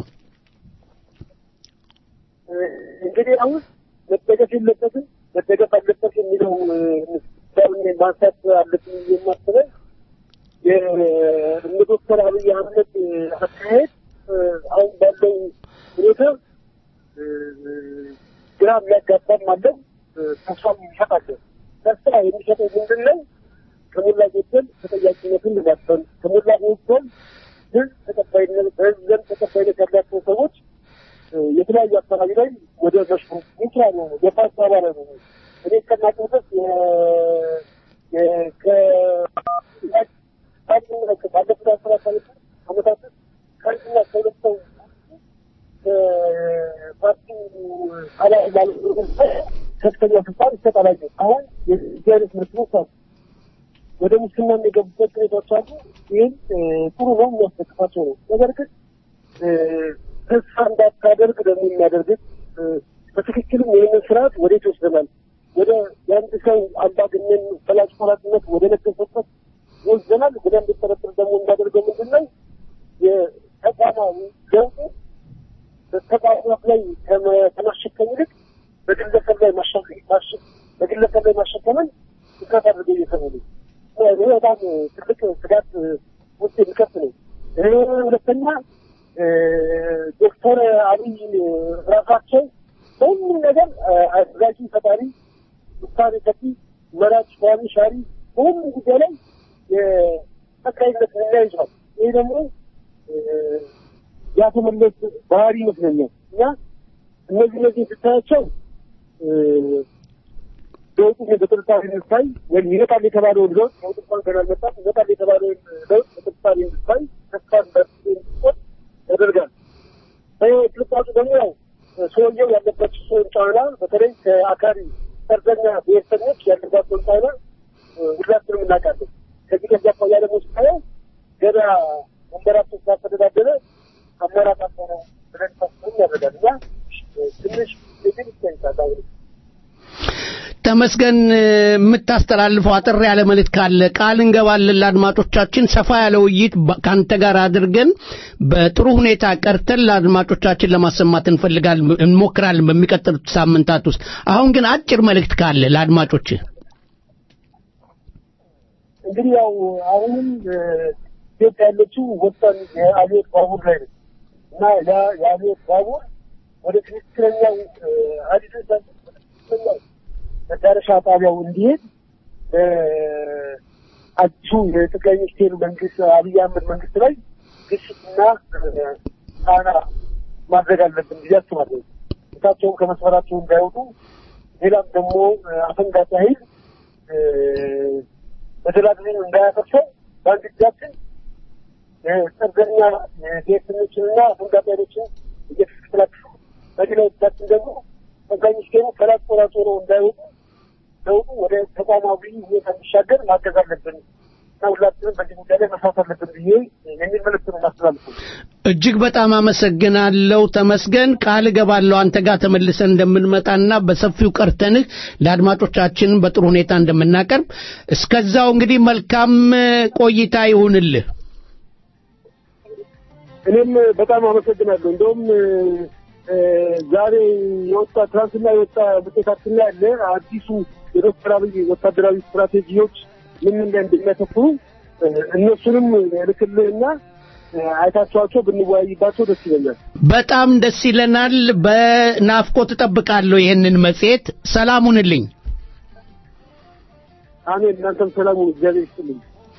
እንግዲህ አሁን መደገፍ የለበትም መደገፍ አለበት የሚለው ማንሳት አለብን የማስበው የእነ ዶክተር አብይ አህመድ አካሄድ አሁን ባለው ሁኔታ ግራ የሚያጋባም አለው፣ ተስፋም ይሰጣል። ተስፋ የሚሰጠው ምንድን ነው? ከሞላ ጎደል ተጠያቂነትን ለማስፈን ከሞላ ጎደል ህዝብ ተቀባይነት በህዝብ ዘንድ ተቀባይነት ያላቸው ሰዎች የተለያዩ አካባቢ ላይ ወደ መሽሩ ሚስራ ነው የፓርቲ አባላ ነው እኔ እስከማውቀው ድረስ ባለፉት አስራ ሰባት ዓመታት ከአንድና ከሁለት ሰው ፓርቲው አባል ማለት ከፍተኛ ስልጣን ይሰጣላቸው። አሁን የዚህ አይነት ምርትቦች አሉ። ወደ ሙስና የሚገቡበት ሁኔታዎች አሉ። ይህም ጥሩ ነው፣ የሚያስደግፋቸው ነው። ነገር ግን ተስፋ እንዳታደርግ ደግሞ የሚያደርግት በትክክልም ይህንን ስርዓት ወዴት ይወስደናል? ወደ የአንድ ሰው አምባገነን ፈላጭ ቆራጭነት ወደ ነገሰበት ይወስደናል። ወደ እንድጠረጥር ደግሞ የሚያደርገው ምንድን ነው? የተቋማዊ ለውጡ በተቋማት ላይ ከማሸከም ይልቅ በግለሰብ ላይ በግለሰብ ላይ ማሸከምን ትኩረት አድርገው እየሰሩ ነው። ይህ በጣም ትልቅ ስጋት ውስጥ የሚከት ነው። ሁለተኛ ዶክተር አብይ ራሳቸው በሁሉም ነገር አዘጋጅ ፈጣሪ፣ ውሳኔ ሰጪ፣ መራጭ፣ ሿሚ፣ ሻሪ በሁሉም ጉዳይ ላይ የጠቅላይነት ሚና ይዟል። ይህ ደግሞ የአቶ መለስ ባህሪ ይመስለኛል እና እነዚህ እነዚህ ስታያቸው ለውጡ በጥርጣሬ እንድታይ ወይም ይመጣል የተባለውን ለውጥ ለውጥ እንኳን ገና አልመጣም። ይመጣል የተባለውን ለውጥ በጥርጣሬ እንድታይ ተስፋ እንድትቆጥ ያደርጋል። ጥርጣሬ ደግሞ ያው ሰውየው ያለባቸውን ጫና በተለይ ከአካሪ ሰርዘኛ ብሔርተኞች ያለባቸውን ጫና ሁላችንም እናውቃለን። ከዚህ ከዚህ አኳያ ደግሞ ስታየው ገና ወንበራቸው ስላስተዳደረ አማራጭ ነው ብለን ታስብም ያደርጋል እና ትንሽ ግን ይታይታል አሁን ተመስገን የምታስተላልፈው አጠር ያለ መልእክት ካለ ቃል እንገባለን ለአድማጮቻችን ሰፋ ያለ ውይይት ከአንተ ጋር አድርገን በጥሩ ሁኔታ ቀርተን ለአድማጮቻችን ለማሰማት እንፈልጋለን እንሞክራለን በሚቀጥሉት ሳምንታት ውስጥ አሁን ግን አጭር መልእክት ካለ ለአድማጮች እንግዲህ ያው አሁንም ኢትዮጵያ ያለችው ወሳኝ የአብዮት ባቡር ላይ ነው እና ያ የአብዮት ባቡር ወደ ትክክለኛው ሀዲዱ ትክክለኛው መዳረሻ ጣቢያው እንዲሄድ አዲሱ የጠቅላይ ሚኒስቴር መንግስት አብይ አህመድ መንግስት ላይ ግፊትና ጫና ማድረግ አለብን ብዬ አስባለሁ። እሳቸውም ከመስመራቸው እንዳይወጡ፣ ሌላም ደግሞ አፈንጋጭ ኃይል መደላድልን እንዳያፈርሰው በአንድ እጃችን ጸርገኛ ብሔርተኞችንና አፈንጋጭ ኃይሎችን እየተከላከሉ በሌላ እጃችን ደግሞ ጠቅላይ ሚኒስቴሩ ፈላጭ ቆራጭ ሆነው እንዳይወጡ ለውጡ ወደ ተቋማዊ ሁኔታ እንዲሻገር ማገዝ አለብን እና ሁላችንም በዚህ ጉዳይ ላይ መስራት አለብን ብዬ የሚል መልዕክት ነው ማስተላልፉ። እጅግ በጣም አመሰግናለሁ ተመስገን። ቃል እገባለሁ አንተ ጋር ተመልሰን እንደምንመጣና በሰፊው ቀርተንህ ለአድማጮቻችን በጥሩ ሁኔታ እንደምናቀርብ። እስከዛው እንግዲህ መልካም ቆይታ ይሁንልህ። እኔም በጣም አመሰግናለሁ። እንደውም ዛሬ የወጣ ትናንትና የወጣ ውጤታችን ላይ ያለ አዲሱ የዶክተር አብይ ወታደራዊ ስትራቴጂዎች ምን ምን ላይ እንደሚያተኩሩ እነሱንም ልክልህና አይታችኋቸው ብንወያይባቸው ደስ ይለኛል። በጣም ደስ ይለናል። በናፍቆት እጠብቃለሁ ይህንን መጽሔት። ሰላም ሁንልኝ። አሜን። እናንተም ሰላም ሁኑ። እግዚአብሔር ይስጥልኝ።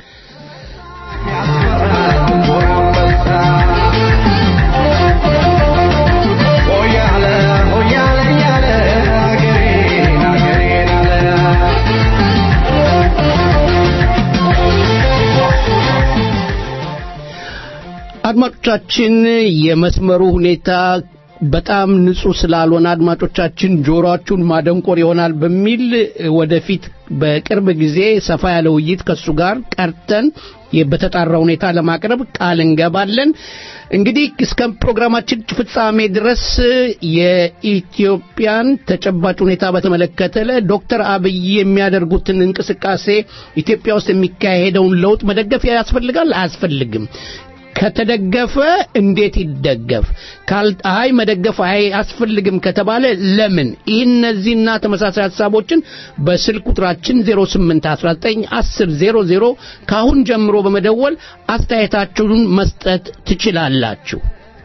አድማጮቻችን የመስመሩ ሁኔታ በጣም ንጹህ ስላልሆነ አድማጮቻችን ጆሮአችሁን ማደንቆር ይሆናል በሚል ወደፊት በቅርብ ጊዜ ሰፋ ያለ ውይይት ከሱ ጋር ቀርተን በተጣራ ሁኔታ ለማቅረብ ቃል እንገባለን። እንግዲህ እስከ ፕሮግራማችን ፍጻሜ ድረስ የኢትዮጵያን ተጨባጭ ሁኔታ በተመለከተ ዶክተር አብይ የሚያደርጉትን እንቅስቃሴ ኢትዮጵያ ውስጥ የሚካሄደውን ለውጥ መደገፍ ያስፈልጋል አያስፈልግም? ከተደገፈ እንዴት ይደገፍ? ካል አይ መደገፍ አይ አስፈልግም ከተባለ ለምን? ይህ እነዚህና ተመሳሳይ ሀሳቦችን በስልክ ቁጥራችን 08191000 ካሁን ጀምሮ በመደወል አስተያየታችሁን መስጠት ትችላላችሁ።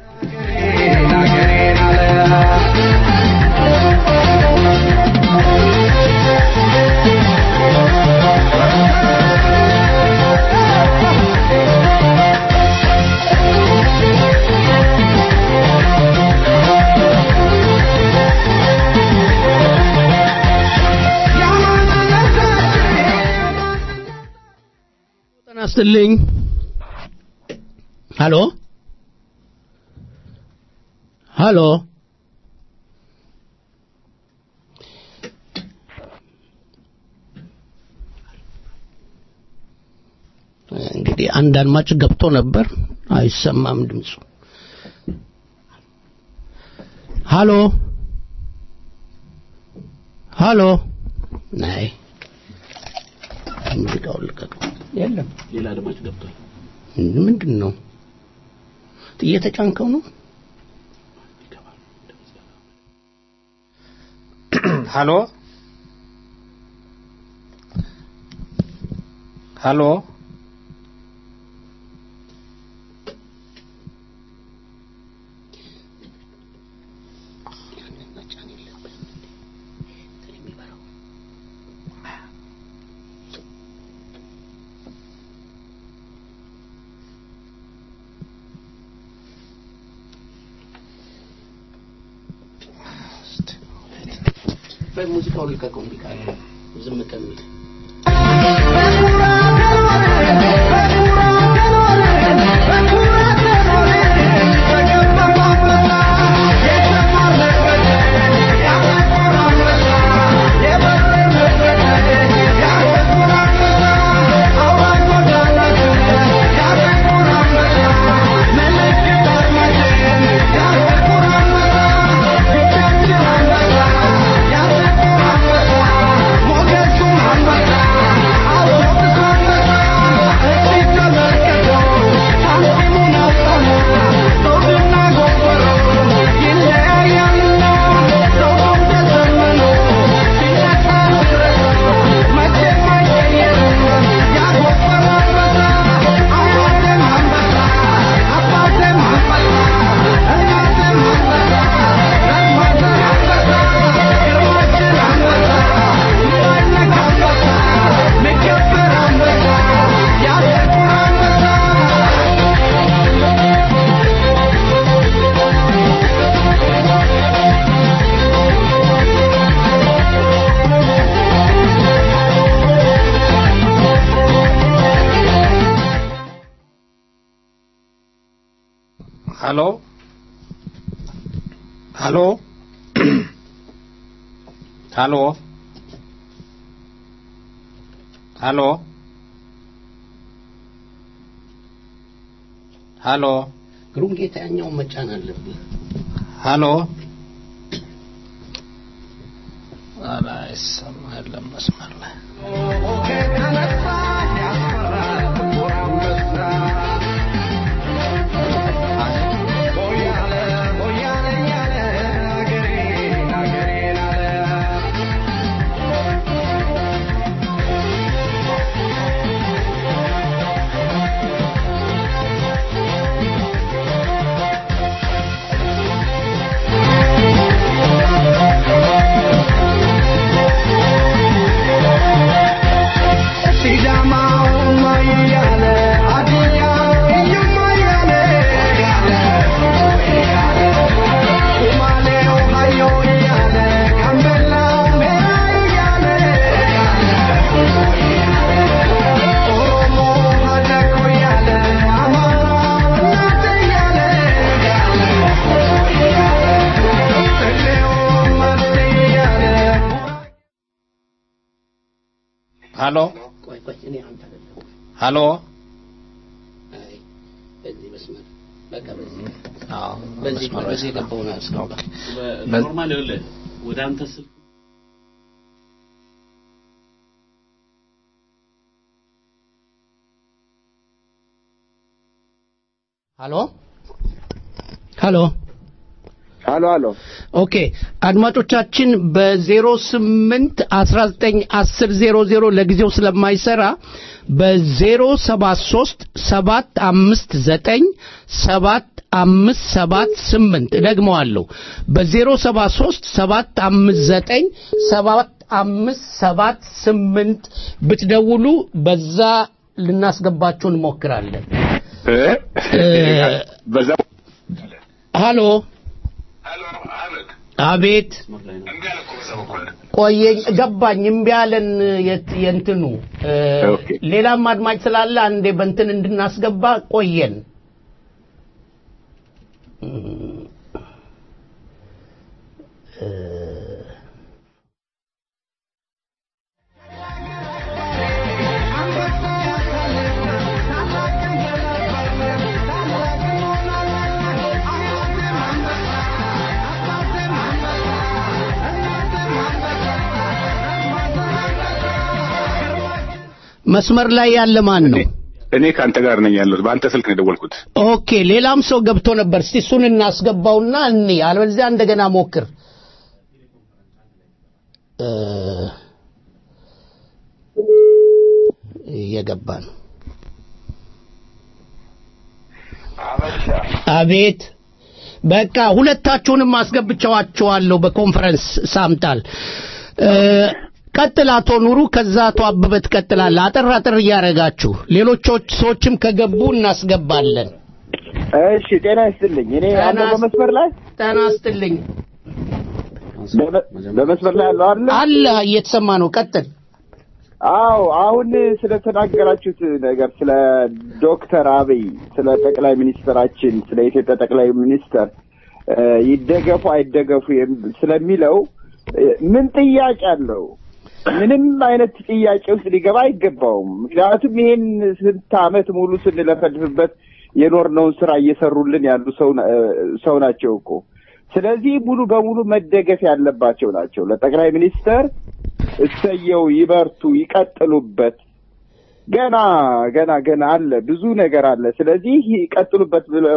ይስጥልኝ። ሃሎ ሃሎ እንግዲህ አንድ አድማጭ ገብቶ ነበር፣ አይሰማም ድምፁ። ሃሎ ሃሎ ናይ ሙዚቃውን ልቀቀው። የለም ሌላ አድማጭ ገብቷል። ምንድን ነው እየተጫንከው ነው? ሃሎ ሃሎ ሙዚቃውን ልቀቀው እምቢ ካለ ዝም ከሚል Thank you. ሀሎ ሀሎ ሀሎ ሀሎ ሀሎ ግሩም ጌታ ያኛውን መጫን አለብህ። ሀሎ አላይሰማ የለም መስመር ላይ ሀሎ ቆይ ቆይ እኔ አንተ አይደለም። ሀሎ አይ በዚህ መስመር በቃ በዚህ አዎ በዚህ መስመር ላይ በዚህ የገባውን አስገባ። ኖርማል ይኸውልህ ወደ አንተ ስልክ ሀሎ ሀሎ ሀሎ ሀሎ ኦኬ አድማጮቻችን በዜሮ ስምንት አስራ ዘጠኝ አስር ዜሮ ዜሮ ለጊዜው ስለማይሰራ በዜሮ ሰባት ሶስት ሰባት አምስት ዘጠኝ ሰባት አምስት ሰባት ስምንት እደግመዋለሁ በዜሮ ሰባት ሶስት ሰባት አምስት ዘጠኝ ሰባት አምስት ሰባት ስምንት ብትደውሉ በዛ ልናስገባችሁ እንሞክራለን በዛ ሃሎ አቤት ቆየኝ ገባኝ እምቢ አለን የት- የእንትኑ እ፣ ሌላም አድማጭ ስላለ አንዴ በእንትን እንድናስገባ ቆየን እ፣ መስመር ላይ ያለ ማን ነው? እኔ ከአንተ ጋር ነኝ ያለሁት በአንተ ስልክ ነው የደወልኩት ኦኬ ሌላም ሰው ገብቶ ነበር እስቲ እሱን እናስገባውና እኔ አለበለዚያ እንደገና ሞክር እ፣ እየገባ ነው አቤት በቃ ሁለታችሁንም አስገብቻዋችኋለሁ በኮንፈረንስ ሳምታል እ፣ ቀጥል አቶ ኑሩ ከዛ አቶ አበበ ትቀጥላለህ አጠር አጠር እያደረጋችሁ ሌሎች ሰዎችም ከገቡ እናስገባለን እሺ ጤና ይስጥልኝ እኔ ያለው በመስመር ላይ ጤና ይስጥልኝ በመ- በመስመር ላይ ያለው አለ አለ እየተሰማ ነው ቀጥል አዎ አሁን ስለተናገራችሁት ነገር ስለ ዶክተር አብይ ስለ ጠቅላይ ሚኒስትራችን ስለ ኢትዮጵያ ጠቅላይ ሚኒስትር እ፣ ይደገፉ አይደገፉ የም- ስለሚለው እ፣ ምን ጥያቄ አለው? ምንም አይነት ጥያቄ ውስጥ ሊገባ አይገባውም። ምክንያቱም ይሄን ስንት ዓመት ሙሉ ስንለፈልፍበት የኖርነውን ስራ እየሰሩልን ያሉ ሰው ና- እ፣ ሰው ናቸው እኮ። ስለዚህ ሙሉ በሙሉ መደገፍ ያለባቸው ናቸው። ለጠቅላይ ሚኒስተር እሰየው፣ ይበርቱ፣ ይቀጥሉበት። ገና ገና ገና አለ ብዙ ነገር አለ። ስለዚህ ይቀጥሉበት ብለው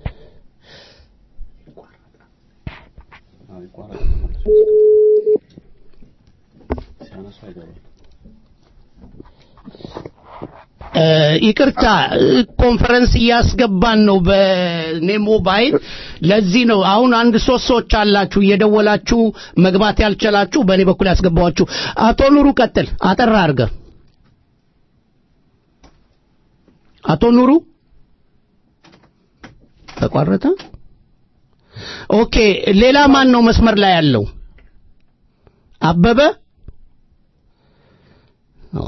እ፣ ይቅርታ እ፣ ኮንፈረንስ እያስገባን ነው በኔ ሞባይል ለዚህ ነው አሁን አንድ ሶስት ሰዎች አላችሁ እየደወላችሁ መግባት ያልቻላችሁ በእኔ በኩል ያስገባዋችሁ አቶ ኑሩ ቀጥል አጠራ አድርገ አቶ ኑሩ ተቋረጠ ኦኬ ሌላ ማን ነው መስመር ላይ ያለው አበበ ኦ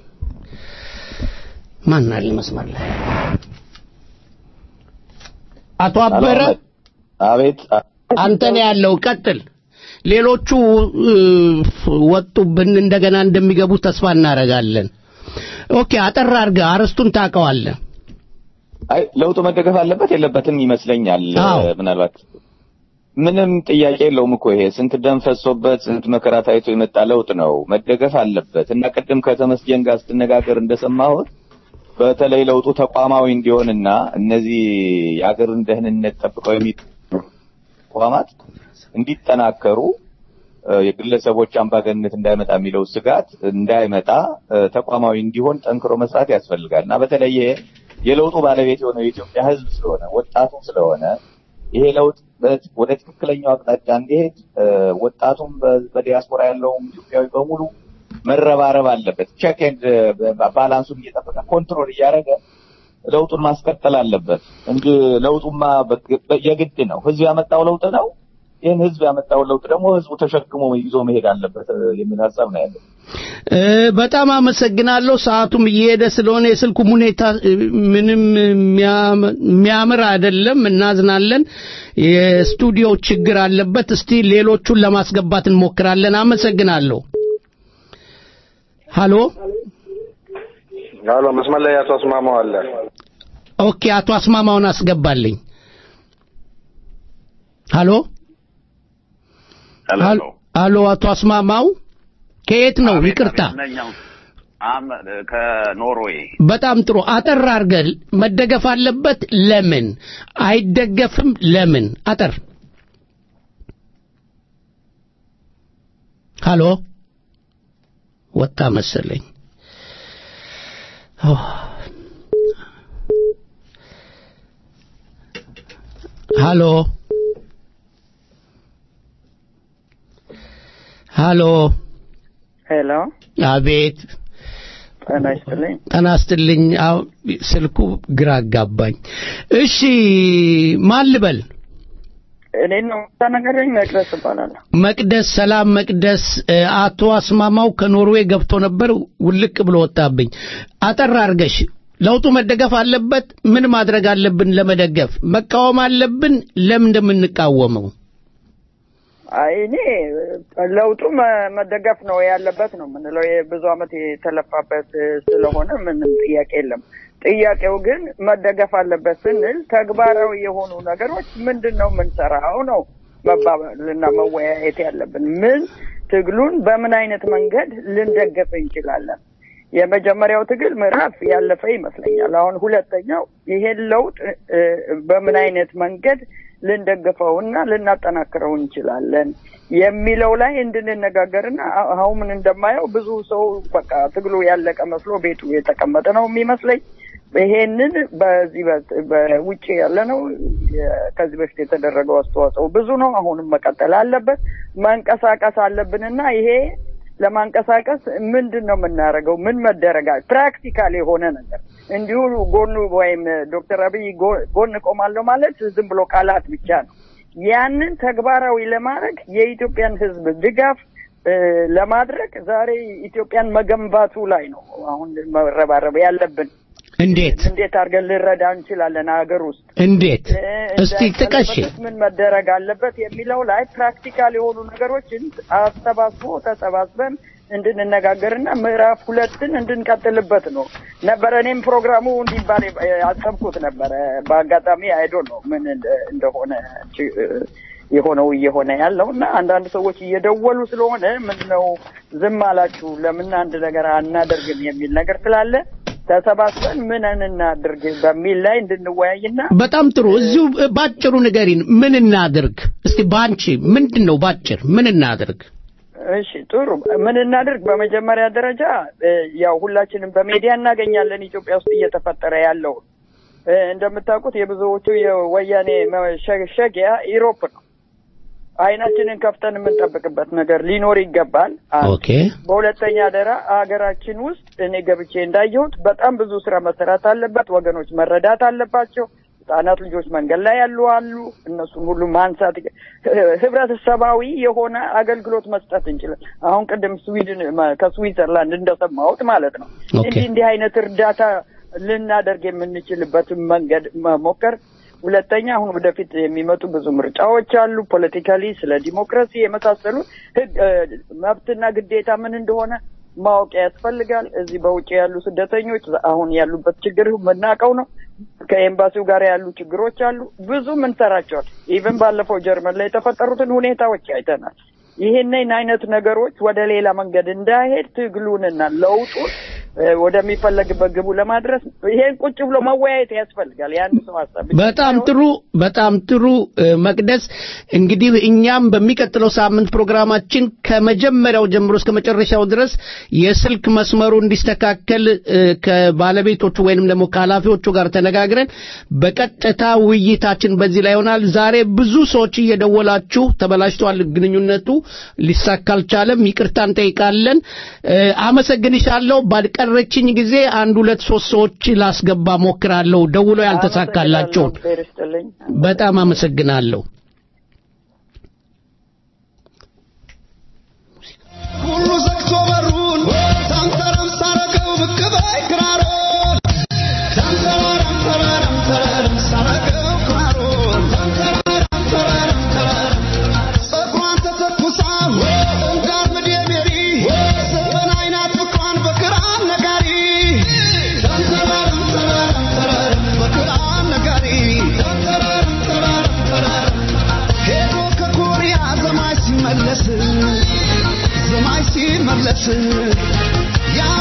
ማን አለ መስመር ላይ አቶ አበረ አቤት አንተ ነው ያለው። ቀጥል። ሌሎቹ እ፣ ወጡብን፣ እንደገና እንደሚገቡ ተስፋ እናደርጋለን። ኦኬ፣ አጠር አድርገህ አርስቱን ታውቀዋለህ። አይ ለውጡ መደገፍ አለበት የለበትም ይመስለኛል። አዎ። ምናልባት ምንም ጥያቄ የለውም እኮ ይሄ ስንት ደም ፈሶበት ስንት መከራ ታይቶ የመጣ ለውጥ ነው። መደገፍ አለበት እና ቅድም ከተመስገን ጋር ስትነጋገር እንደሰማሁት በተለይ ለውጡ ተቋማዊ እንዲሆንና እነዚህ የሀገርን ደህንነት ጠብቀው የሚ ተቋማት እንዲጠናከሩ እ፣ የግለሰቦች አምባገነንነት እንዳይመጣ የሚለው ስጋት እንዳይመጣ እ፣ ተቋማዊ እንዲሆን ጠንክሮ መስራት ያስፈልጋል እና በተለይ ይሄ የለውጡ ባለቤት የሆነው የኢትዮጵያ ሕዝብ ስለሆነ ወጣቱ ስለሆነ ይሄ ለውጥ በ- ወደ ትክክለኛው አቅጣጫ እንዲሄድ እ፣ ወጣቱም በ- በዲያስፖራ ያለውም ኢትዮጵያዊ በሙሉ መረባረብ አለበት። ቼክ ኤንድ ባላንሱን እየጠበቀ ኮንትሮል እያደረገ ለውጡን ማስቀጠል አለበት እንጂ ለውጡማ በግ- በ- የግድ ነው። ህዝብ ያመጣው ለውጥ ነው። ይህን ህዝብ ያመጣውን ለውጥ ደግሞ ህዝቡ ተሸክሞ ይዞ መሄድ አለበት እ፣ የሚል ሀሳብ ነው ያለው። እ፣ በጣም አመሰግናለሁ። ሰዓቱም እየሄደ ስለሆነ የስልኩም ሁኔታ እ፣ ምንም የሚያም- የሚያምር አይደለም። እናዝናለን። የስቱዲዮ ችግር አለበት። እስቲ ሌሎቹን ለማስገባት እንሞክራለን። አመሰግናለሁ። ሃሎ አሎ፣ መስመር ላይ አቶ አስማማው አለ። ኦኬ፣ አቶ አስማማውን አስገባልኝ። ሃሎ ሄሎ ሃሎ፣ አቶ አስማማው ከየት ነው? ይቅርታ። ነኛው አም ከኖርዌይ በጣም ጥሩ። አጠር አድርገህ መደገፍ አለበት ለምን አይደገፍም? ለምን? አጠር ሃሎ ወጣ መሰለኝ። ኦ፣ ሃሎ ሃሎ ሄሎ አቤት ጤና ይስጥልኝ። ጤና ይስጥልኝ። አዎ ስልኩ ግራ አጋባኝ። እሺ ማን ልበል? እኔ ነው ተነገረኝ። መቅደስ እባላለሁ። መቅደስ ሰላም መቅደስ። እ፣ አቶ አስማማው ከኖርዌይ ገብቶ ነበር፣ ውልቅ ብሎ ወጣብኝ። አጠር አርገሽ ለውጡ መደገፍ አለበት። ምን ማድረግ አለብን ለመደገፍ? መቃወም አለብን። ለምን እንደምንቃወመው? አይ እኔ ለውጡ መ- መደገፍ ነው ያለበት ነው የምንለው። ይሄ ብዙ ዓመት የተለፋበት ስለሆነ ምንም ጥያቄ የለም። ጥያቄው ግን መደገፍ አለበት ስንል ተግባራዊ የሆኑ ነገሮች ምንድን ነው የምንሰራው ነው መባባልና መወያየት ያለብን። ምን ትግሉን በምን አይነት መንገድ ልንደገፍ እንችላለን? የመጀመሪያው ትግል ምዕራፍ ያለፈ ይመስለኛል። አሁን ሁለተኛው ይሄን ለውጥ እ፣ በምን አይነት መንገድ ልንደግፈውና ልናጠናክረው እንችላለን የሚለው ላይ እንድንነጋገርና አ- አሁን ምን እንደማየው ብዙ ሰው በቃ ትግሉ ያለቀ መስሎ ቤቱ የተቀመጠ ነው የሚመስለኝ። ይሄንን በዚህ በ- በውጭ ያለ ነው ከዚህ በፊት የተደረገው አስተዋጽኦ ብዙ ነው። አሁንም መቀጠል አለበት። መንቀሳቀስ አለብንና ይሄ ለማንቀሳቀስ ምንድን ነው የምናደርገው? ምን መደረጋል? ፕራክቲካል የሆነ ነገር እንዲሁ ጎኑ ወይም ዶክተር አብይ ጎ- ጎን እቆማለሁ ማለት ዝም ብሎ ቃላት ብቻ ነው። ያንን ተግባራዊ ለማድረግ የኢትዮጵያን ሕዝብ ድጋፍ እ፣ ለማድረግ ዛሬ ኢትዮጵያን መገንባቱ ላይ ነው አሁን መረባረብ ያለብን። እንዴት እንዴት አድርገን ልንረዳ እንችላለን ሀገር ውስጥ እንዴት? እ፣ እስቲ ጥቀሽ። እንዳይሰለበትስ ምን መደረግ አለበት የሚለው ላይ ፕራክቲካል የሆኑ ነገሮችን አሰባስቦ ተሰባስበን እንድንነጋገርና ምዕራፍ ሁለትን እንድንቀጥልበት ነው ነበረ። እኔም ፕሮግራሙ እንዲባል ያሰብኩት ነበረ። በአጋጣሚ አይዶ ነው ምን እንደ- እንደሆነ ች- የሆነው እየሆነ ያለው እና አንዳንድ ሰዎች እየደወሉ ስለሆነ ምን ነው ዝም አላችሁ ለምን አንድ ነገር አናደርግም የሚል ነገር ስላለ ተሰባስበን ምን እናድርግ በሚል ላይ እንድንወያይና በጣም ጥሩ። እዚሁ ባጭሩ ንገሪን፣ ምን እናድርግ? እስቲ ባንቺ ምንድን ነው ባጭር ምን እናድርግ? እሺ ጥሩ። ምን እናድርግ? በመጀመሪያ ደረጃ እ፣ ያው ሁላችንም በሜዲያ እናገኛለን ኢትዮጵያ ውስጥ እየተፈጠረ ያለው እ፣ እንደምታውቁት የብዙዎቹ የወያኔ መሸሸጊያ ኢሮፕ ነው። አይናችንን ከፍተን የምንጠብቅበት ነገር ሊኖር ይገባል። አንድ። ኦኬ በሁለተኛ ደራ ሀገራችን ውስጥ እኔ ገብቼ እንዳየሁት በጣም ብዙ ስራ መሰራት አለበት። ወገኖች መረዳት አለባቸው። ህጻናት ልጆች መንገድ ላይ ያሉ አሉ። እነሱን ሁሉ ማንሳት ይገ- ህብረተሰባዊ የሆነ አገልግሎት መስጠት እንችላል። አሁን ቅድም ስዊድን መ- ከስዊዘርላንድ እንደሰማሁት ማለት ነው ኦኬ። እንዲህ እንዲህ አይነት እርዳታ ልናደርግ የምንችልበትን መንገድ መሞከር ሁለተኛ አሁን ወደፊት የሚመጡ ብዙ ምርጫዎች አሉ። ፖለቲካሊ ስለ ዲሞክራሲ የመሳሰሉ ህግ እ፣ መብትና ግዴታ ምን እንደሆነ ማወቅ ያስፈልጋል። እዚህ በውጭ ያሉ ስደተኞች አሁን ያሉበት ችግር የምናውቀው ነው። ከኤምባሲው ጋር ያሉ ችግሮች አሉ። ብዙ ምንሰራቸዋል። ኢቨን ባለፈው ጀርመን ላይ የተፈጠሩትን ሁኔታዎች አይተናል። ይህንን አይነት ነገሮች ወደ ሌላ መንገድ እንዳይሄድ ትግሉንና ለውጡን እ፣ ወደሚፈለግበት ግቡ ለማድረስ ይሄን ቁጭ ብሎ መወያየት ያስፈልጋል። የአንድ ሰው ሀሳብ ብቻ በጣም ሳይሆን ጥሩ በጣም ጥሩ እ፣ መቅደስ እንግዲህ እኛም በሚቀጥለው ሳምንት ፕሮግራማችን ከመጀመሪያው ጀምሮ እስከ መጨረሻው ድረስ የስልክ መስመሩ እንዲስተካከል እ፣ ከባለቤቶቹ ወይንም ደግሞ ከኃላፊዎቹ ጋር ተነጋግረን በቀጥታ ውይይታችን በዚህ ላይ ይሆናል። ዛሬ ብዙ ሰዎች እየደወላችሁ ተበላሽቷል፣ ግንኙነቱ ሊሳካ አልቻለም፣ ይቅርታ እንጠይቃለን። እ፣ አመሰግንሻለሁ። ባልቀረችኝ ጊዜ አንድ ሁለት ሶስት ሰዎች ላስገባ ሞክራለሁ ደውሎ ያልተሳካላቸውን እግዚአብሔር ይስጥልኝ። በጣም አመሰግናለሁ። ሁሉ ዘግቶ በሩን ተንተረም ሳረገው ብቅ በይ ክራሮን ተንተረም ተረረም ተረረም ሳረገው ክራሮን ተንተረም ተረረም ተረረም ጸጉሯን ተተኩሳ እንዳር ምድ የሜሪ ዘበን አይናት ፍቅሯን በክራር ነጋሪ ተንተረም ተረረም ተረረም በክራር ነጋሪ ተንተረም ተረረም ተረረም ሄዶ ከኮሪያ ዘማች ሲመለስ ዘማች ሲመለስ ያው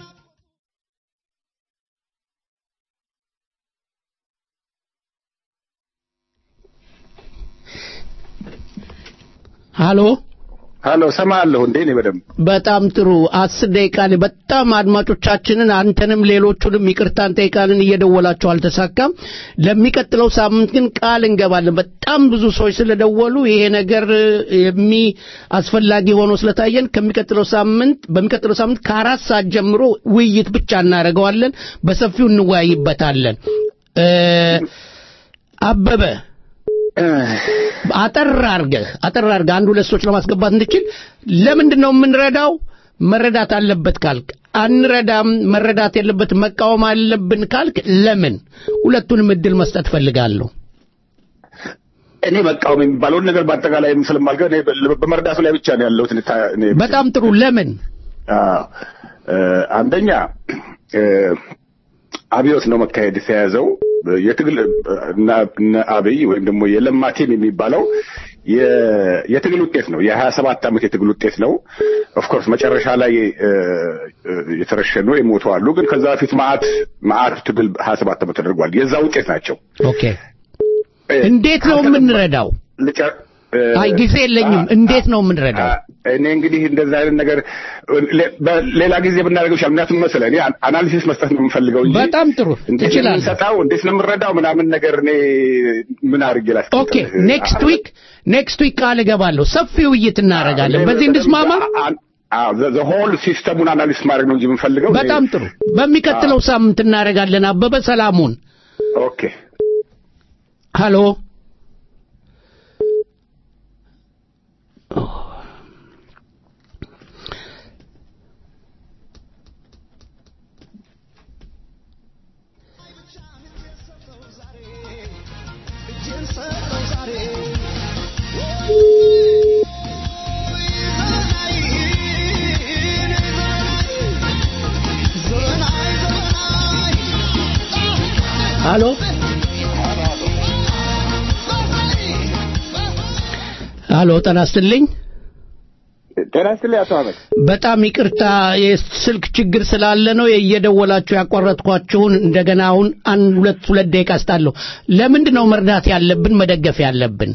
ሃሎ ሀሎ ሰማለሁ እንዴ እኔ በደንብ በጣም ጥሩ አስር ደቂቃ ላይ በጣም አድማጮቻችንን አንተንም ሌሎቹንም ይቅርታ እንጠይቃለን እየደወላችሁ አልተሳካም ለሚቀጥለው ሳምንት ግን ቃል እንገባለን በጣም ብዙ ሰዎች ስለደወሉ ይሄ ነገር የሚ አስፈላጊ ሆኖ ስለታየን ከሚቀጥለው ሳምንት በሚቀጥለው ሳምንት ከአራት ሰዓት ጀምሮ ውይይት ብቻ እናደርገዋለን በሰፊው እንወያይበታለን እ፣ አበበ አጠር አርገህ አጠር አርገህ አንድ ሁለት ሰዎች ለማስገባት እንድችል ለምንድን ነው የምንረዳው መረዳት አለበት ካልክ አንረዳም መረዳት የለበት መቃወም አለብን ካልክ ለምን ሁለቱንም እድል መስጠት ፈልጋለሁ እኔ መቃወም የሚባለውን ነገር በአጠቃላይ ስለማልገ እኔ በ- በመርዳቱ ላይ ብቻ ነው ያለሁት። እኔ ታ- እኔ- በጣም ጥሩ ለምን አዎ፣ እ፣ አንደኛ እ፣ አብዮት ነው መካሄድ የተያዘው የትግል እና እነ አብይ ወይም ደግሞ የለማ ቲም የሚባለው የ- የትግል ውጤት ነው። የሀያ ሰባት ዓመት የትግል ውጤት ነው። ኦፍኮርስ መጨረሻ ላይ እ፣ እ፣ የተረሸኑ የሞቱ አሉ። ግን ከዛ በፊት መዓት መዓት ትግል ሀያ ሰባት ዓመት ተደርጓል። የዛ ውጤት ናቸው። ኦኬ እንዴት ነው የምንረዳው ልጨ- እ፣ አይ ጊዜ የለኝም እንዴት ነው የምንረዳው እኔ እንግዲህ እንደዛ አይነት ነገር ሌ- በሌላ ጊዜ ብናደርገው ይሻል። ምክንያቱም መሰለህ እኔ አን- አናሊሲስ መስጠት ነው የምፈልገው እንጂ በጣም ጥሩ እንዴት ነው ትችላለህ የምንሰጣው፣ እንዴት ነው የምንረዳው ምናምን ነገር እኔ ምን አድርጌ ላስቀምጥ? ኦኬ ኔክስት ዊክ ኔክስት ዊክ ቃል እገባለሁ ሰፊ ውይይት እናደርጋለን በዚህ እንድስማማ ሆል ሲስተሙን አናሊስ ማድረግ ነው እንጂ የምንፈልገው እኔ- በጣም ጥሩ በሚቀጥለው ሳምንት እናደርጋለን አበበ ሰላሙን ኦኬ ሃሎ ሃሎ ሃሎ ጤና ይስጥልኝ ጤና ይስጥልኝ አቶ አህመድ። በጣም ይቅርታ የስልክ ችግር ስላለ ነው እየደወላችሁ ያቋረጥኳችሁን እንደገና አሁን አንድ ሁለት ሁለት ደቂቃ ስጣለሁ ለምንድን ነው መርዳት ያለብን መደገፍ ያለብን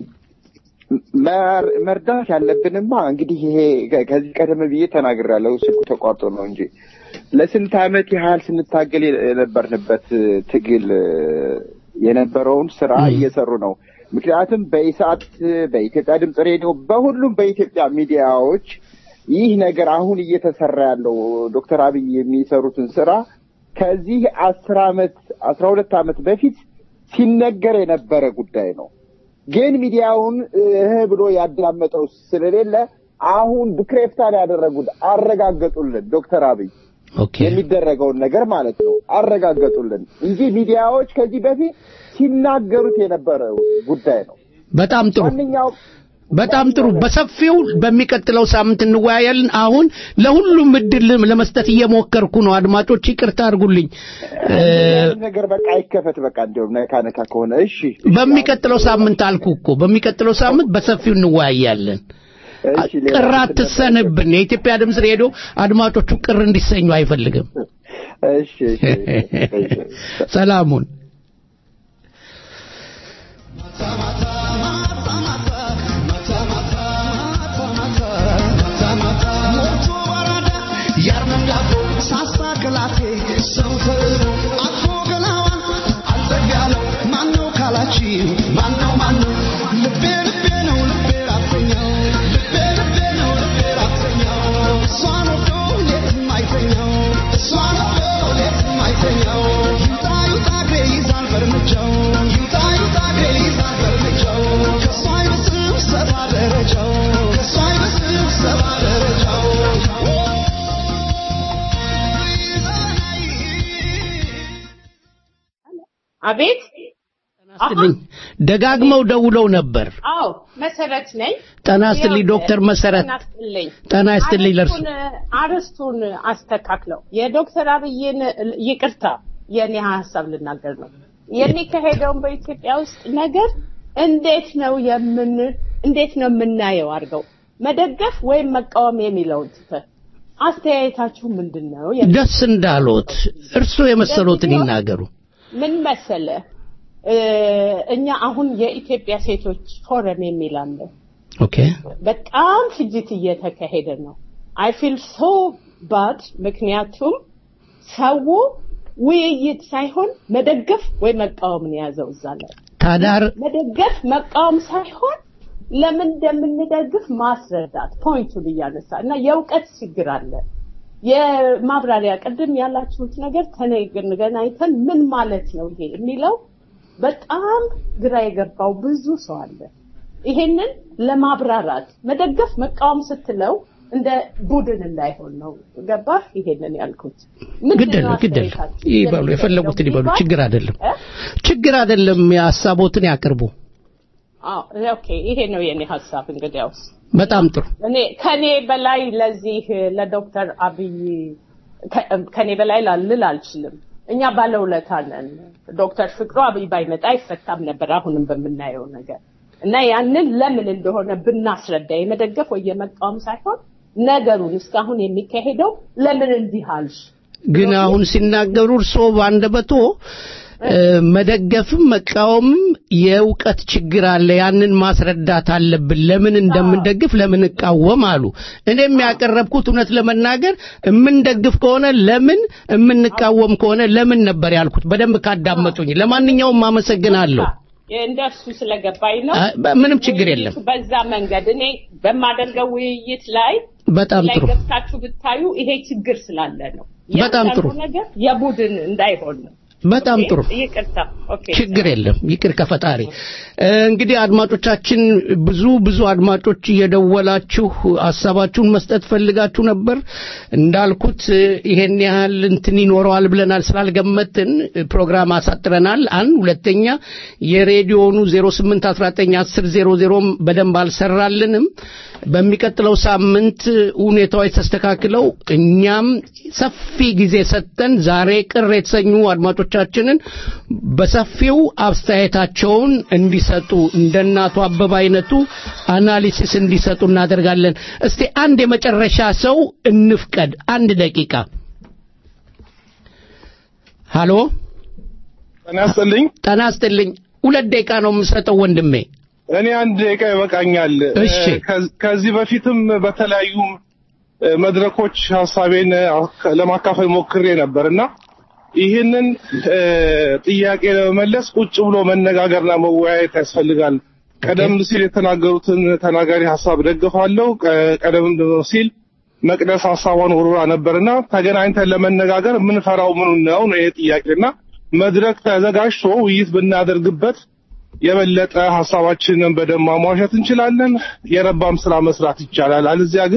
መር- መርዳት ያለብንማ እንግዲህ ይሄ ከ- ከዚህ ቀደም ብዬ ተናግሬያለሁ። ስልኩ ተቋርጦ ነው እንጂ ለስንት ዓመት ያህል ስንታገል የነበርንበት ትግል የነበረውን ስራ እየሰሩ ነው። ምክንያቱም በኢሳት፣ በኢትዮጵያ ድምፅ ሬዲዮ፣ በሁሉም በኢትዮጵያ ሚዲያዎች ይህ ነገር አሁን እየተሰራ ያለው ዶክተር አብይ የሚሰሩትን ስራ ከዚህ አስር ዓመት አስራ ሁለት ዓመት በፊት ሲነገር የነበረ ጉዳይ ነው። ግን ሚዲያውን እህ ብሎ ያዳመጠው ስለሌለ አሁን ብክሬፍታን ያደረጉት አረጋገጡልን ዶክተር አብይ ኦኬ የሚደረገውን ነገር ማለት ነው አረጋገጡልን እንጂ ሚዲያዎች ከዚህ በፊት ሲናገሩት የነበረው ጉዳይ ነው። በጣም ጥሩ ማንኛውም በጣም ጥሩ። በሰፊው በሚቀጥለው ሳምንት እንወያያለን። አሁን ለሁሉም እድል ለመስጠት እየሞከርኩ ነው። አድማጮች ይቅርታ አድርጉልኝ። እ፣ ይህን ነገር በቃ አይከፈት። በቃ እንዲያውም ነካ ነካ ከሆነ እሺ በሚቀጥለው ሳምንት አልኩ እኮ በሚቀጥለው ሳምንት በሰፊው እንወያያለን። እሺ ሌላ ቅር አትሰንብን። የኢትዮጵያ ድምፅ ሬዲዮ አድማጮቹ ቅር እንዲሰኙ አይፈልግም። እሺ እሺ ሰላሙን አቤት ስትልኝ ደጋግመው ደውለው ነበር። አዎ መሰረት ነኝ ጤና ይስጥልኝ ዶክተር መሰረት። ጤና ይስጥልኝ ጤና ይስጥልኝ ለእርሱ። አርስቱን- አርስቱን አስተካክለው የዶክተር አብይን ይቅርታ የኔ ሀሳብ ልናገር ነው የሚካሄደውን በኢትዮጵያ ውስጥ ነገር እንዴት ነው የምን እንዴት ነው የምናየው አድርገው መደገፍ ወይም መቃወም የሚለውን ትተህ አስተያየታችሁ ምንድን ነው? የሚል ደስ እንዳሎት እርሶ የመሰሎትን ይናገሩ። ምን መሰለ እ፣ እኛ አሁን የኢትዮጵያ ሴቶች ፎረም የሚል አለ። ኦኬ በጣም ፍጅት እየተካሄደ ነው። አይ ፊል ሶ ባድ ምክንያቱም ሰው ውይይት ሳይሆን መደገፍ ወይ መቃወም ነው የያዘው እዛ ላይ ታዳር መደገፍ መቃወም ሳይሆን ለምን እንደምንደግፍ ማስረዳት ፖይንቱን እያነሳ እና የእውቀት ችግር አለ። የማብራሪያ ቅድም ያላችሁት ነገር ተገናኝተን ምን ማለት ነው ይሄ የሚለው በጣም ግራ የገባው ብዙ ሰው አለ። ይሄንን ለማብራራት መደገፍ መቃወም ስትለው እንደ ቡድን እንዳይሆን ነው። ገባህ? ይሄንን ያልኩት ግድ የለም ግድ የለም ይበሉ፣ የፈለጉትን ይበሉ። ችግር አይደለም ችግር አይደለም። የሀሳቦትን ያቅርቡ። አዎ ኦኬ፣ ይሄ ነው የኔ ሀሳብ። እንግዲያውስ በጣም ጥሩ። እኔ ከኔ በላይ ለዚህ ለዶክተር አብይ ከ- ከኔ በላይ ላልል አልችልም። እኛ ባለውለታ ነን። ዶክተር ፍቅሩ አብይ ባይመጣ አይፈታም ነበር አሁንም በምናየው ነገር እና ያንን ለምን እንደሆነ ብናስረዳ የመደገፍ ወይ የመቃወም ሳይሆን ነገሩን እስካሁን የሚካሄደው ለምን እንዲህ አልሽ ግን አሁን ሲናገሩ እርሶ በአንደበቶ እ፣ መደገፍም መቃወምም የእውቀት ችግር አለ፣ ያንን ማስረዳት አለብን። ለምን እንደምንደግፍ ለምን እቃወም አሉ። እኔም ያቀረብኩት እውነት ለመናገር የምንደግፍ ከሆነ ለምን የምንቃወም ከሆነ ለምን ነበር ያልኩት። በደንብ ካዳመጡኝ። ለማንኛውም አመሰግናለሁ። እንደሱ ስለገባኝ ነው። አ- በ- ምንም ችግር የለም። ውይይቱ በዛ መንገድ እኔ በማደርገው ውይይት ላይ በጣም ላይ ጥሩ። ገብታችሁ ብታዩ ይሄ ችግር ስላለ ነው። በጣም ጥሩ። ያንዳንዱ ነገር የቡድን እንዳይሆን ነው። በጣም ኦኬ? ጥሩ። ይቅርታ። ኦኬ ችግር የለም። ይቅር ከፈጣሪ። እ፣ እንግዲህ አድማጮቻችን ብዙ ብዙ አድማጮች እየደወላችሁ ሀሳባችሁን መስጠት ፈልጋችሁ ነበር። እንዳልኩት እ፣ ይሄን ያህል እንትን ይኖረዋል ብለናል ስላልገመትን እ፣ ፕሮግራም አሳጥረናል። አንድ ሁለተኛ የሬዲዮኑ 08191000 በደንብ አልሰራልንም። በሚቀጥለው ሳምንት ሁኔታዎች ተስተካክለው እኛም ሰፊ ጊዜ ሰጥተን ዛሬ ቅር የተሰኙ አድማጮቻችንን በሰፊው አስተያየታቸውን እንዲሰጡ እንደ እናቱ አበባ አይነቱ አናሊሲስ እንዲሰጡ እናደርጋለን። እስቲ አንድ የመጨረሻ ሰው እንፍቀድ። አንድ ደቂቃ። ሃሎ፣ ጤና ይስጥልኝ። ጤና ይስጥልኝ። ሁለት ደቂቃ ነው የምሰጠው ወንድሜ። እኔ አንድ ደቂቃ ይበቃኛል። እሺ። እ፣ ከዚ- ከዚህ በፊትም በተለያዩ እ፣ መድረኮች ሀሳቤን አ- ለማካፈል ሞክሬ ነበር እና ይህንን እ፣ ጥያቄ ለመመለስ ቁጭ ብሎ መነጋገርና መወያየት ያስፈልጋል። ቀደም ሲል የተናገሩትን ተናጋሪ ሀሳብ ደግፋለሁ። ቀ- ቀደም ሲል መቅደስ ሀሳቧን ወርውራ ነበርና ተገናኝተን ለመነጋገር የምንፈራው ምኑ ነው ነው ይሄ ጥያቄና መድረክ ተዘጋጅቶ ውይይት ብናደርግበት የበለጠ ሀሳባችንን በደንብ ማሟሸት እንችላለን። የረባም ስራ መስራት ይቻላል። አለዚያ ግን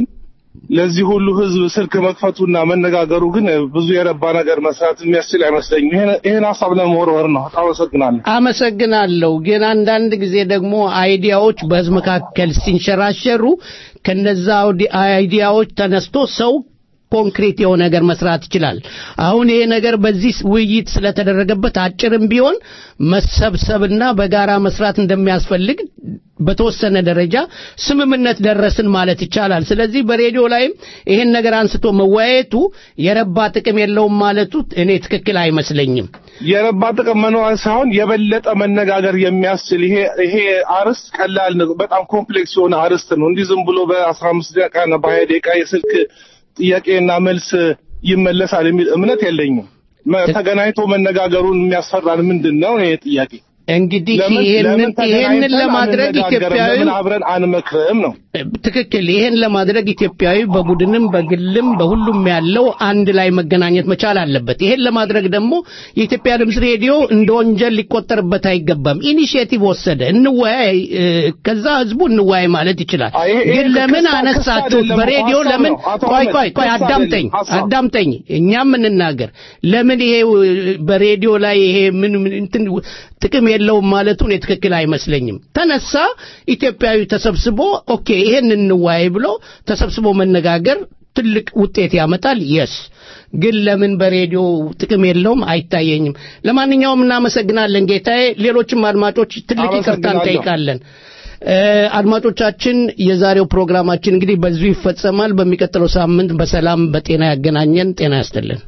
ለዚህ ሁሉ ህዝብ ስልክ መክፈቱና መነጋገሩ ግን ብዙ የረባ ነገር መስራት የሚያስችል አይመስለኝም። ይሄን- ይሄን ሀሳብ ለመወርወር ነው። አመሰግናለሁ። አመሰግናለሁ። ግን አንዳንድ ጊዜ ደግሞ አይዲያዎች በህዝብ መካከል ሲንሸራሸሩ ከነዛ አውዲ- አይዲያዎች ተነስቶ ሰው ኮንክሪት የሆነ ነገር መስራት ይችላል። አሁን ይሄ ነገር በዚህ ውይይት ስለተደረገበት አጭርም ቢሆን መሰብሰብና በጋራ መስራት እንደሚያስፈልግ በተወሰነ ደረጃ ስምምነት ደረስን ማለት ይቻላል። ስለዚህ በሬዲዮ ላይም ይሄን ነገር አንስቶ መወያየቱ የረባ ጥቅም የለውም ማለቱ እኔ ትክክል አይመስለኝም። የረባ ጥቅም መኖር ሳይሆን የበለጠ መነጋገር የሚያስችል ይሄ ይሄ አርዕስት ቀላል ነው። በጣም ኮምፕሌክስ የሆነ አርዕስት ነው። እንዲህ ዝም ብሎ በአስራ አምስት ደቂቃና በሀያ ደቂቃ የስልክ ጥያቄና መልስ ይመለሳል የሚል እምነት የለኝም። መ- ተገናኝቶ መነጋገሩን የሚያስፈራን ምንድን ነው? ይሄ ጥያቄ እንግዲህ ለምን- ይሄንን ለምን ይሄንን ተገናኝተን ለማድረግ አንነጋገርም? ኢትዮጵያዊ ለምን አብረን አንመክርም ነው? ትክክል። ይሄን ለማድረግ ኢትዮጵያዊ በቡድንም በግልም በሁሉም ያለው አንድ ላይ መገናኘት መቻል አለበት። ይሄን ለማድረግ ደግሞ የኢትዮጵያ ድምፅ ሬዲዮ እንደ ወንጀል ሊቆጠርበት አይገባም። ኢኒሺየቲቭ ወሰደ፣ እንወያይ፣ እ፣ ከዛ ህዝቡ እንወያይ ማለት ይችላል። ይሄ- ይሄ ግን ለምን ክስ- ክስ አነሳችሁት? አይደለም፣ በሬዲዮ ሀሳብ ለምን? ነው። አቶ ቆይ አህመድ፣ ቆይ ቆይ፣ ክስ አዳምጠኝ አይደለም፣ ሀሳብ። አዳምጠኝ፣ እኛም እንናገር። ለምን ይሄ እ፣ በሬዲዮ ላይ ይሄ ምን ምን እንትን ጥቅም የለውም ማለቱ እኔ ትክክል አይመስለኝም። ተነሳ ኢትዮጵያዊ ተሰብስቦ ኦኬ ይሄን እንወያይ ብሎ ተሰብስቦ መነጋገር ትልቅ ውጤት ያመጣል። የስ ግን ለምን በሬዲዮ ጥቅም የለውም አይታየኝም። ለማንኛውም እናመሰግናለን ጌታዬ። ሌሎችም አድማጮች ትልቅ ይቅርታ አመሰግናለሁ። እንጠይቃለን። እ፣ አድማጮቻችን የዛሬው ፕሮግራማችን እንግዲህ በዚሁ ይፈጸማል። በሚቀጥለው ሳምንት በሰላም በጤና ያገናኘን። ጤና ያስጥልን።